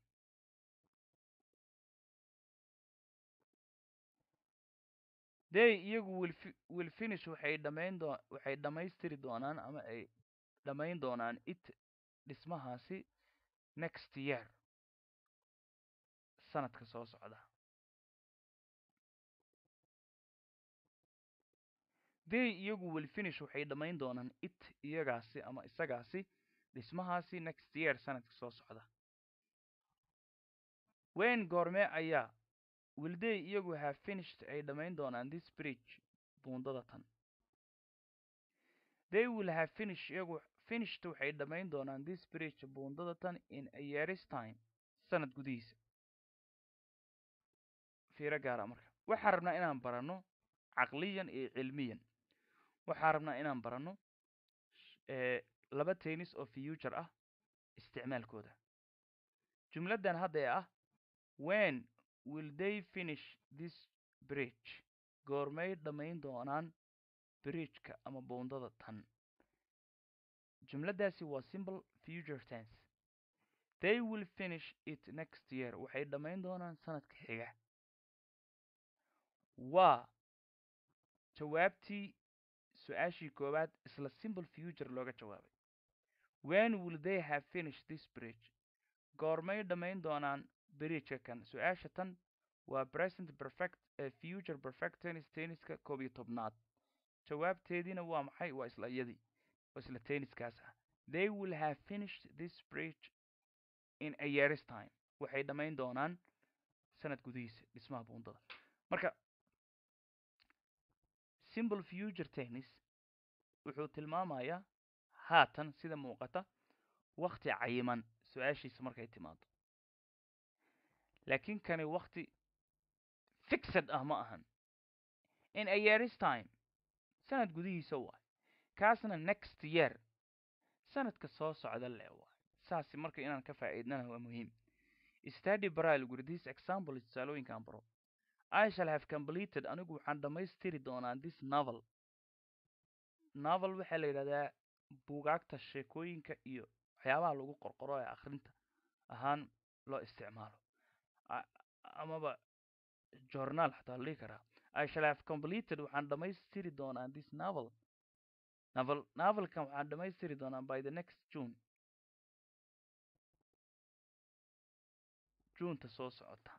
day iyagu will will finish waxay dhammayn doo waxay dhammaystiri doonaan ama ay dhammayn doonaan it dhismahaasi next year sanadka soo socda day iyagu will finish waxay dhammayn doonaan it iyagaasi ama isagaasi dhismahaasi next year sanadka soo socda wen goormee ayaa wilday iyagu have finished ay dhammayn doonaan this bridge buundada tan they will have finish iyagu finished waxay dhammayn doonaan this bridge buundada tan in a years time sanad gudihiisa fiiro gaara marka waxaan rabnaa inaan baranno caqliyan iyo cilmiyan waxaan rabnaa inaan baranno laba tennis oo future ah isticmaalkooda jumladdan hadda ee ah wen will they finish this bridge goormay dhammayn doonaan bridgeka ama buundada tan jumladdaasi waa simple future tense they will finish it next year waxay dhammayn doonaan sanadka xiga waa jawaabtii su-aashii koowaad isla simple future looga jawaabay when will they have finished this bridge goormay dhammayn doonaan bridgeka kan su-aasha tan waa present perfect ee future perfect tennis tenniska koob iyo tobnaad jawaabteediina waa maxay waa isla iyadii waa isla tenniskaas ah they will have finished this bridge in a years time waxay dhammayn doonaan sanad gudihiisa dhismaha buundada marka simple future tennis wuxuu tilmaamayaa haatan sida muuqata wakti cayiman su-aashiisa markay timaado laakiin kani wakti fixed ah ma ahan in a yearis time sanad gudihiisa waay kaasna next year sanadka soo socda le waay saasi marka inaan ka faa'iidnana waa muhiim study brile guri this example tusaalooyinkan baro i shall have completed anigu waxaan dhammaystiri doonaa this novel novel waxaa la yidhahdaa buugaagta sheekooyinka iyo waxyaabaha lagu qorqoro ee akhrinta ahaan loo isticmaalo amaba journaal xataa la dhihi karaa i shall have completed waxaan dhammaystiri doonaa this novel novel novelkan waxaan dhammaystiri doonaa by the next june juneta soo socota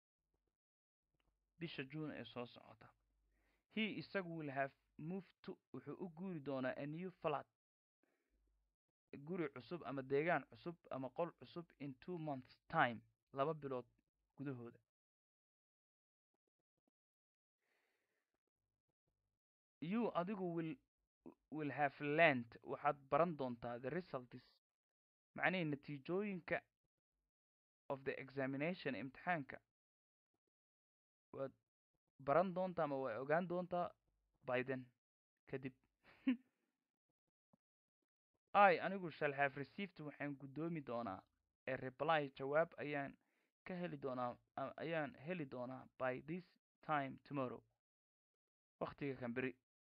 bisha june ee soo socota he isagu will have moved to wuxuu u guuri doonaa a new flat guri cusub ama deegaan cusub ama qol cusub in two months time laba bilood gudahooda you adigu will will have learned waxaad baran doontaa the results macnihii natiijooyinka of the examination imtixaanka waad baran doontaa ama waa ogaan doontaa by then kadib i anigu shall have received waxaan guddoomi doonaa ee reply jawaab ayaan ka heli doonaa ayaan heli doonaa by this time tomorrow waktiga kan beri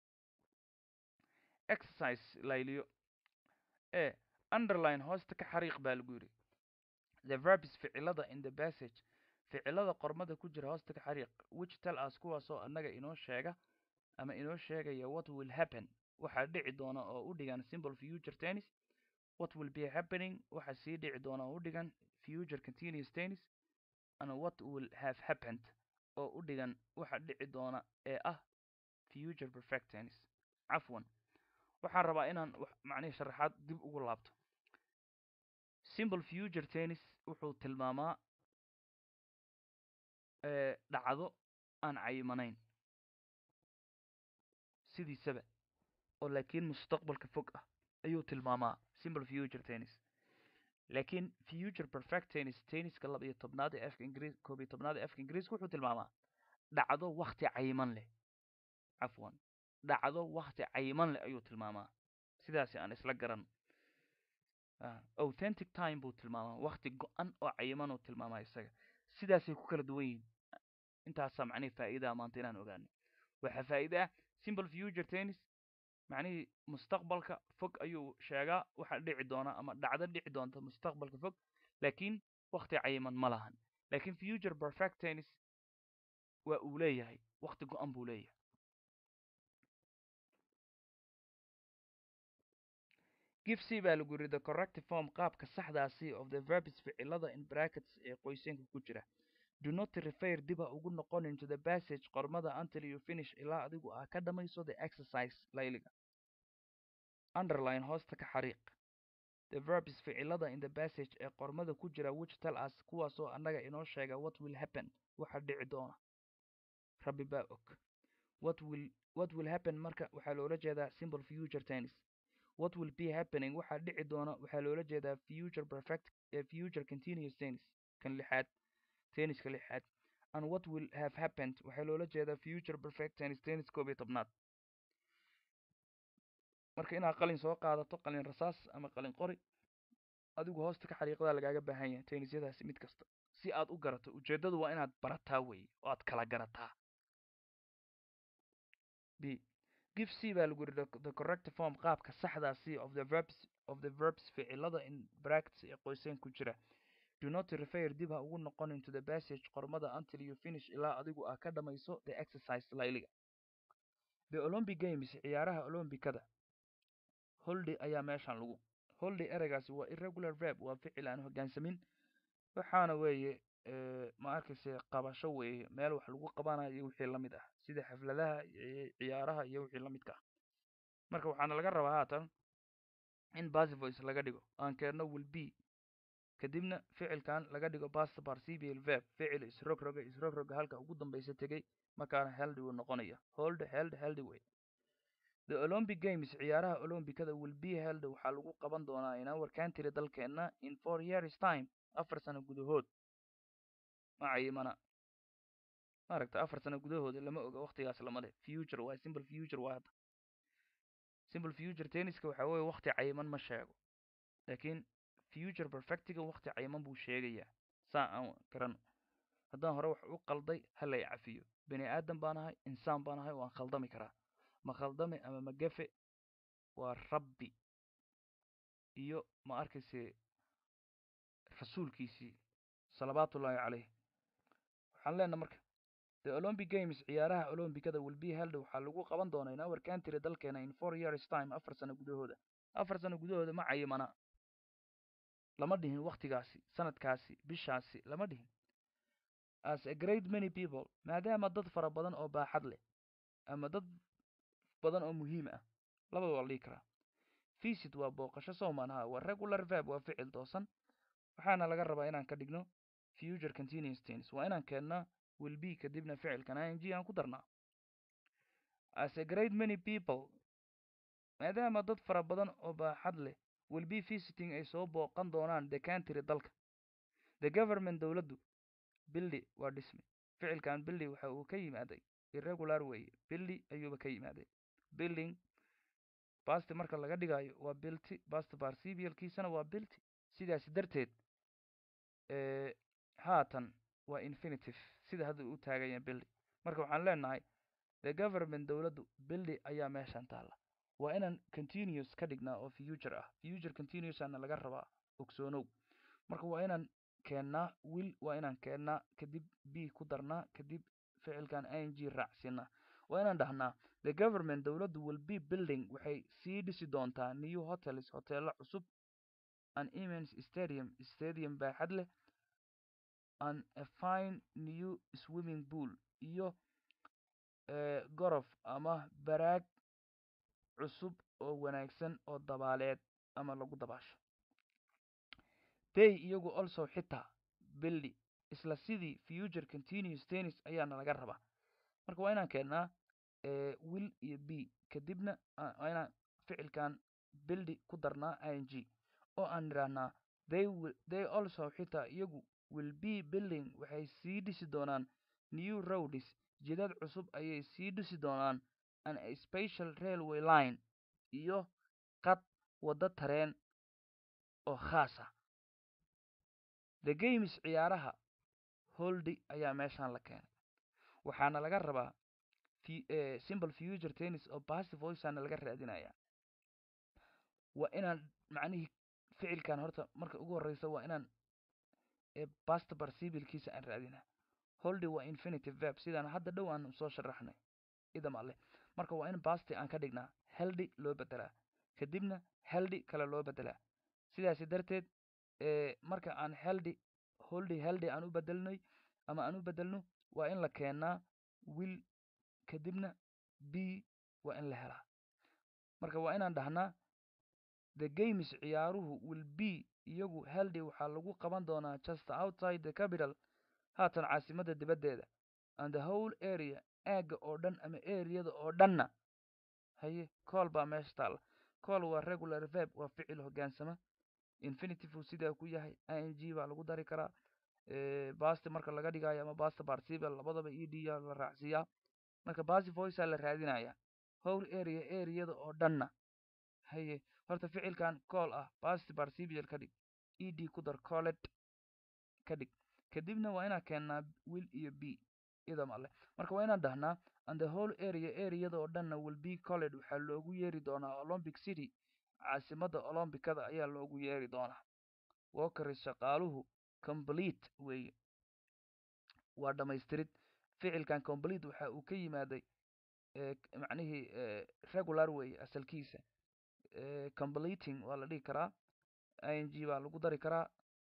exercise layliyo ee underline hoosta ka xariiq baa lagu yidhi the verbs ficilada in the passage ficilada qormada ku jira hoosta ka xariiq which tell us kuwaasoo annaga inoo sheega ama inoo sheegaya what will happen waxaa dhici doona oo u dhigan simple future tennis what will be happening waxaa sii dhici doona oo u dhigan future continuous tennis and what will have happened oo u dhigan waxa dhici doona ee ah future perfect tennis cafwan waxaan rabaa inaan macnihi sharaxaad dib ugu laabto simple future tennis wuxuu tilmaamaa dhacdo aan cayimanayn sidiisaba oo laakiin mustaqbalka fog ah ayuu tilmaamaa simple future tennis laakiin future perfect tennis tenniska laba iyo tobnaad ee afka ingiriis koob iyo tobnaad ee afka ingiriiska wuxuu tilmaamaa dhacdo wakti cayiman leh cafwan dhacdo wakti cayiman leh ayuu tilmaamaa sidaasi aan isla garan authentic time buu tilmaamaa wakti go-an oo cayiman uu tilmaamaa isaga sidaasay ku kala duwan yihiin intaasaa macnihi faa'iidaa maanta inaan ogaano waxaa faa'iide ah simple future tennis macnihii mustaqbalka fog ayuu sheegaa waxa dhici doona ama dhacdo dhici doonta mustaqbalka fog laakiin wakti cayiman ma lahan laakiin future perfect tennis waa uu leeyahay wakti go-an buu leeyahay give c baa lagu yidhi the corrective form qaabka saxdaasi of the verbs ficilada in brackets ee qoysenka ku jira do not refer diba ugu noqon into the passage qormada until you finish ilaa adigu aa ka dhamayso the exercise layliga underline hoosta ka xariiq the verbs ficilada in the passage ee qormada ku jira which tell us kuwaasoo annaga inoo sheega what will happen waxa dhici doona rabbi baa og what will what will happen marka waxaa loola jeedaa simple future tennis what will be happening waxaa dhici doona waxaa loola jeedaa future perfect ee future continuous tennis kan lixaad tenniska lixaad and what will have happened waxaa loola jeedaa future perfect tennis tennis koob iyo tobnaad marka inaad qalin soo qaadato qalin rasaas ama qalin qori adigu hoosta ka xariiqdaa lagaaga baahan yahay tennisyadaasi mid kasta si aad u garato ujeeddadu waa inaad barataa weeye oo aad kala garataa b give c baa lagu yidhi the correct form qaabka saxdaa c of the verbs of the verbs ficilada in brackets ee qoyseen ku jira do not refer dib ha ugu noqon into the passage qormada until you finish ilaa adigu aa ka dhamayso the exercise layliga the olympic games ciyaaraha olombikada holday ayaa meeshan lagu holday ereygaasi waa irregular verb waa ficil aan hoggaansamin waxaana weeye ma arkayse qabasho weeye meel wax lagu qabanayo iyo wixii la mid ah sida xafladaha ciyaaraha iyo wixii la midka ah marka waxaana laga rabaa haatan in basivoice laga dhigo aan keenno will be kadibna ficilkan laga dhigo past participial verb ficil isrogroga isrogroga halka ugu dambeysa tegey markaana held uu noqonaya hold held held way the olympic games ciyaaraha olombikada will be held waxaa lagu qaban doonaa in our country dalkeena in four years time afar sano gudahood macayimana maaragta afar sano gudahooda lama oga waktigaas lama leh future waa simple future waa hadda simple future tenniska waxa weeye wakti cayiman ma sheego laakiin future perfectiga wakti cayiman buu sheegayaa saa aan garano haddaan hore wax u qalday hala i cafiyo bini aadan baan ahay insaan baan ahay waan khaldami karaa ma khaldame ama ma gafe waa rabbi iyo ma arkayse rasuulkiisii salawaatullaahi caleyh waxaan leenaha marka the olympic games ciyaaraha olombikada will be held waxaa lagu qaban doonaa in our country dalkeena in four years time afar sano gudahooda afar sano gudahooda ma cayimana lama dhihin waktigaasi sanadkaasi bishaasi lama dhihin as a great many people maadaama dad fara badan oo baaxad leh ama dad badan oo muhiim ah labada waa la dhihi karaa visit waa booqasho sowmanaha waa regular verb waa ficil toosan waxaana laga rabaa inaan ka dhigno future continuous tense waa inaan keennaa will be kadibna ficilkan ing aan ku darnaa as a great many people maadaama dad fara badan oo baaxad leh will be visiting ay soo booqan doonaan the country dalka the government dowladdu billy waa dhisme ficilkan billy waxa uu ka yimaaday irregular weeye billy ayuuba ka yimaaday building basti marka laga dhigayo waa bilty bast participialkiisana waa bilty sidaasi darteed haatan waa infinitive sida hadda u taaganya billy marka waxaan leenahay the government dowladdu billy ayaa meeshan taalla waa inaan continuous ka dhignaa oo future ah future continuous ana laga rabaa ogsoonow marka waa inaan keennaa will waa inaan keennaa kadib b ku darnaa kadib ficilkan ing raacsinaa waa inaan dhahnaa the government dowladdu will be building waxay sii dhisi doontaa new hotels hoteelo cusub an immense stadium stadium baaxad leh an a fine new swimming pool iyo gorof ama baraag cusub oo wanaagsan oo dabaaleed ama lagu dabaasho day iyagu also xitaa billy isla sidii future continuous tennis ayaana laga rabaa marka waa inaan keennaa will iyo b kadibna waa inaan ficilkan bildy ku darnaa ing oo aan nidhaahnaa they will they also xitaa iyagu will be building waxay sii dhisi doonaan new roads jidad cusub ayay sii dhisi doonaan an a special railway line iyo qad waddo tareen oo khaas ah the games ciyaaraha holdy ayaa meeshaan la keenay waxaana laga rabaa simple future tennis oo passive voiceana laga raadinayaa waa inaan macnihii ficilkan horta marka ugu horreysa waa inaan past participialkiisa aan raadinaa holdy waa infinitive verb sidaan hadda dhow aan soo sharaxnay idam alle marka waa in basti aan ka dhignaa heldy loo bedelaa kadibna heldy kale loo bedelaa sidaasi darteed marka aan heldy holdy heldy aan u bedelnay ama aan u bedelno waa in la keenaa will kadibna b waa in la helaa marka waa inaan dhahnaa the games ciyaaruhu will be iyagu heldy waxaa lagu qaban doonaa just outside the capital haatan caasimadda dibaddeeda and the whole area aagga oo dhan ama areada oo dhanna haye cool baa meesha taalla cool waa regular verb waa ficil hoggaansama infinitive uu sidaa ku yahay ing baa lagu dari karaa basti marka laga dhigayo ama basta participial labadaba e d yaa la raacsiiyaa marka basi voicea la raadinaya whole area areada oo dhanna haye horta ficilkan cool ah basti participial ka dhig e d ku dar colet ka dhig kadibna waa inaan keennaa will iyo b idam alle marka waa inaan dhahnaa and the whole area areada oo dhanna will be colled waxaa loogu yeeri doonaa olympic city caasimadda olombikada ayaa loogu yeeri doonaa walkeris shaqaaluhu complete weeye waa dhamaystirid ficilkan complete waxa uu ka yimaaday macnihii regular weeye asalkiisa completing waa la dhihi karaa ing baa lagu dari karaa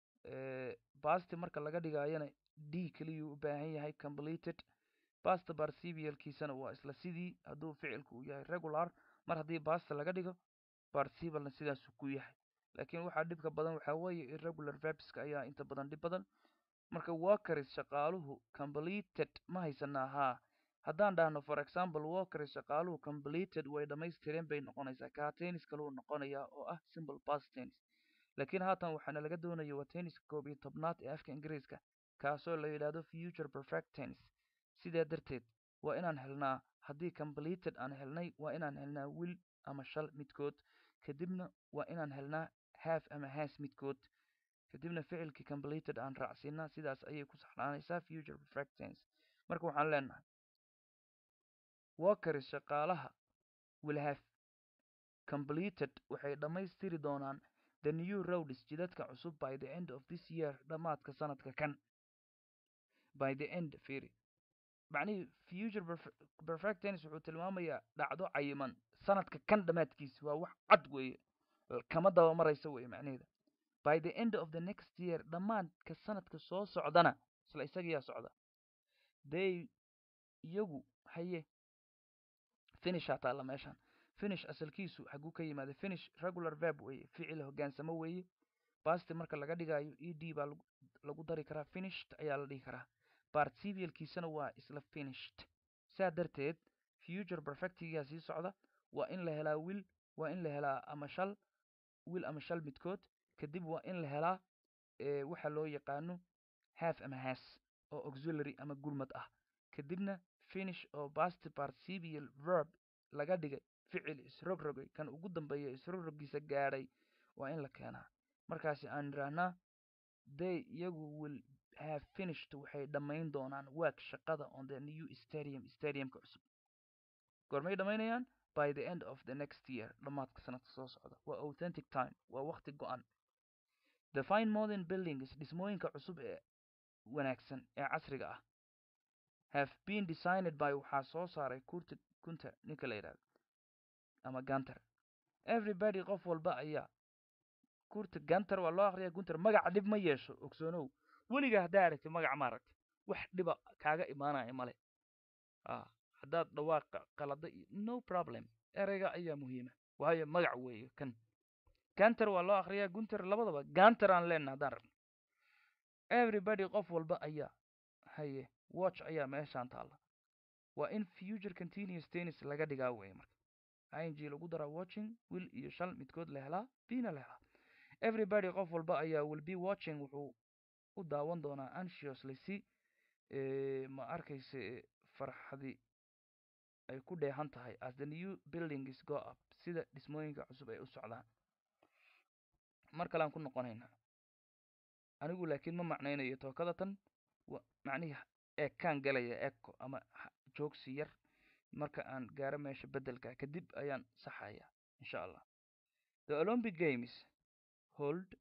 basti marka laga dhigayana d keliyuu u baahan yahay completed basta participialkiisana waa isla sidii hadduu ficilku uu yahay regular mar haddii basta laga dhigo participialna sidaasuu ku yahay laakiin waxaa dhibka badan waxaa weeye irregular verbska ayaa inta badan dhib badan marka workers shaqaaluhu completed ma haysanaa haa haddaan dhahno for example workers shaqaaluhu completed way dhammaystireen bay noqonaysaa kaa tennis kaluu noqonayaa oo ah simple past tense laakiin haatan waxaana laga doonaya waa tenniska koob iyo tobnaad ee afka ingiriiska kaasoo la yidhaahdo future perfect tense sidaa darteed waa inaan helnaa haddii completed aan helnay waa inaan helnaa will ama shal midkood kadibna waa inaan helnaa half ama has midkood kadibna ficilkii completed aan raacsiinaa sidaas ayay ku saxnaanaysaa future perfect tense marka waxaan leenahay workers shaqaalaha will have completed waxay dhammaystiri doonaan the new roads jidadka cusub by the end of this year dhammaadka sanadka kan by the end firi macnihii future perfect tense wuxuu tilmaamayaa dhacdo cayiman sanadka kan dhammaadkiisa waa wax cad weeye kama daba maraysa weeye macnaheeda by the end of the next year dhammaadka sanadka soo socdana isla isagiyaa socda they iyagu haye finish taalla meeshan finish asalkiisu xaguu ka yimaada finish regular verb weeye ficil hoggaansamo weeye basti marka laga dhigayo e d baa lagu dari karaa finished ayaa la dhihi karaa participialkiisana waa isla finished saa darteed future perfectigaa sii socda waa in la helaa will waa in la helaa ama shal will ama shal midkood kadib waa in la helaa waxa loo yaqaano half ama has oo auxiliary ama gurmad ah kadibna finish oo past participial verb laga dhigay ficil isrogrogay kan ugu dambeeya isrogrogiisa gaadhay waa in la keenaa markaasi aan idhaahnaa they iyagu will have finished waxay dhammayn doonaan work shaqada on the new stadium stadiumka cusub goormay dhammaynayaan by the end of the next year dhammaadka sanadka soo socda waa authentic time waa waqti go-an the fine modern buildings dhismooyinka cusub ee wanaagsan ee casriga ah have been designed by waxaa soo saaray kurta kunta ninka la yidhahdo ama ganter everybody qof walba ayaa kurta ganter waa loo akriyaa gunter magaca dhib ma yeesho ogsoonow weligaa haddaa aragti magaca ma aragti wax dhiba kaaga imaanaya male haddaad dhawaaqa qalada iyo no problem ereyga ayaa muhiima waayo magac weeye kan ganter waa loo akriyaa gunter labadaba ganter aan leenna haddaan rabno everybody qof walba ayaa haye watch ayaa meeshaan taalla waa in future continuous tennis laga dhigaa weeye marka ing lagu daraa watching will iyo shal midkood la helaa bina la helaa everybody qof walba ayaa will be watching wuxuu u daawan doonaa anxiously si ma arkayse farxadi ay ku dheehan tahay as the new buildings go up sida dhismooyinka cusub ay u socdaan mar kalean ku noqonaynaa anigu laakiin ma macnaynayo tookada tan macnihi ekaan galaya eco ama joogsi yar marka aan gaaro meesha beddelka kadib ayaan saxaya insha allah the olympic games hold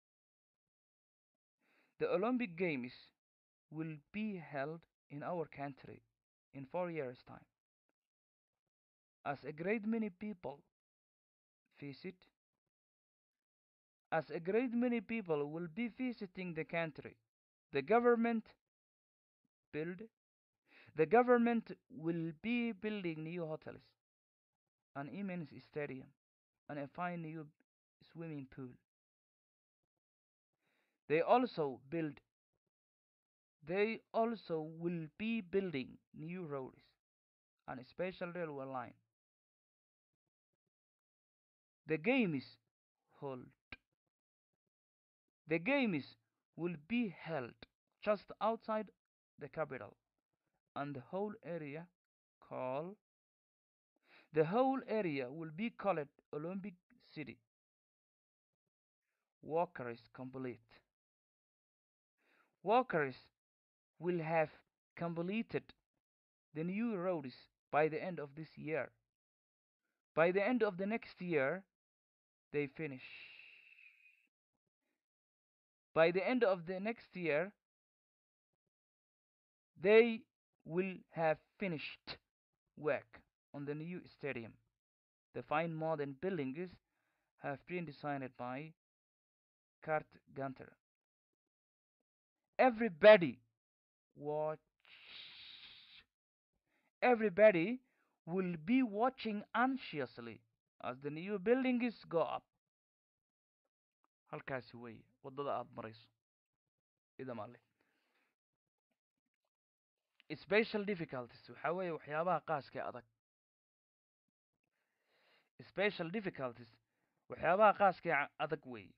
the olympic games will be held in our country in four years time as a great many people visit as a great many people will be visiting the country the government build the government will be building new hotels an immense stadium and a fine new swimming pool they also build they also will be building new roads and a special railway line the games hold the games will be held just outside the capital and the whole area called the whole area will be called Olympic City. Workers complete. Workers will have completed the new roads by the end of this year. By the end of the next year, they finish. By the end of the next year, they will have finished work on the new stadium. The fine modern buildings have been designed by Kurt Gunter. Everybody watch. Everybody will be watching anxiously as the new buildings go up. halkaasi weeye waddada aada marayso idamale special difficulties waxaa weeye waxyaabaha qaaska ee adag special difficulties waxyaabaha qaaska ee adag weeye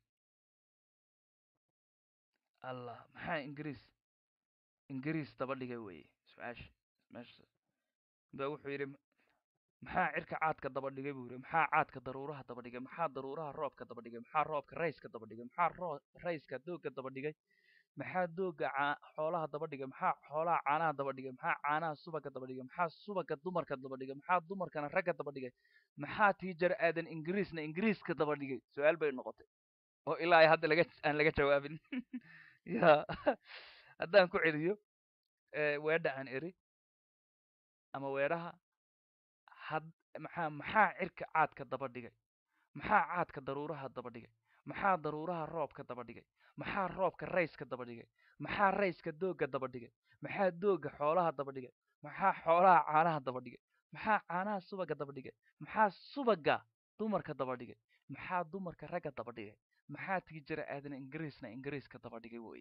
allah maxaa ingiriis ingiriis daba dhigay weeye su-aasha meesha ba wuxuu yidhi maxaa cirka caadka daba dhigay buu yidhi maxaa caadka daruuraha daba dhigay maxaa daruuraha roobka daba dhigay maxaa roobka rayska daba dhigay maxaa roo rayska doogga daba dhigay maxaa doogga caa xoolaha daba dhigay maxaa xoolaha caanaha daba dhigay maxaa caanaha subaga daba dhigay maxaa subaga dumarka daba dhigay maxaa dumarkana ragga daba dhigay maxaa tiijar aadan ingiriisna ingiriiska daba dhigay su-aal bay noqotay oo ilaa ay hadda laga aan laga jawaabin ya haddaan ku celiyo weedha aan eri ama weedhaha had maxaa maxaa cirka caadka daba dhigay maxaa caadka daruuraha daba dhigay maxaa daruuraha roobka daba dhigay maxaa roobka rayska daba dhigay maxaa rayska doogga daba dhigay maxaa doogga xoolaha daba dhigay maxaa xoolaha caanaha daba dhigay maxaa caanaha subaga daba dhigay maxaa subaga dumarka daba dhigay maxaa dumarka ragga daba dhigay maxaa tiijira aadan ingiriisna ingiriiska daba dhigay wey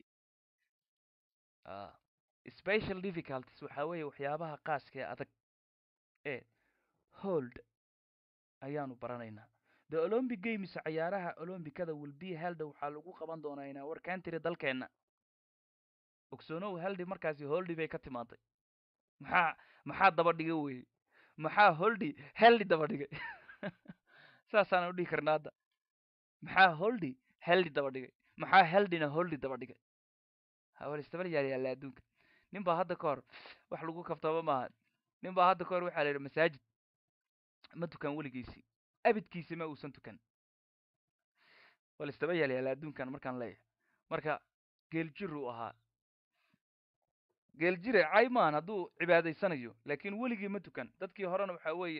special difficulties waxaa weeye waxyaabaha qaaska ee adag ee hold ayaanu baranaynaa the olympic games cayaaraha olombikada wilbe helde waxaa lagu qaban doonaa inaa warkaan tiri dalkeenna ogsoonow heldi markaasi holdi bay ka timaaday maxaa maxaa daba dhigay weye maxaa holdi heldi daba dhigay saasaan u dhihi karna hadda maxaa holdi heldi daba dhigay maxaa heldina holdi daba dhigay hawal istabal yaal yaalla adduunka nin baa hadda ka hor wax lagu kaftaba maaha nin baa hadda ka hor waxaa la yidhi masaajid ma tukan weligiisii abidkiisi ma uusan tukan wal istaba yaal yaalla adduunkan markaan leeyahay marka geeljir uu ahaa geeljire cay maan hadduu cibaadaysanayo laakiin weligii ma tukan dadkii horena waxaa weeye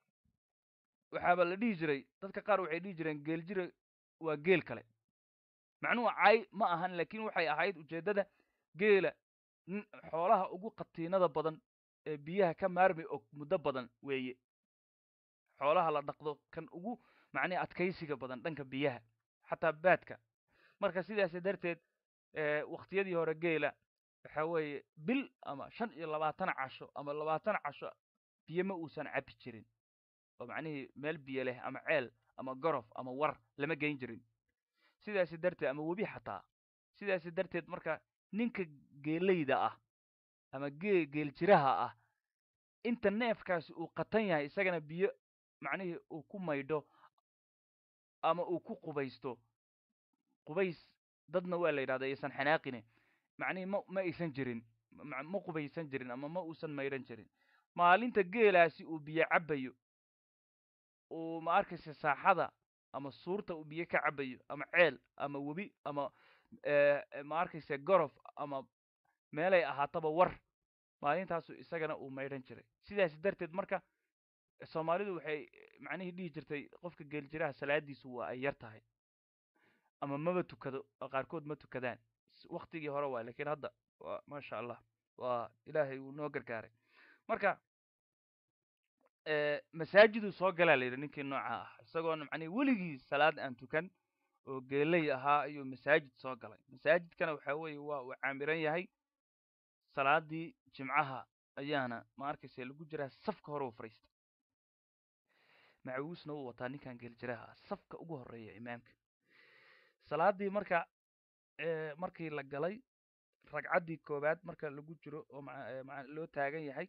waxaaba la dhihi jiray dadka qaar waxay dhihi jireen geeljire waa geel kale macnuhu cay ma ahan laakiin waxay ahayd ujeeddada geela xoolaha ugu qatiinada badan ee biyaha ka maarmi og muddo badan weeye xoolaha la dhaqdo kan ugu macnihi adkaysiga badan dhanka biyaha xataa baadka marka sidaas darteed waktiyadii hore geela waxa weeye bil ama shan iyo labaatan casho ama labaatan casho biyo ma uusan cabi jirin oo macnihii meel biyo leh ama ceel ama gorof ama war lama geyn jirin sidaasi darteed ama webi xataa sidaasi darteed marka ninka geelayda ah ama gee geeljiraha ah inta neefkaasi uu qatan yahay isagana biyo macnihii uu ku maydho ama uu ku qubaysto qubays dadna waa la yidhahda aysan xanaaqine macnihii ma ma aysan jirin ma qubaysan jirin ama ma uusan maydhan jirin maalinta geelaasi uu biyo cabayo uu ma arkaysa saaxada ama suurta uu biyo ka cabayo ama ceel ama webi ama ma arkaysa gorof ama meelay ahaataba war maalintaasu isagana uu maydhan jiray sidaas darteed marka soomaalidu waxay macnihii dhihi jirtay qofka geeljiraha salaadiisu waa ay yar tahay ama maba tukado oo qaarkood ma tukadaan waktigii hore waa lakiin hadda waa maasha allah waa ilaahay uu noo gargaaray marka masaajiduu soo galaa la yidhi ninkii nooca ah isagoona macnihi weligii salaad aan tukan oo geeley ahaa ayuu masaajid soo galay masaajidkana waxa weeye waa uu caamiran yahay salaadii jimcaha ayaana ma arkaysa lagu jiraa safka hore u fariista macawiisna uu wataa ninkan geeljiraha ah safka ugu horeeya imaamka salaadii marka markii la galay ragcaddii koowaad marka lagu jiro oo ma loo taagan yahay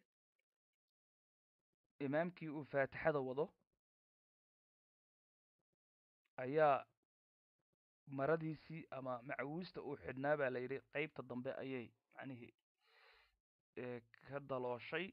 imaamkii uu faatixada wado ayaa maradiisii ama macawiista uu xidhnaa baa la yidhi qeybta dambe ayay macnihii ka dalooshay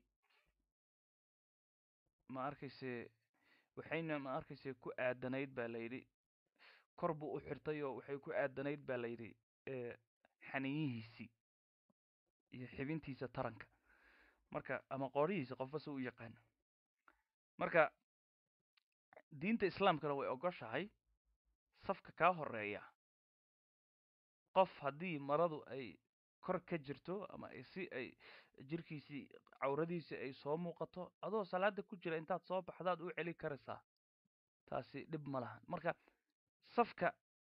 ma arkayse waxayna ma arkayse ku aadanayd baa la yidhi kor buu u xirtay oo waxay ku aadanayd baa la yidhi xaniyihiisii iyo xibintiisa taranka marka ama qoorihiisa qofba si u yaqaano marka diinta islaamkana way ogoshahay safka kaa horeeya qof haddii maradu ay kor ka jirto ama si ay jirkiisii cawradiisii ay soo muuqato adoo salaada ku jira intaad soo baxdaad u celi karaysaa taasi dhib ma lahan marka safka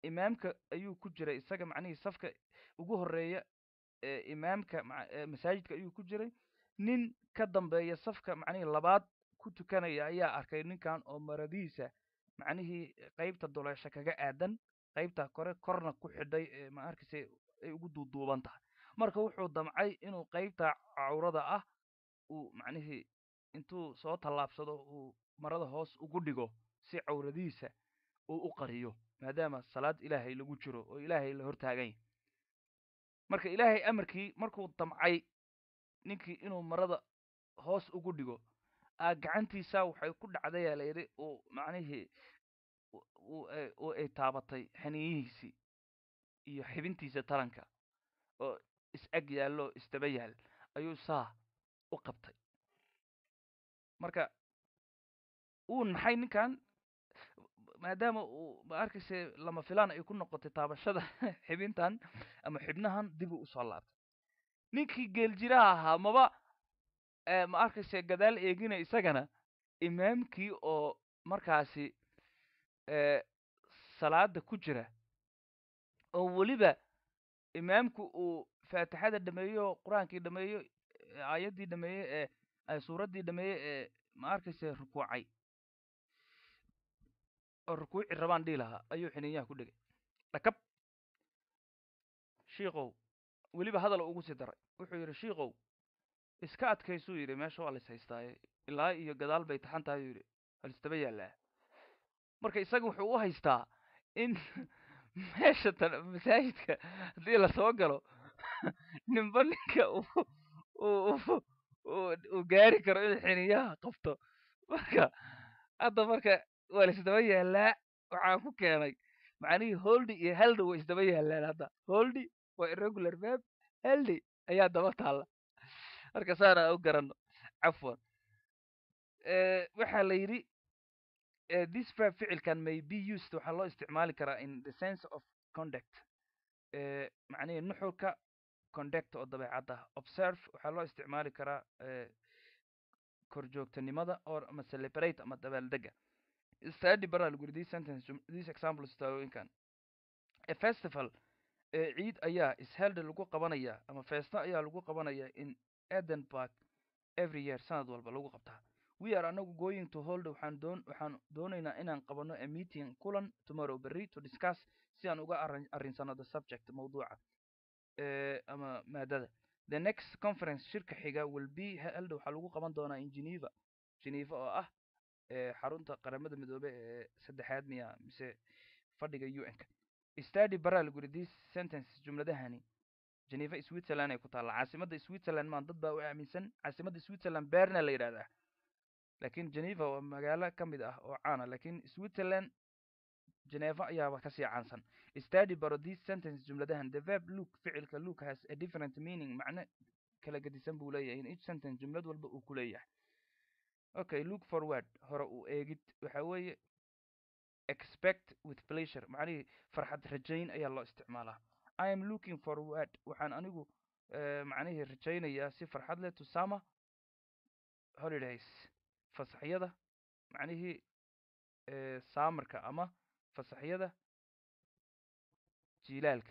imaamka ayuu ku jiray isaga macnihii safka ugu horeeya ee imaamka ma- ee masaajidka ayuu ku jiray nin ka dambeeya safka macnihii labaad ku tukanaya ayaa arkay ninkan oo maradiisa macnihii qeybta duleesha kaga aadan qeybta kore korna ku xidhay ee ma arkayse ay ugu duuduuban tahay marka wuxuu damcay inuu qeybta cawrada ah uu macnihii intuu soo tallaabsado uu marada hoos ugu dhigo si cawradiisa uu u qariyo maadaama salaad ilaahay lagu jiro oo ilaahay la hortaagan yahay marka ilaahay amarkii markuu damcay ninkii inuu marada hoos ugu dhigo aa gacantiisa waxay ku dhacdayaa layidhi uu macnihii u- uu ay- uu ay taabatay xaniyihiisii iyo xibintiisa taranka oo is ag yaallo isdaba yaal ayuu saa u qabtay marka uu naxay ninkan maadaama uu ma arkayse lama filaan ay ku noqotay taabashada xibintan ama xibnahan dib uu usoo laabtay ninkii geeljiraha ahaa maba eh, ma arkayse gadaal eegina isagana imaamkii oo markaasi eh, salaada ku jira oo weliba imaamku uu faatixada dhameeyo qur-aankii dhameeyo eh, aayaddii dhameeye ee eh, suuraddii dhameeye ee ma arkayse rukuucay oo rukuuci rabaan dhihi lahaa ayuu xiniinyaha ku dhegay dhakab shiikow weliba hadal ugu sii daray wuxuu yidhi shiikow iska adkaysuu yidhi meesha waa lais haystaaye ilaa iyo gadaal bay taxan tahay yuu yidhi halistaba yaallaa marka isaga wuxuu u haystaa in meesha tan masaajidka haddii lasoo galo ninba ninka uu uu uu- uu uu gaari karo inuu xiniyaha qabto marka hadda marka waa laisdaba yaallaa waxaan ku keenay macnihii holdi iyo haldi way isdaba yaallaan hadda holdi waa irregular verb haldi ayaa daba taalla marka saana u garano cafwan Eh, waxaa la yidhi eh, this verb ficilkan may be used waxaa loo isticmaali karaa in the sense of conduct eh, macnihii nuxurka conduct oo dabeecad ah observe waxaa loo isticmaali karaa eh, korjoogtanimada or ama celebrate ama dabaaldega study baraa lagu yidhi this sentence jum- this example stawinkan a festival ee ciid ayaa is held lagu qabanaya ama feesta ayaa lagu qabanaya in edinburgh every year sanad walba lagu qabtaa we are anagu going to hold waxaan doon waxaan doonaynaa inaan qabano a meeting kulan tomorrow berri to discuss si aan uga arrin arrinsano the subject mawduuca eh, ama maadada the next conference shirka xiga will be held waxaa lagu qaban doonaa in geneva geneva oo ah eh, xarunta qaramada midoobe ee saddexaad miya mise fadhiga un-ka study baraa lagu yidhi this sentence jumladahani geneva switzerland ay ku taalla caasimadda switzerland maan dad baa u aaminsan caasimadda switzerland berna la yidhahdaa laakiin geneva waa magaalo ka mid ah oo caana laakiin switzerland geneva ayaaba kasii caansan study baro this sentence jumladahan the verb look ficilka look has a different meaning macne kala gedisan buu leeyahay in each sentence jumlad walba uu ku leeyahay okay look forward hore u eegid waxa weeye expect with pleasure macnihii farxad rajayn ayaa loo isticmaalaa i am looking forward waxaan anigu eh, macnihii rajaynayaa si farxad leh to summer holidays fasaxyada macnihii eh, saamarka ama fasaxyada jiilaalka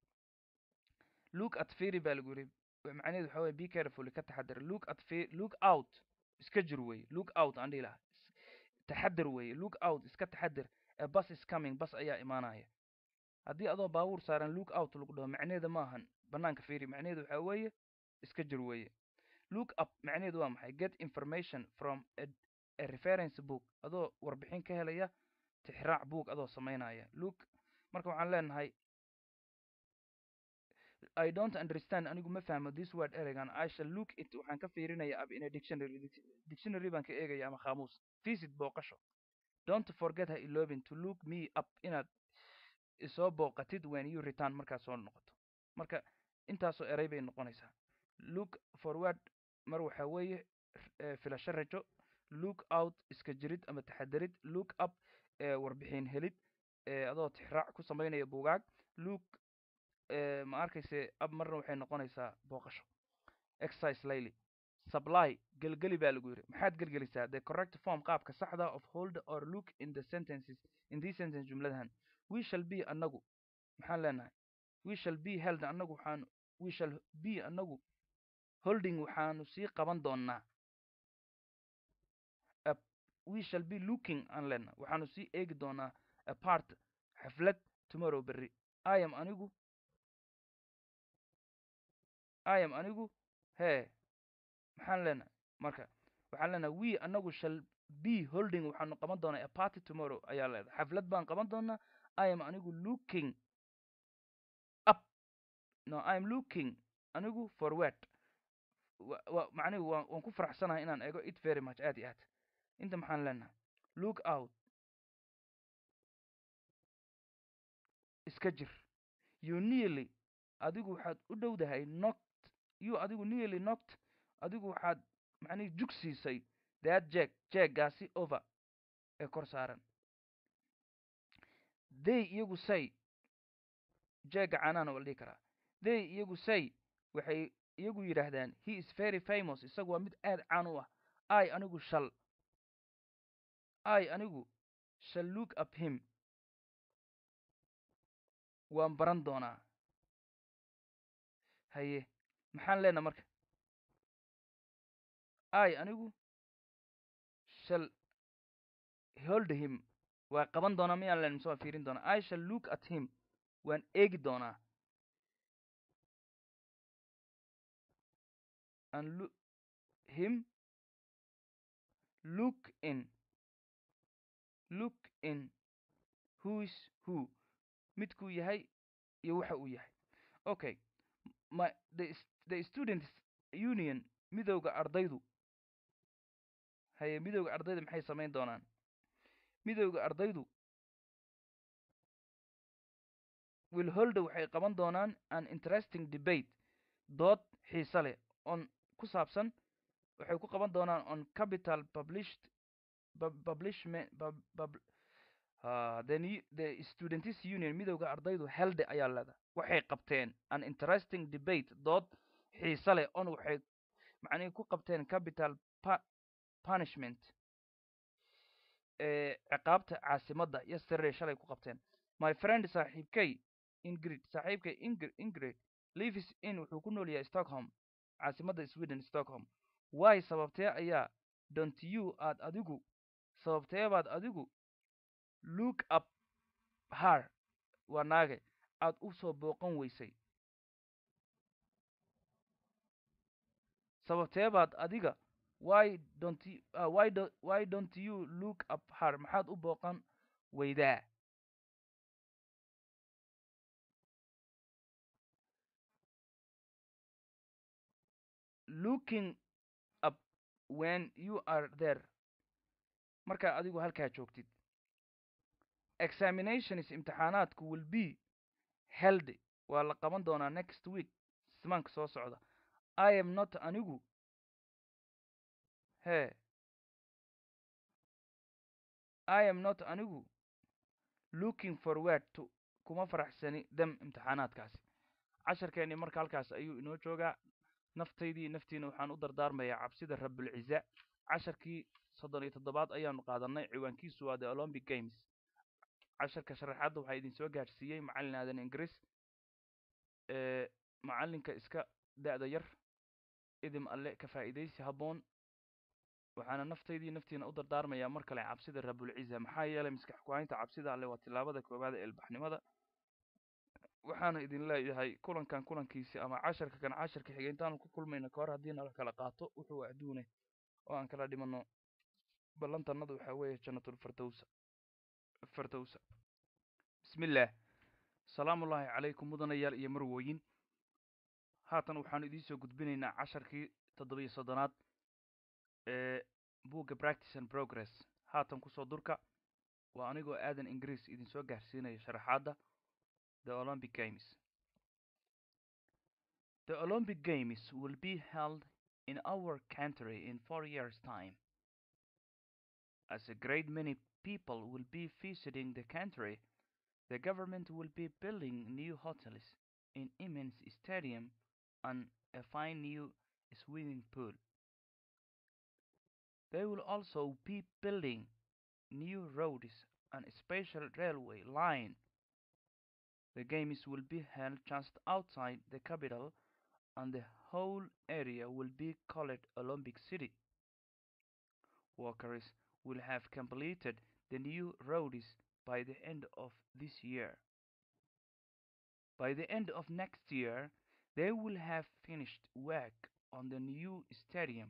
look at fairy baa lagu yidhi wa- macnaheedu waxa weye be careful ka taxadar look at fa- look out iska jir weye look out aan dhihi lahaa Is- taxadar weye look out iska taxadar a bus is coming bus ayaa imaanaya haddii adoo baabuur saaran look out lagu dhaho macnaheeda ma ahan banaanka fairy macnaheedu waxa weeye iska jir weye look up macnaheedu waa maxay get information from a, a reference book adoo warbixin ka helaya tixraac book adoo samaynaya look marka waxaan leenahay I don't understand anigu ma fahmo this word ereygan I shall look it waxaan ka fiirinaya up in a dictionary Dic- dictionary baan ka eegaya ama qaamuus visit booqasho don't forget ha iloobin to look me up inaad isoo booqatid when you return markaad soo noqoto marka intaasoo erey bay noqonaysaa look forward mar waxaa weeye eh, filasho rajo look out iska jirid ama taxadarid look up eh, warbixin helid eh, adoo tixraac ku samaynaya buugaag look eh, ma arkayse ab marna waxay noqonaysaa booqasho exercise layly supply gelgeli baa lagu yidhi maxaad gelgelisaa the correct form qaabka saxda of hold or look in the sentences in these sentence jumladahan we shall be annagu maxaan leenahay we shall be held annagu waxaanu we shall be annagu holding waxaanu sii qaban doonaa a we shall be looking aan leenahay waxaanu sii eegi doonaa a part xaflad tomorrow berri i am anigu i am anigu hee maxaan leenahay marka waxaan leenahay we annagu shall be holding waxaanu qaban doonaa a party tomorrow ayaa leedahay xaflad baan qaban doonaa i am anigu looking up no i am looking anigu forward wa- wa- macnihi waan waan ku faraxsanahay inaan eego it very much aad iyo aad inta maxaan leenahay look out iska jir you nearly adigu waxaad u dhowdahay knocked you adigu nearly knocked adigu waxaad macnihi jug siisay that jeeg jeeggaasi over ee kor saaran they iyagu say jeegga caanaana waa la dhihi karaa they iyagu say waxay iyagu yidhaahdaan he is very famous isagu waa mid aad caan u ah i anigu shall i anigu shall look up him waan baran doonaa haye maxaan leenaha marka i anigu shall hold him waa qaban doonaa miyaan leen mise waan fiirin doonaa i shall look at him waan eegi doonaa and look him look in look in who is who midkuu yahay iyo waxa uu yahay okay my the, s- the students union midowga ardaydu haye midowga ardayda maxay samayn doonaan midowga ardaydu will holda waxay qaban doonaan an interesting debate dood xiise leh on ku saabsan waxay ku qaban doonaan on capital published pub- publishment pub, pub, uh, the, new, the students union midowga ardaydu helde ayaa leeda waxay qabteen an interesting debate dood xiise leh on waxay macnihi ku qabteen capital pa punishment ee ciqaabta caasimadda yesterday shalay ku qabteen my friend saaxiibkay ingrid saaxiibkay ingrid ingrid lives in wuxuu ku nool yahay stockholm caasimadda sweden stockholm why sababtee ayaa don't you aad adigu sababtee baad adigu look up her waa naage aad u soo booqan weysay sababtee baad adiga why don't you, uh, why, do, why don't you look up her maxaad u booqan weydaa looking up when you are there markaa adigu halkaa joogtid examinations imtixaanaadku will be held waa la qaban doonaa next week simaanka soo socda i am not anigu he i am not anigu looking forward to kuma faraxsani dem imtixaanaadkaasi casharkeennii marka halkaas ayuu inoo joogaa naftaydii naftiina waxaan u dardaarmayaa cabsida rabulciza casharkii soddon iyo toddobaad ayaanu qaadanay ciwaankiisu waa the olympic games casharka sharaxaadda waxaa idin soo gaadhsiiyey macallin aadan ingiriis ee macallinka iska da'da yar idim alle ka faa'iidaysi habboon waxaana naftaydii naftiina u dardaarmayaa mar kale cabsida rabulciza maxaa yeelay maskax ku-haynta cabsida alle waa tillaabada koowaad ee ilbaxnimada waxaana idin leeyahay kulankan kulankiisi ama casharka kan casharka xiga intaanu ku kulmayno kahor haddii nala kala qaato wuxuu adduune oo aan kala dhimano ballantannadu waxaa weeye jannatul firdowsa firdowsa bismillaah salaamullaahi calaykum mudanayaal iyo marwooyin haatan waxaanu idiin soo gudbinaynaa casharkii toddobiyo soddonaad ee buugga practice and progress haatan kusoo durka waa anigoo aadan ingiriis idin soo gaarsiinaya sharaxaadda the olympic games the olympic games will be held in our country in four years time as a great many people will be visiting the country the government will be building new hotels an immense stadium and a fine new swimming pool They will also be building new roads and a special railway line The games will be held just outside the capital and the whole area will be called Olympic City. Workers will have completed the new roads by the end of this year. By the end of next year, they will have finished work on the new stadium.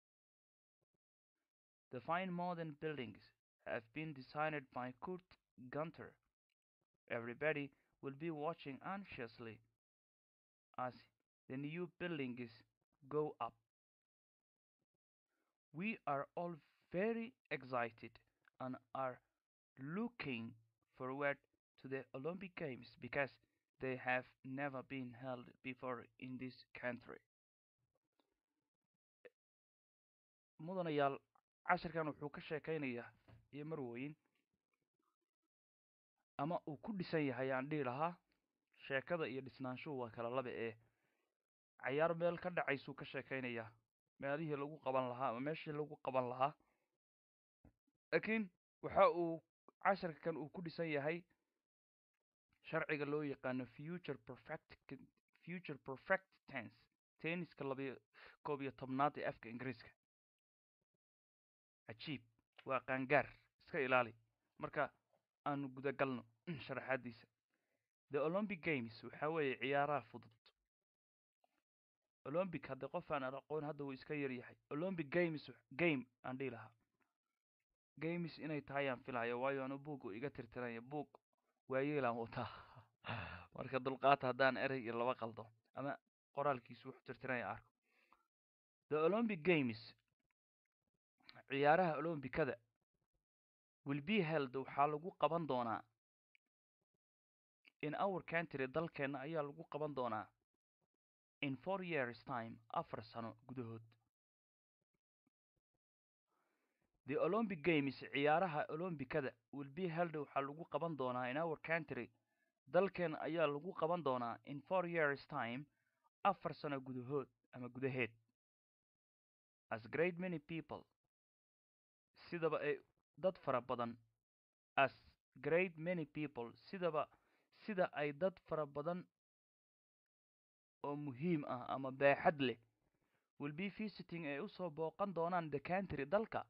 The fine modern buildings have been designed by Kurt Gunter. Everybody will be watching anxiously as the new buildings go up. We are all very excited and are looking forward to the Olympic Games because they have never been held before in this country. mudanayaal cashirkan wuxuu ka sheekaynayaa iyo marwooyin ama uu ku dhisan yahay aan dhihi lahaa sheekada iyo dhisnaanshuhu waa kala laba ee cayaar meel ka dhacaysuu ka sheekaynayaa meelihii lagu qaban lahaa ama meeshii lagu qaban lahaa laakiin waxa uu cashirkan uu ku dhisan yahay sharciga loo yaqaano future perfect future perfect tense tenniska labayo koob iyo tobnaad ee afka ingiriiska cajiib waa qaangaar iska ilaali marka aanu gudagalno sharaxaadiisa the olympic games waxa weeye ciyaaraha fudud olympic haddii qof aan aqoon hadda wuu iska yar yahay olympic games game aan dhihi lahaa games inay tahay aan filayo waayo anu buug iga tirtiranya buug waayeelaan wataa marka dulqaata haddaan erey iyo laba qaldo ama qoraalkiisu wuxuu tirtiranya arko the olympic games ciyaaraha olombikada will be held waxaa lagu qaban doonaa in our country dalkeenna ayaa lagu qaban doonaa in four years time afar sano gudahood the olympic games ciyaaraha olombikada will be held waxaa lagu qaban doonaa in our country dalkeenna ayaa lagu qaban doonaa in four years time afar sano gudahood ama gudaheed as great many people sidaba ay dad fara badan as great many people sidaba sida ay dad fara badan oo muhiim ah ama baaxad leh will be visiting ay usoo booqan doonaan the country dalka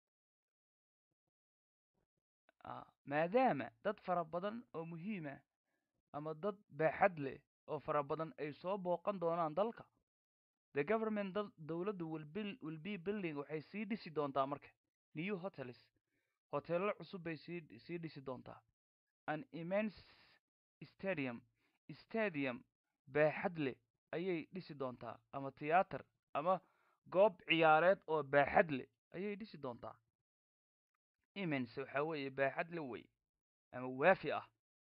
maadaama dad fara badan oo muhiima ama dad baaxad leh oo fara badan ay soo booqan doonaan dalka the government dowladdu will be building waxay sii dhisi doontaa marka new hotels hoteello cusub bay sii sii dhisi doontaa an immense stadium stadium baaxad leh ayay dhisi doontaa ama tiyaatar ama goob ciyaareed oo baaxad leh ayay dhisi doontaa immense waxaa weeye baaxad le wey ama waafi ah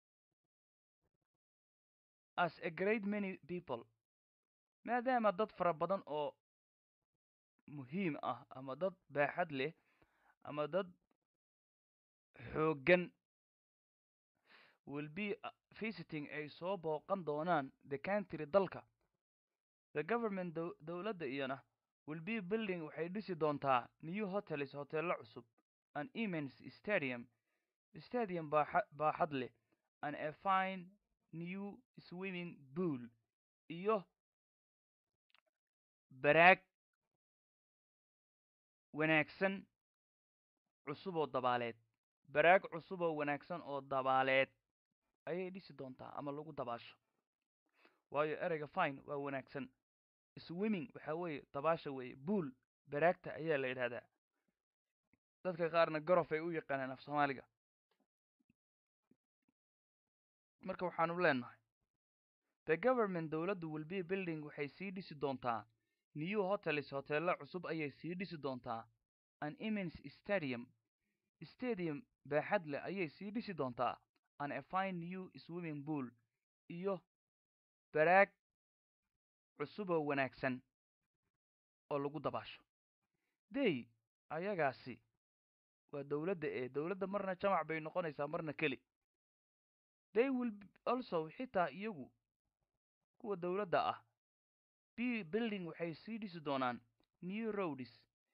as a great many people maadaama dad fara badan oo muhiim ah ama dad baaxad leh ama dad xooggan will be visiting ay soo booqan doonaan the country dalka the government dowladda iyana will be building waxay dhisi doontaa new hotels hoteello cusub an immense stadium stadium baaxad leh and a fine new swimming pool iyo baraag wanaagsan cusub oo dabaaleed baraag cusub oo wanaagsan oo dabaaleed ayay dhisi doontaa ama lagu dabaasho waayo ereyga fine waa wanaagsan swimming waxaa weeye dabaasha weeye buol baraagta ayaa la yidhahdaa dadka qaarna gorof ay u yaqaanaan af soomaaliga marka waxaanu leenahay the government dowladdu will be building waxay sii dhisi doontaa new hotels hoteello cusub ayay sii dhisi doontaa an immense stadium stadium baaxad leh ayay sii dhisi doontaa an a fine new swimming pool iyo baraag cusuboo wanaagsan oo lagu dabaasho dey ayagaasi waa dowladda ee dowladda marna jamac bay noqonaysaa marna keli they will also xitaa iyagu kuwa dowladda ah b building waxay sii dhisi doonaan new roads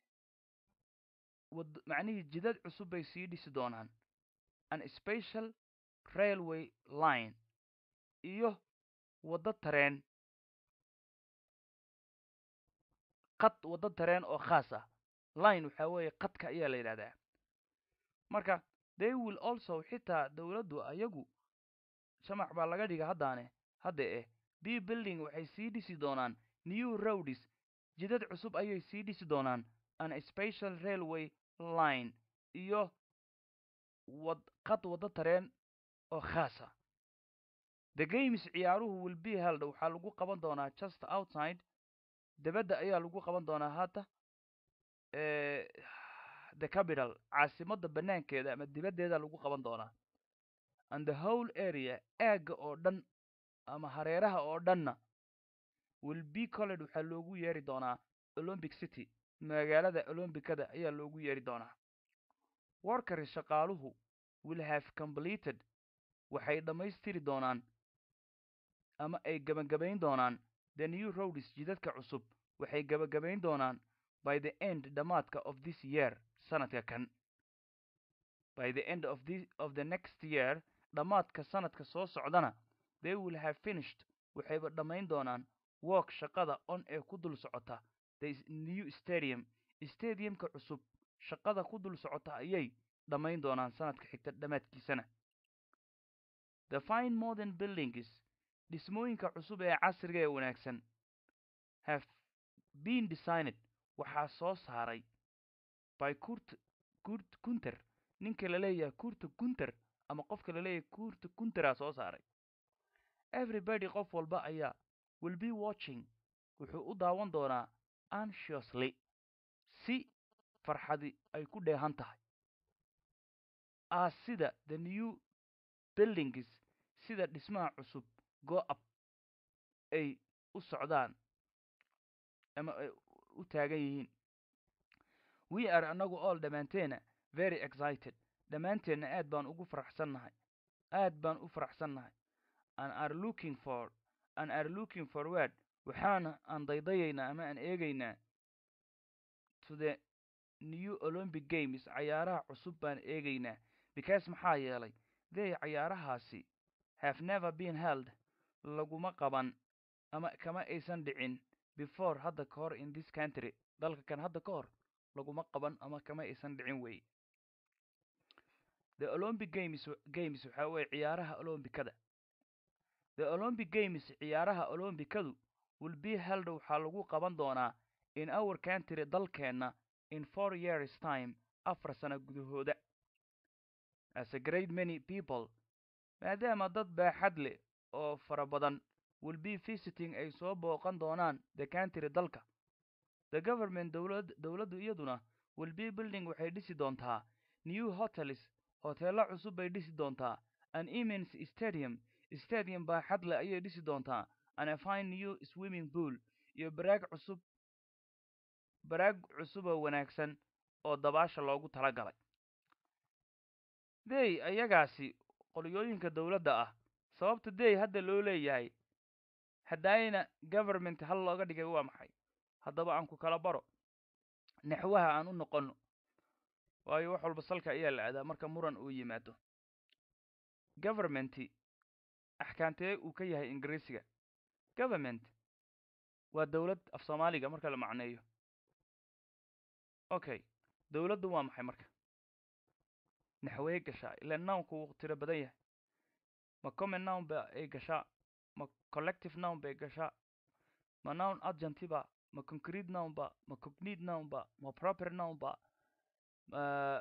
wad macnihii jidad cusub bay sii dhisi doonaan an special railway line iyo waddo tareen qad waddo tareen oo khaas ah line waxaa weeye qadka ayaa la yidhahdaa marka they will also xitaa dowladdu ayagu shamac baa laga dhiga haddaane hadda eh b building waxay sii dhisi doonaan new roads jidad cusub ayay sii dhisi doonaan an special railway line iyo wad qad waddo tareen oo khaasa the games ciyaaruhu will be held waxaa lagu qaban doonaa just outside debadda ayaa lagu qaban doonaa hadda the capital caasimadda banaankeeda ama dibaddeeda lagu qaban doonaa and the whole area aagga oo dhan ama hareeraha oo dhanna will be colled waxaa loogu yeeri doonaa olympic city magaalada olombicada ayaa loogu yeeri doonaa workers shaqaaluhu will have completed waxay dhammaystiri doonaan ama ay gabagabayn doonaan the new roads jidadka cusub waxay gabagabayn doonaan by the end dhammaadka of this year sanadka kan by the end of the of the next year dhammaadka sanadka soo socdana they will have finished waxayba dhammayn doonaan work shaqada on ee ku dul socota the new stadium stadiumka cusub shaqada ku dul socota ayay dhammayn doonaan sanadka xigta dhammaadkiisana the fine modern buildings dhismooyinka cusub ee casriga ee wanaagsan have been designed waxaa soo saaray by kurt kurt kunter ninka la leeyahay kurta kunter ama qofka la leeyahay kurta kunteraa soo saaray everybody qof walba ayaa will be watching wuxuu u daawan doonaa anxiously si farxadi ay ku dheehan tahay ah sida the new buildings sida dhismaha cusub go up ay u socdaan ama ay u taagan yihiin we are annagu all dhammaanteena very excited dhammaanteenna aad baan ugu faraxsannahay aad baan u faraxsannahay and are looking for and are looking forward waxaana aan daydayaynaa ama aan eegaynaa to the new olympic games cayaaraha cusub baan eegaynaa because maxaa yeelay they cayaarahaasi have never been held laguma qaban ama kama aysan dhicin before hadda ka hor in this country dalka kan hadda ka hor laguma qaban ama kama aysan dhicin wey the olympic games games waxaa weeye ciyaaraha olombikada the olympic games ciyaaraha olombikadu will be held waxaa lagu qaban doonaa in our country dalkeenna in four years time afar sano gudahooda as a great many people maadaama dad baaxad leh oo fara badan will be visiting ay soo booqan doonaan the country dalka the government dowlad dowladdu iyaduna will be building waxay dhisi doontaa new hotels hoteello cusub bay dhisi doontaa an immense stadium stadium baaxad leh ayay dhisi doontaa an a fine new swimming pool iyo baraag cusub baraag cusuboo wanaagsan oo dabaasha loogu talagalay dey ayagaasi qolyooyinka dowladda ah sababta dey hadda loo leeyahay haddaayna government hal looga dhigay waa maxay haddaba aan ku kala baro naxwaha aan u noqonno waayo wax walba salka ayaa la aadaa marka muran uu yimaado governmenti axkaantee uu ka yahay ingiriisiga government waa dowlad af soomaaliga marka la macneeyo okay dowladdu waa maxay marka naxwee gashaa ilaa nownku wuu tiro badan yahay ma common nown ba ay gashaa ma collective nown bay gashaa ma nown adjunti ba ma concrete nown ba ma cognate nown ba ma proper nown ba ma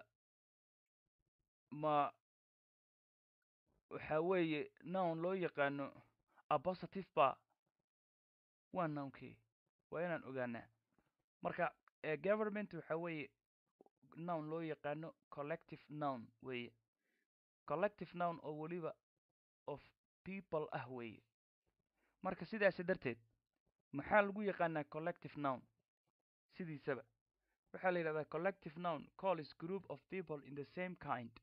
ma waxa weeye nown loo yaqaano apositive ba waa nounkii waa inaan ogaanaa marka government waxa weeye nown loo yaqaano collective nown weeye collective nown oo weliba of people ah weeye marka sidaasi darteed maxaa lagu yaqaanaa collective nown sidiisaba waxaa la yidhahdaa collective nown calls group of people in the same kind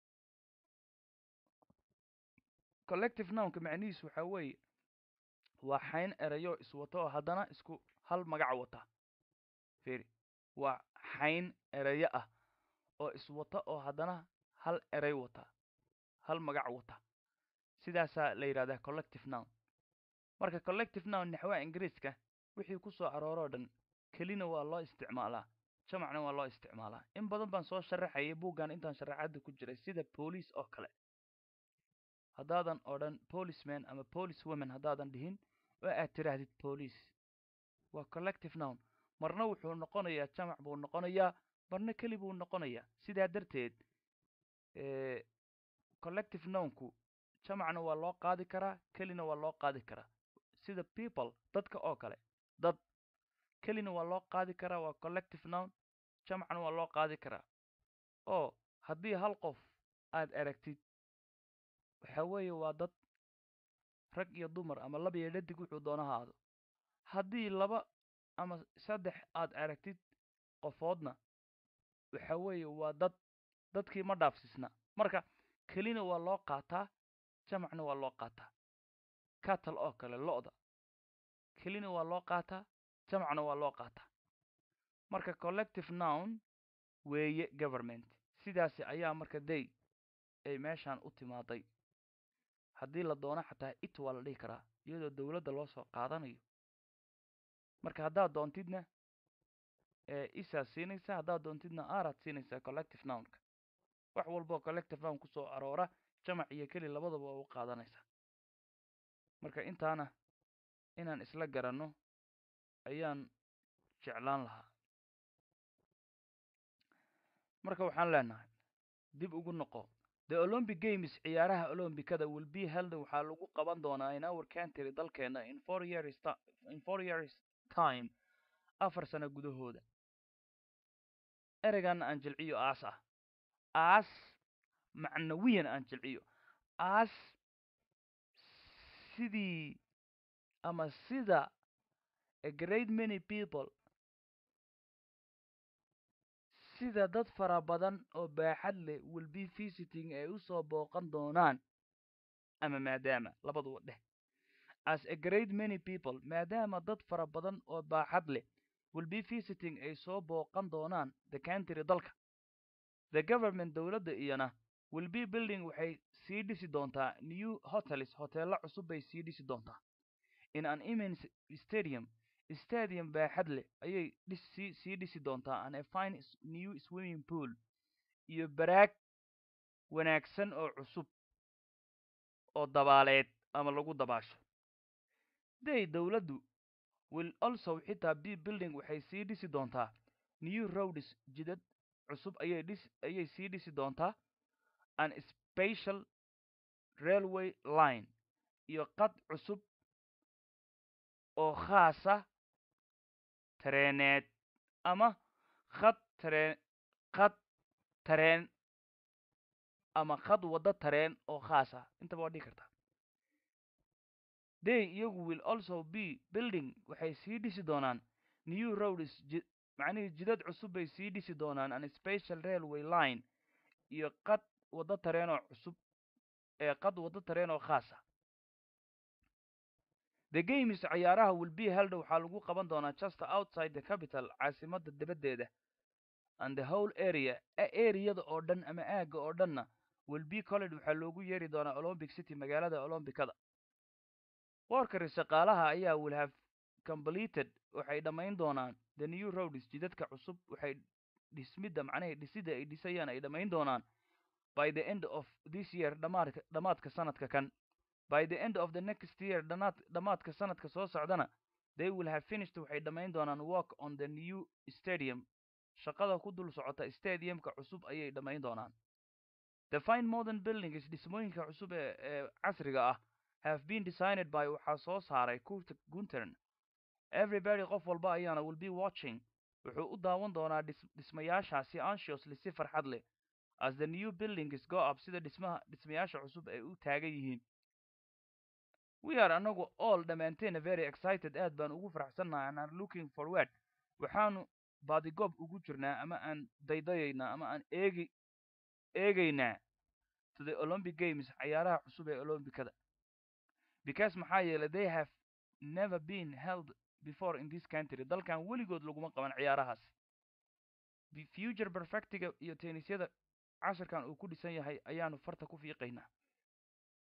collective nownka macnihiisu waxaa weeye waa xayn erayo iswato oo haddana isku hal magac wata firi waa xayn erayo ah oo iswata oo haddana hal eray wata hal magac wata sidaasaa la yidhahdaa collective noun marka collective noun naxwaha ingiriiska wixii ku soo arooroo dhan kelina waa loo isticmaalaa jamacna waa loo isticmaalaa in badan baan soo sharaxayay buuggan intaan sharaxaadda ku jiray sida boolice oo kale haddaadan odhan policeman ama police women haddaadan dhihin oo aad tidhaahdid police waa collective noun marna wuxuu noqonayaa jamac buu noqonayaa marna keli buu noqonayaa sidaa darteed collective nounku jamacna waa loo qaadi karaa kelina waa loo qaadi karaa sida people dadka oo kale dad kelina waa loo qaadi karaa waa collective noun jamacna waa loo qaadi karaa oo haddii hal qof aad aragtid waxa weeye waa dad rag iyo dumar ama laba iyo dhadig wuxuu doona ha aado haddii laba ama saddex aad aragtid qofoodna waxa weeye waa dad dadkii ma dhaafsisna marka kelina waa loo qaataa jamacna waa loo qaataa catal oo kale lo-da kelina waa loo qaataa jamacna waa loo qaataa marka collective noun weeye government sidaasi ayaa marka day ay meeshaan u timaaday haddii la doono xataa it waa la dhihi karaa iyadoo dowladda loo soo qaadanayo marka haddaad doontidna isaad siinaysaa haddaad doontidna araad siinaysaa collective nounka wax walboo collective noun ku soo aroora jamac iyo keli labadaba waa u qaadanaysaa marka intaana inaan isla garanno ayaan jeclaan lahaa marka waxaan leenahay dib ugu noqo the olympic games ciyaaraha olombikada will be held waxaa lagu qaban doonaa in our country dalkeena in four years in four years time afar sano gudahooda ereygan aan jilciyo aas ah aas macnawiyan aan jilciyo aas sidii ama sida a great many people sida dad fara badan oo baaxad leh will be visiting ay u soo booqan doonaan ama maadaama labaduba dheh as a great many people maadaama dad fara badan oo baaxad leh will be visiting ay soo booqan doonaan the country dalka the government dowladda iyana will be building waxay sii dhisi doontaa new hotels hoteello cusub bay sii dhisi doontaa in an immense stadium stadium baaxad leh ayay dhisi sii dhisi doontaa an a fine new swimming pool iyo baraag wanaagsan oo cusub oo dabaaleed ama lagu dabaasho day dowladdu will also xitaa b building waxay sii dhisi doontaa new roads jidad cusub ayay dhis ayay sii dhisi doontaa an special railway line iyo qad cusub oo khaasa tareeneed ama khad tareen khad tareen ama khad waddo tareen oo khaas ah intaba waa dhigi kartaa day iyagu will also be building waxay sii dhisi doonaan new roads ji macnihii jidad cusub bay sii dhisi doonaan an special railway line iyo qad waddo tareen oo cusub ee qad waddo tareen oo khaas ah the games cayaaraha will be held waxaa lagu qaban doonaa just outside the capital caasimadda dibaddeeda and the whole area areada oo dhan ama aagga oo dhanna will be college waxaa loogu yeeri doonaa olympic city magaalada olombicada workari shaqaalaha ayaa will have completed waxay dhammayn doonaan the new roads jidadka cusub waxay dhismidda macnaha dhisida ay dhisayaan ay dhammayn doonaan by the end of this year dhamaadka dhamaadka sanadka kan by the end of the next year dhanaad dhamaadka sanadka soo socdana they will have finished waxay dhammayn doonaan work on the new stadium shaqada ku dul socota stadiumka cusub ayay dhammayn doonaan the fine modern buildings dhismooyinka cusub ee ee casriga ah have been designed by waxaa soo saaray kurt guntern everybody qof walba ayaana will be watching wuxuu u daawan doonaa dhis dhismayaashaasi anxiously si farxad leh as the new buildings go up sida dhismaha dhismayaasha cusub ay u taagan yihiin we are anagu all dhammaanteena very excited aad baan ugu faraxsannahay and are looking forward waxaanu baadigoob ugu jirnaa ama aan daydayaynaa ama aan eegi eegaynaa to the olympic games cayaaraha cusub ee olombicada because maxaa yeelay they have never been held before in this country dalkan weligood laguma qaban ciyaarahaas future perfectiga iyo tennisyada casharkan uu ku dhisan yahay ayaanu farta ku fiiqaynaa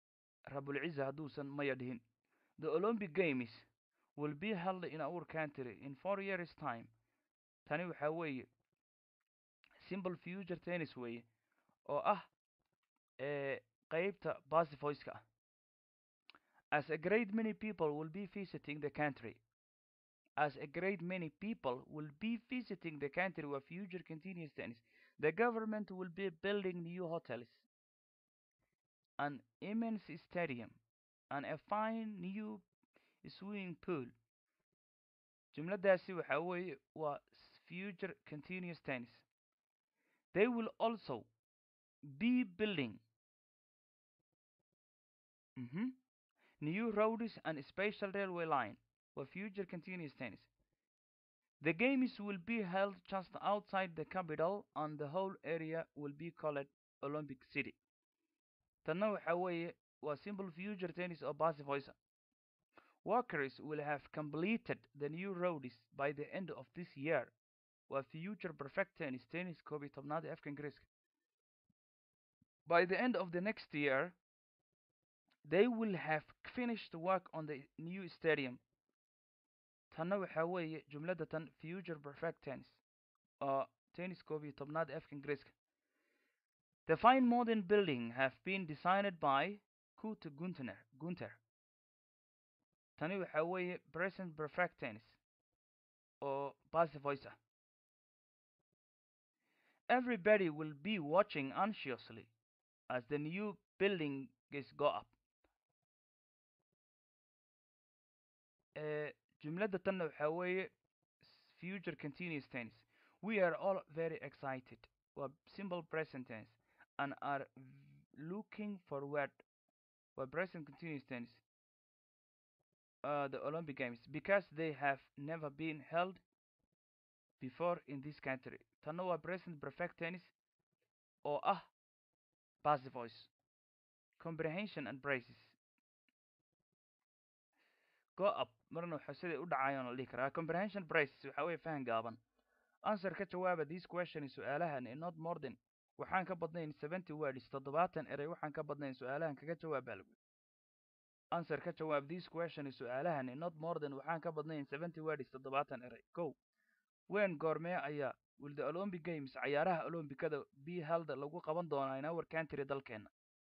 rabulciza hadduusan maya dhihin the olympic games will be held in our country in four years time tani waxaa weeye simple future tennis weeye oo ah ee qeybta basivoiceka ah as a great many people will be visiting the country as a great many people will be visiting the country where future continuous tennis the government will be building new hotels an immense stadium and a fine new swimming pool jumladaasi waxaa weeye waa future continuous tennis they will also be building mhm, new roads and special railway line for future continuous tennis. The games will be held just outside the capital and the whole area will be called Olympic City. Tanna waxaa weeye waa simple future tennis oo passivoisa. Workers will have completed the new roads by the end of this year. Waa future perfect tennis tennis koob iyo tobnaad ee afka ingiriiska. By the end of the next year, they will have finished work on the new stadium. tanna waxaa weeye jumladda tan future perfect tennis oo tennis koob iyo tobnaad ee afka ingiriiska the fine modern building have been designed by kute gunter gunter tani waxaa weeye present perfect tennis oo passive voice ah everybody will be watching anxiously as the new building is go up uh, jumladda tanna waxaa weeye future continuous tense we are all very excited waa simple present tense and are looking forward waa present continuous tense uh, the olympic games because they have never been held before in this country tanna waa present perfect tense oo ah passive voice comprehension and braces go up marna waxa siday u dhacayaan la dhihi karaa comprehension braces waxa weeye fahan gaaban answer ka jawaaba this question su-aalahan in not more than waxaan ka badnayn seventy words toddobaatan erey waxaan ka badnayn su-aalahan kaga jawaab baa lagu answer ka jawaab this question su-aalahan in not more than waxaan ka badnayn seventy words toddobaatan erey go wen goormee ayaa will the olympic games cayaaraha olombikada be held lagu qaban doonaa in our country dalkeena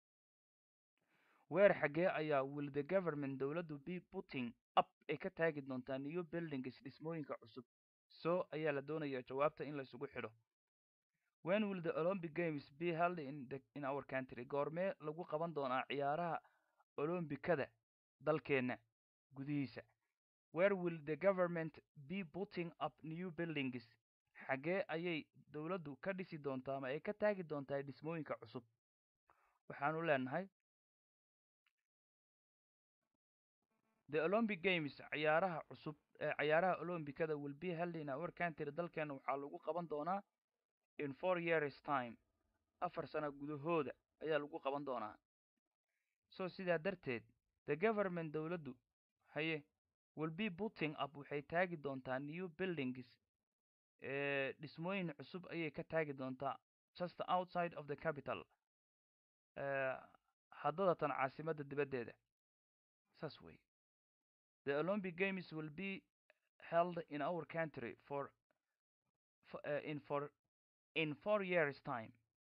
weer xaggee ayaa will the government dowladdu be putting up ay ka taagi doontaa new buildings dhismooyinka cusub so ayaa la doonayaa jawaabta in la isugu xidho when will the olympic games be held in, the, in our country goormee lagu qaban doonaa ciyaaraha olombikada dalkeena gudihiisa where will the government be putting up new buildings xaggee ayay dowladdu ka dhisi doontaa ama ay ka taagi doontaa dhismooyinka cusub waxaanu leenahay the olympic games ciyaaraha cusub ee ciyaaraha olombikada will be held in our country dalkeena waxaa lagu qaban doonaa in four years time afar sano gudahooda ayaa lagu qaban doonaa so sidaa darteed the government dowladdu haye will be putting up waxay taagi doontaa new buildings ee dhismooyin cusub ayay ka taagi doontaa just outside of the capital haddadatan caasimadda dibaddeeda saas wey the olympic games will be held in our country for, for uh, in for in four years time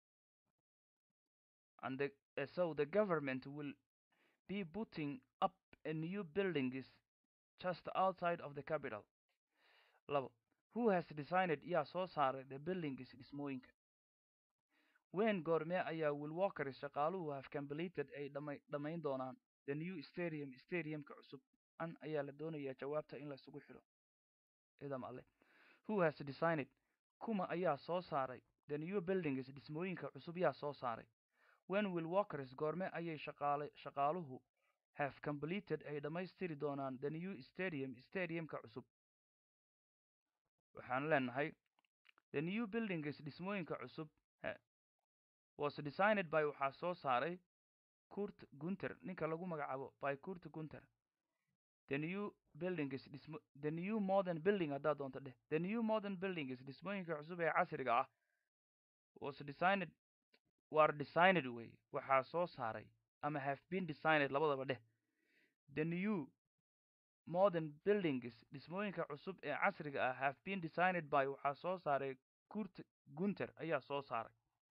and the, uh, so the government will be putting up a new buildings just outside of the capital labo who has designed yaa soo saaray the buildings dhismooyinka wen goormee ayaa will walkers shaqaaluhu have completed ay dhama dhamayn doonaan the new stadium stadiumka cusub an ayaa la doonayaa jawaabta in la isugu xidho idam alle who has designed kuma ayaa soo saaray the new buildings dhismooyinka cusub yaa soo saaray when will walkers goorme ayay shaqaale shaqaaluhu have completed ay dhammaystiri doonaan the new stadium stadiumka cusub waxaan leenahay the new buildings dhismooyinka cusub was designed by waxaa soo saaray kurt gunter ninka lagu magacaabo by kurt gunter the new buildings dhismo the new modern building haddaad doonto dheh the new modern buildings dhismooyinka cusub ee casriga ah was designed war designed way waxaa soo saaray ama have been designed labadaba dheh the new modern buildings dhismooyinka cusub ee casriga ah have been designed by waxaa soo saaray kurt gunter ayaa soo saaray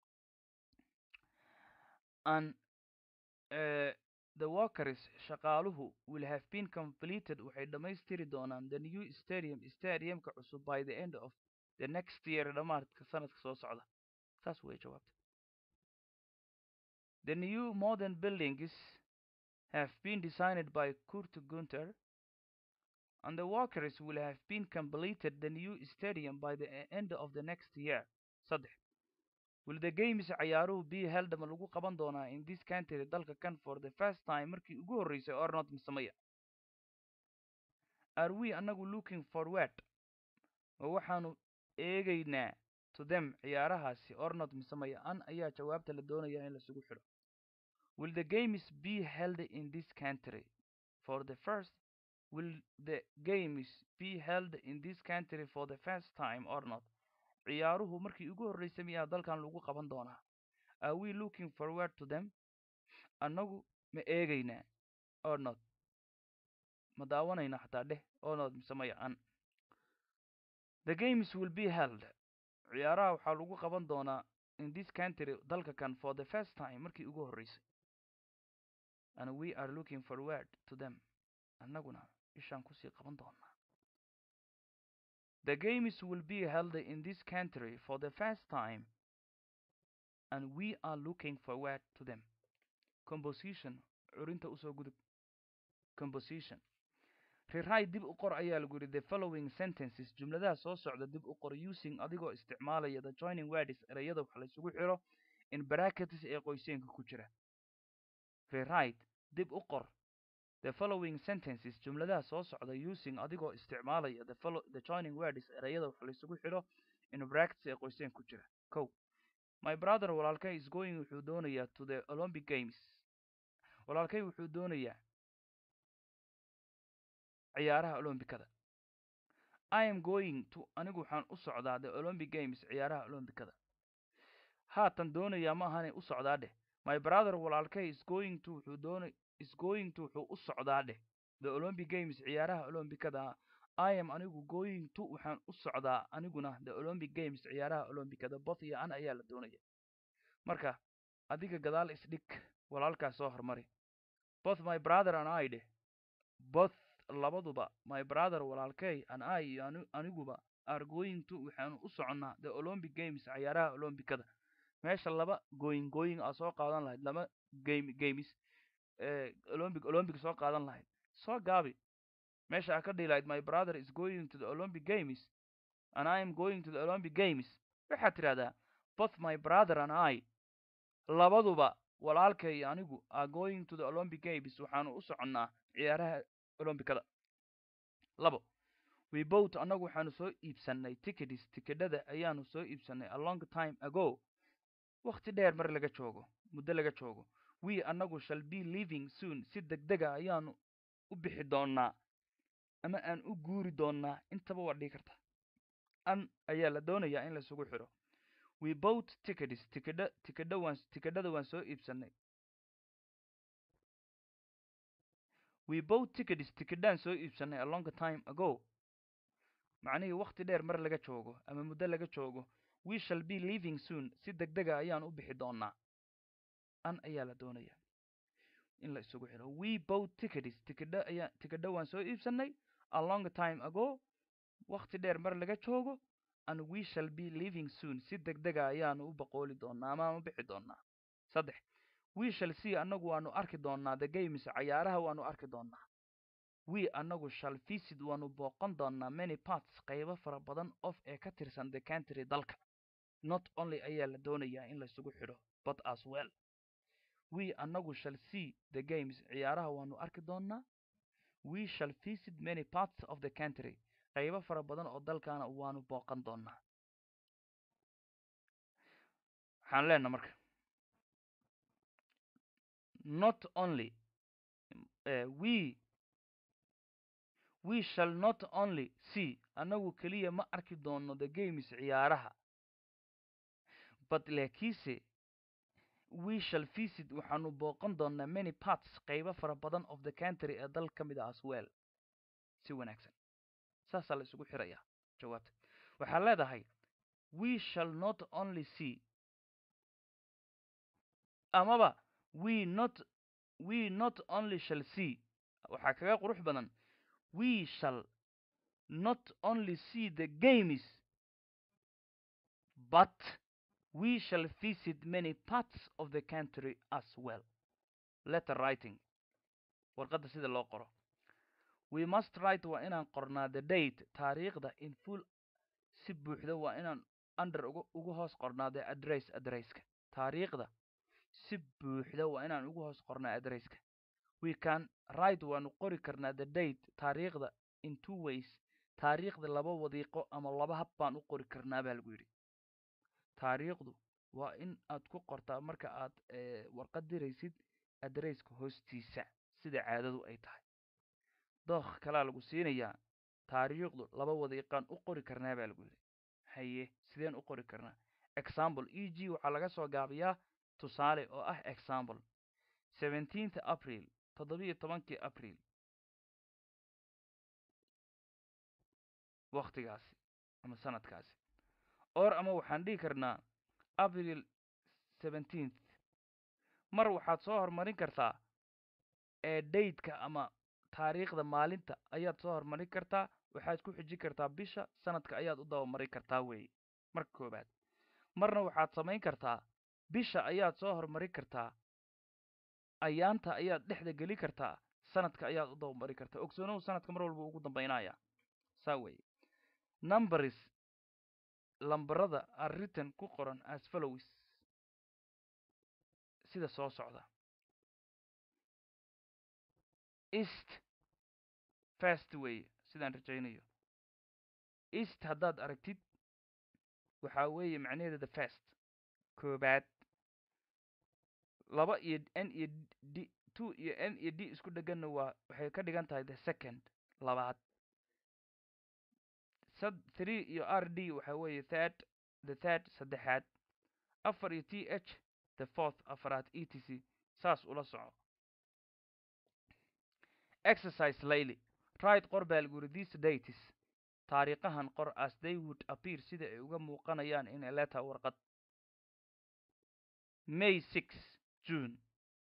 and uh, the workers shaqaaluhu will have been completed waxay dhammaystiri doonaan the new stadium stadiumka cusub by the end of the next year dhammaadka sanadka soo socda saas way jawaabta the new modern buildings have been designed by Kurt Gunter and the workers will have been completed the new stadium by the end of the next year saddex will the games ciyaaruhu be held ma lagu qaban doonaa in this country dalka kan for the first time markii ugu horreysay or not misamaya are we anagu looking forward ma waxaanu eegaynaa to them ciyaarahaasi or not misamaya an ayaa jawaabta la doonaya in lasugu xidho will the games be held in this country for the first will the games be held in this country for the first time or not ciyaaruhu markii ugu horreysay miyaa dalkan lagu qaban doonaa are we looking forward to them annagu ma eegaynaa or not ma daawanayna xataa dheh or not mise maya an the games will be held ciyaaraha waxaa lagu qaban doonaa in this country dalka kan for the first time markii ugu horreysay and we are looking forward to them annaguna ishaan kusii qaban doonaa the games will be held in this country for the first time and we are looking forward to them composition curinta usoo gudub composition rewrite dib u qor ayaa lagu yidhi the following sentences jumladaha soo socda dib u qor using adigoo isticmaalaya the joining words ereyada wax laysugu xidho in brackets ee qoyseenka ku jira rewrite dib u qor the following sentences jumladaha soo socda using adigoo isticmaalaya the, follow, the joining words ereyada wax laysugu xidho in brackets ee qoyseen ku jira kow my brother walaalkay is going wuxuu doonayaa to the olympic games walaalkay wuxuu doonayaa ciyaaraha olombikada i am going to anigu waxaan u socdaa the olympic games ciyaaraha olombikada haatan doonayaa ma ahanay u socdaa dheh my brother walaalkay is going to wuxuu doona is going to wuxuu u socdaa dheh the olympic games ciyaaraha olombikada i am anigu going to waxaan u socdaa aniguna the olympic games ciyaaraha olombikada both iyo an ayaa la doonaya marka adiga gadaal isdhig walaalkaas soo hormari both my brother and i dheh both labaduba my brother walaalkay and i iyo aniguba are going to waxaanu u soconnaa the olympic games ciyaaraha olombikada meesha laba going going aa soo qaadan lahayd laba game games olympic olympic soo qaadan lahayd soo gaabi meesha aa ka dhihi lahayd my brother is going to the olympic games and i am going to the olympic games waxaad tidhahdaa both my brother and i labaduba walaalkay iyo anigu are going to the olympic games waxaanu u soconnaa ciyaaraha olombikada labo we boat annagu waxaanu soo iibsannay tickets tikidhada ayaanu soo iibsannay a long time ago wakhti dheer mar laga joogo muddo laga joogo we annagu shall be living soon si degdega ayaanu u bixi doonnaa ama aan u guuri doonnaa intaba waa dhigi karta an ayaa la doonayaa in laisugu xidho we boat tickets tikidha tikidha waan tikidhada waan soo iibsannay we boat tickets tikidhaan soo iibsannay a long time ago macnihii wakhti dheer mar laga joogo ama muddo laga joogo we shall be living soon si degdega ayaan u bixi doonnaa an ayaa la doonaya in la isugu xidho we boat tickets tikidha ayaa tikidha waan soo iibsannay a long time ago wakhti dheer mar laga joogo and we shall be living soon si degdega ayaanu u boqooli doonnaa ama u bixi doonnaa saddex we shall see annagu waanu arki doonnaa the games cayaaraha waanu arki doonnaa we annagu shall visit waanu booqan doonnaa many parts qaybo fara badan of ee ka tirsan the country dalka not only ayaa la doonayaa in laysugu xidho but as well we annagu shall see the games ciyaaraha waanu arki doonnaa we shall visit many parts of the country qaybo fara badan oo dalkaana waanu booqan doonnaa waxaan leenaha marka not only uh, we we shall not only see annagu keliya ma arki doonno the games ciyaaraha but laakiinse we shall visit waxaanu booqan doonaa many parts qaybo fara badan of the country ee dal ka mid a as well si wanaagsan saasaa la isugu xirayaa jawaabta waxaa leedahay we shall not only see amaba we not we not only shall see waxaa kaga qurux badan we shall not only see the games but we shall visit many parts of the country as well letter writing warqadda sida loo qoro we must write waa inaan qornaa the date taariikhda in full si buuxda waa inaan under ugu ugu hoos qornaa the address addresska taariikhda si buuxda waa inaan ugu hoos qornaa addresska we can write waanu qori karnaa the date taariikhda in two ways taariikhda laba wadiiqo ama laba hab baan u qori karnaa baa lagu yidhi taariikhdu waa in aad ku qortaa marka aad warqad diraysid adresska hoostiisa sida caadadu ay tahay dookh kalaa lagu siinayaa taariikhdu laba wadiiqaan u qori karnaa baa lagu yidhi haye sideen u qori karnaa example e g waxaa laga soo gaabiyaa tusaale oo ah example seventeenth april toddobiyo tobankii april waktigaasi ama sanadkaasi or ama waxaan dhihi karnaa april seventeenth mar waxaad soo horumarin kartaa ee dateka ama taariikhda maalinta ayaad soo horumarin kartaa waxaad ku xijin kartaa bisha sanadka ayaad u dabamarin kartaa weeye marka koobaad marna waxaad samayn kartaa bisha ayaad soo horumarin kartaa ayaanta ayaad dhexda geli kartaa sanadka ayaad u dabamarin kartaa ogsoonow sanadka mar walba ugu dambaynaya saa weeye numbers lambarada are written ku qoran as follows sida soo socda east fast weeye sidaan rajaynayo east haddaad aragtid waxaa weeye macnaheeda the first koobaad laba iyo n iyo d two iyo n iyo d isku dheganna waa waxay ka dhigan tahay the second labaad sad three iyo r d waxaa weeye third the third saddexaad afar iyo t h the fourth afaraad e t c saas ula soco exercise layly right qor baa lagu yidhi these dates taariikhahan qor as they would appear sida ay uga muuqanayaan in a letter warqad may six june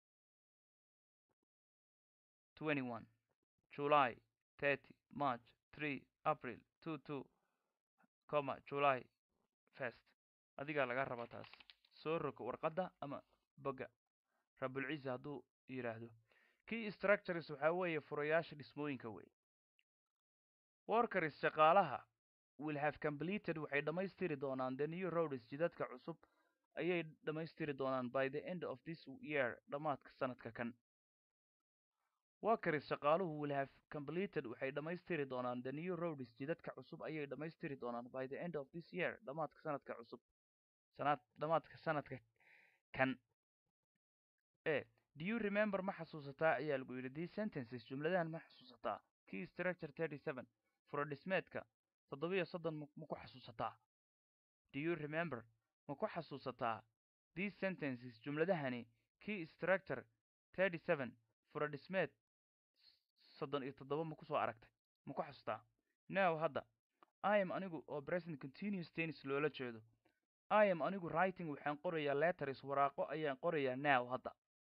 twenty one july thirty march three april two two comma july first adigaa laga raba taas soo roga warqadda ama boga rabulciisa hadduu yidhaahdo key structures waxaa weeye furayaasha dhismooyinka wey workers shaqaalaha will have completed waxay dhammaystiri doonaan the new roads jidadka cusub ayay dhammaystiri doonaan by the end of this year dhammaadka sanadka kan workers shaqaaluhu will have completed waxay dhammaystiri doonaan the new roads jidadka cusub ayay dhammaystiri doonaan by the end of this year dhammaadka sanadka cusub sanad dhammaadka sanadka kan e do you remember ma xasuusataa ayaa lagu yidhi these sentences jumladahan ma xasuusataa key structure thirty seven furodhismeedka toddobiyo soddon ma ku xasuusataa do you remember ma ku xasuusataa these sentences jumladahani key structure thirty seven furodhismeed soddon iyo toddoba ma kusoo aragtay ma ku xasuutaa now hadda i am anigu oo present continuous tennis loola jeedo i am anigu writing waxaan qorayaa letters waraaqo ayaan qorayaa now hadda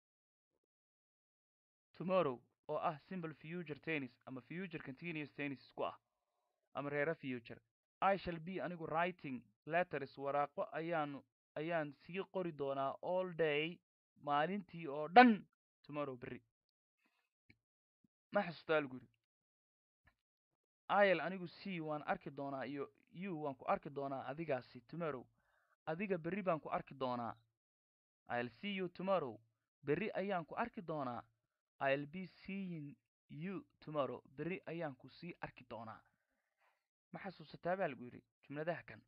tomorrow oo ah simple future tennis ama future continuous tennis isku ah ama reera future i shall be anigu writing letters waraaqo ayaanu ayaan sii qori doonaa all day maalintii oo dhan tomorrow berri ma xasuustaa lagu yidhi il anigu c waan arki doonaa iyo u waan ku arki doonaa adigaasi tomorrow adiga berri baan ku arki doonaa i'll see you tomorrow berri ayaan ku arki doonaa i'll be seeing you tomorrow berri ayaan ku sii arki doonaa ma xasuusataa baa lagu yidhi jumladaha kan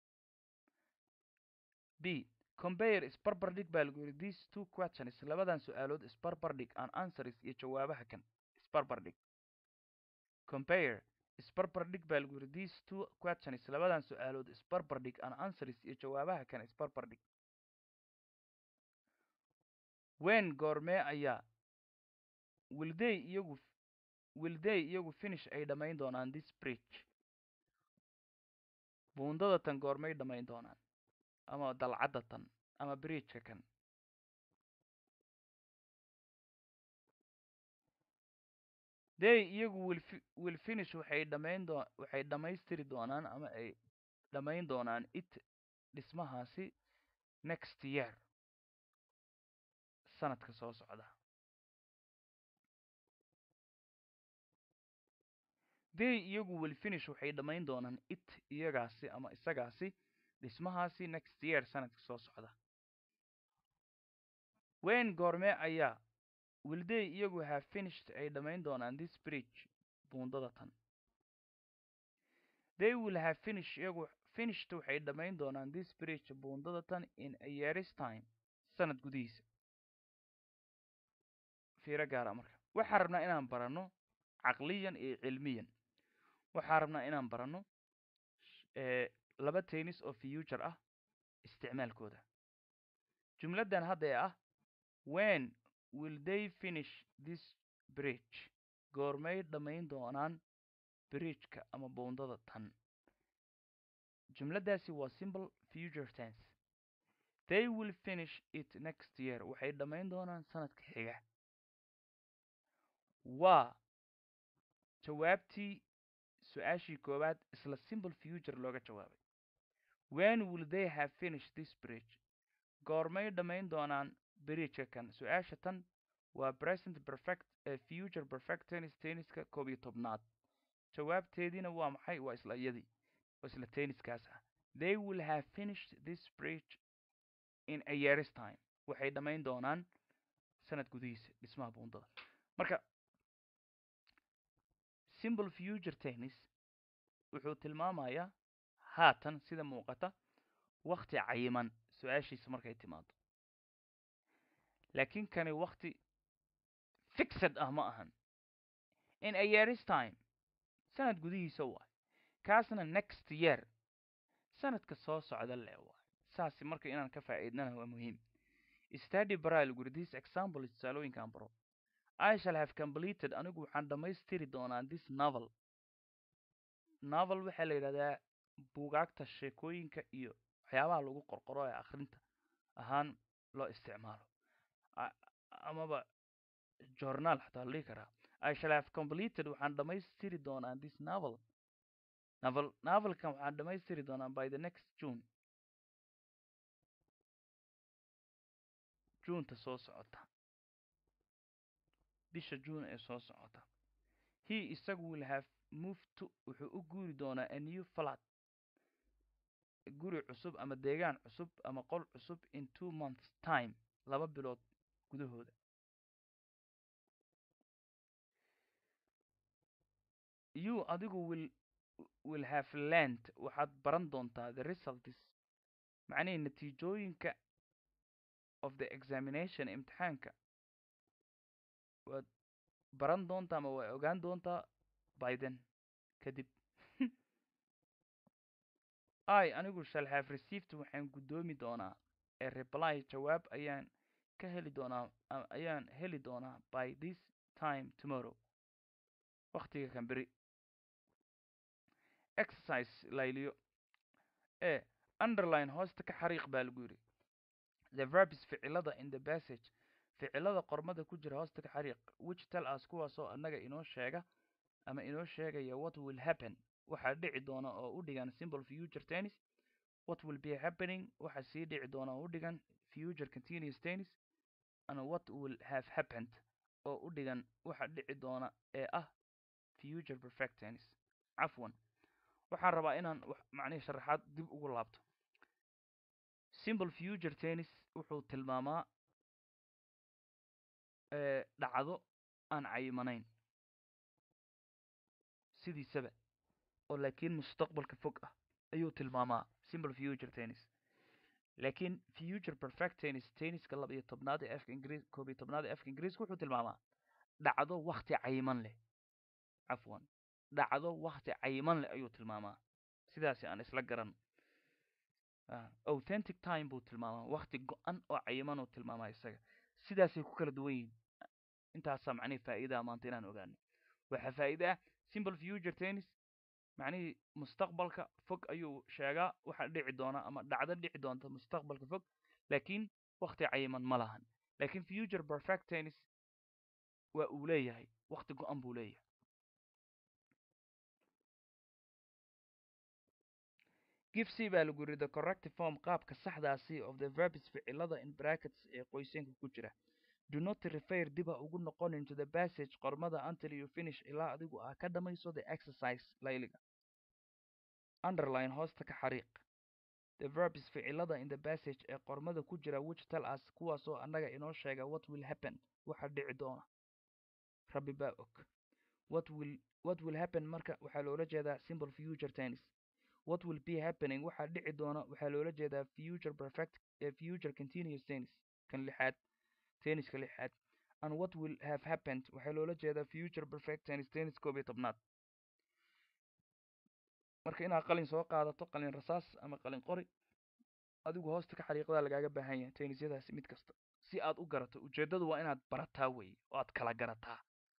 b compare isbarbardhig baa lagu yidhi these two questions labadan su-aalood isbarbardhig and answers iyo jawaabaha kan isbarbardhig compare isbarbardhig baa lagu yidhi these two questions labadan su-aalood isbarbardhig and answers iyo jawaabaha kan isbarbardhig wen goormee ayaa wilday iyagu wilday iyagu finish ay dhammayn doonaan this bridge buundada tan goormay dhammayn doonaan ama dalcadda tan ama bridgeka kan day iyagu will fi will finish waxay dhammayn doo waxay dhammaystiri doonaan ama ay dhammayn doonaan it dhismahaasi next year sanadka soo socda day iyagu will finish waxay dhammayn doonaan it iyagaasi ama isagaasi dhismahaasi next year sanadka soo socda wen goormee ayaa will day iyagu have finished ay dhammayn doonaan this bridge buundada tan they will have finish iyagu finished waxay dhammayn doonaan this bridge buundada tan in a year's time sanad gudihiisa fiiro gaara marka waxaan rabnaa inaan baranno caqliyan iyo cilmiyan waxaan rabnaa inaan baranno laba tennis oo future ah isticmaalkooda jumladdan hadda ee ah wen will they finish this bridge goormay dhammayn doonaan bridgeka ama buundada tan jumladdaasi waa simple future tense they will finish it next year waxay dhammayn doonaan sanadka xiga waa jawaabtii su-aashii koowaad isla simple future looga jawaabay when will they have finished this bridge goormay dhammayn doonaan bridgeka kan su-aasha tan waa present perfect ee future perfect tennis tenniska koob iyo tobnaad jawaabteediina waa maxay waa isla iyadii waa isla tenniskaas ah they will have finished this bridge in a year's time waxay dhammayn doonaan sanad gudihiisa dhismaha buundada marka simple future tennis wuxuu tilmaamayaa haatan sida muuqata wakti cayiman su-aashiisa markay timaado laakiin kani wakti fixed ah ma ahan in a year's time sanad gudihiisa waay kaasna next year sanadka soo socda le waay saasi marka inaan ka faa'iidnana waa muhiim study baraa laguri this example tusaalooyinkaan baro i shall have completed anigu waxaan dhammaystiri doonaa this novel novel waxaa la yidhahdaa buugaagta sheekooyinka iyo waxyaabaha lagu qorqoro ee akhrinta ahaan loo isticmaalo amaba journaal xataa la dhihi karaa i shall have completed waxaan dhammaystiri doonaa this novel novel novelkan waxaan dhammaystiri doonaa by the next june juneta soo socota bisha june ee soo socota he isagu will have moved to wuxuu u guuri doonaa a new flat guri cusub ama deegaan cusub ama qol cusub in two months time laba bilood gudahooda you adigu will will have learned waxaad baran doontaa the results macnihii natiijooyinka of the examination imtixaanka waad baran doontaa ama waa ogaan doontaa biden kadib i anigu shall have received waxaan guddoomi doonaa ee reply jawaab ayaan ka heli doonaa ayaan heli doonaa by this time tomorrow waktiga kan beri exercise layliyo e underline hoosta ka xariiq baa lagu yidhi the verbs ficilada in the passage ficilada qormada ku jira hoosta ka xariiq which tell us kuwaasoo annaga inoo sheega ama inoo sheegaya what will happen waxaa dhici doona oo u dhigan simple future tennis what will be happening waxa sii dhici doona oo u dhigan future continuous tennis and what will have happened oo u dhigan waxa dhici doona ee ah future perfect tennis cafwan waxaan rabaa inaan macnihii sharaxaad dib ugu laabto simple future tennis wuxuu tilmaamaa dhacdo aan cayimanayn sidiisaba oo laakiin mustaqbalka fog ah ayuu tilmaamaa simple future tennis laakiin future perfect tennis tenniska laba iyo tobnaad ee afka ingiriis koob iyo tobnaad ee afka ingiriiska wuxuu tilmaamaa dhacdo wakti cayiman leh cafwan dhacdo wakti cayiman leh ayuu tilmaamaa sidaasi aan isla garan authentic time buu tilmaamaa wakti go-an oo cayiman uu tilmaamaa isaga sidaasay ku kala duwan yihiin intaasaa macnihii faa'iidaa maanta inaan ogaano waxaa faa'iide ah simple future tennis macnihii mustaqbalka fog ayuu sheegaa waxa dhici doona ama dhacdo dhici doonta mustaqbalka fog laakiin wakti cayiman ma lahan laakiin future perfect tennis waa uu leeyahay wakti go-an buu leeyahay give c baa lagu yidhi the corrective form qaabka saxdaasi of the verbs ficilada in brackets ee qoyseenka ku jira do not refer diba ugu noqon into the passage qormada until you finish ilaa adigu aa ka dhamayso the exercise layliga underline hoosta ka xariiq the verbs ficilada in the passage ee qormada ku jira which tell us kuwaasoo annaga inoo sheega what will happen waxa dhici doona rabbi baa og what will what will happen marka waxaa loola jeedaa simple future tennis what will be happening waxaa dhici doona waxaa loola jeedaa future perfect uh, future continuous tennis kan lixaad tenniska lixaad and what will have happened waxaa loola jeedaa future perfect tennis tennis koob iyo tobnaad marka inaad qalin soo qaadato qalin rasaas ama qalin qori adigu hoosta ka xariiqdaa lagaaga baahan yahay tennisyadaasi mid kasta si aad u garato ujeeddadu waa inaad barataa weeye oo aad kala garataa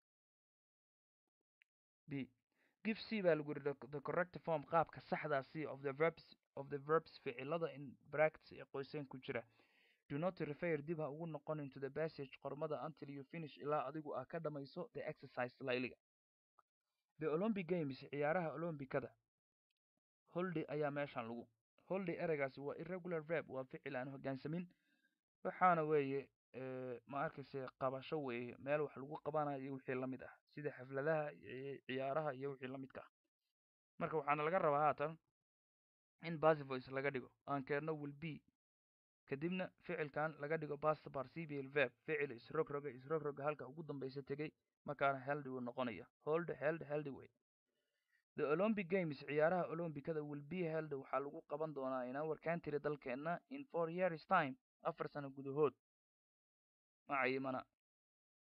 b give c baa lagu yidhi the correct form qaabka saxdaa c of the verbs of the verbs ficilada in brackets ee qoyseen ku jira do not refer dib ha ugu noqon into the passage qormada until you finish ilaa adigu aa ka dhamayso the exercise layliga the olympic games ciyaaraha olombikada holday ayaa meeshan lagu holday ereygaasi waa irregular verb waa ficil aan hoggaansamin waxaana weeye ma arkayse qabasho weeye meel wax lagu qabanayo iyo wixii la mid ah sida xafladaha ciyaaraha iyo wixii la midka ah marka waxaana laga rabaa haatan in basivoice laga dhigo aan keenno will be kadibna ficilkan laga dhigo past participial verb ficil isrogroga isrogroga halka ugu dambaysa tegey markaana heldy uu noqonaya hold held heldy way the olympic games ciyaaraha olombikada will be held waxaa lagu qaban doonaa in our country dalkeenna in four years time afar sano gudahood ma cayimana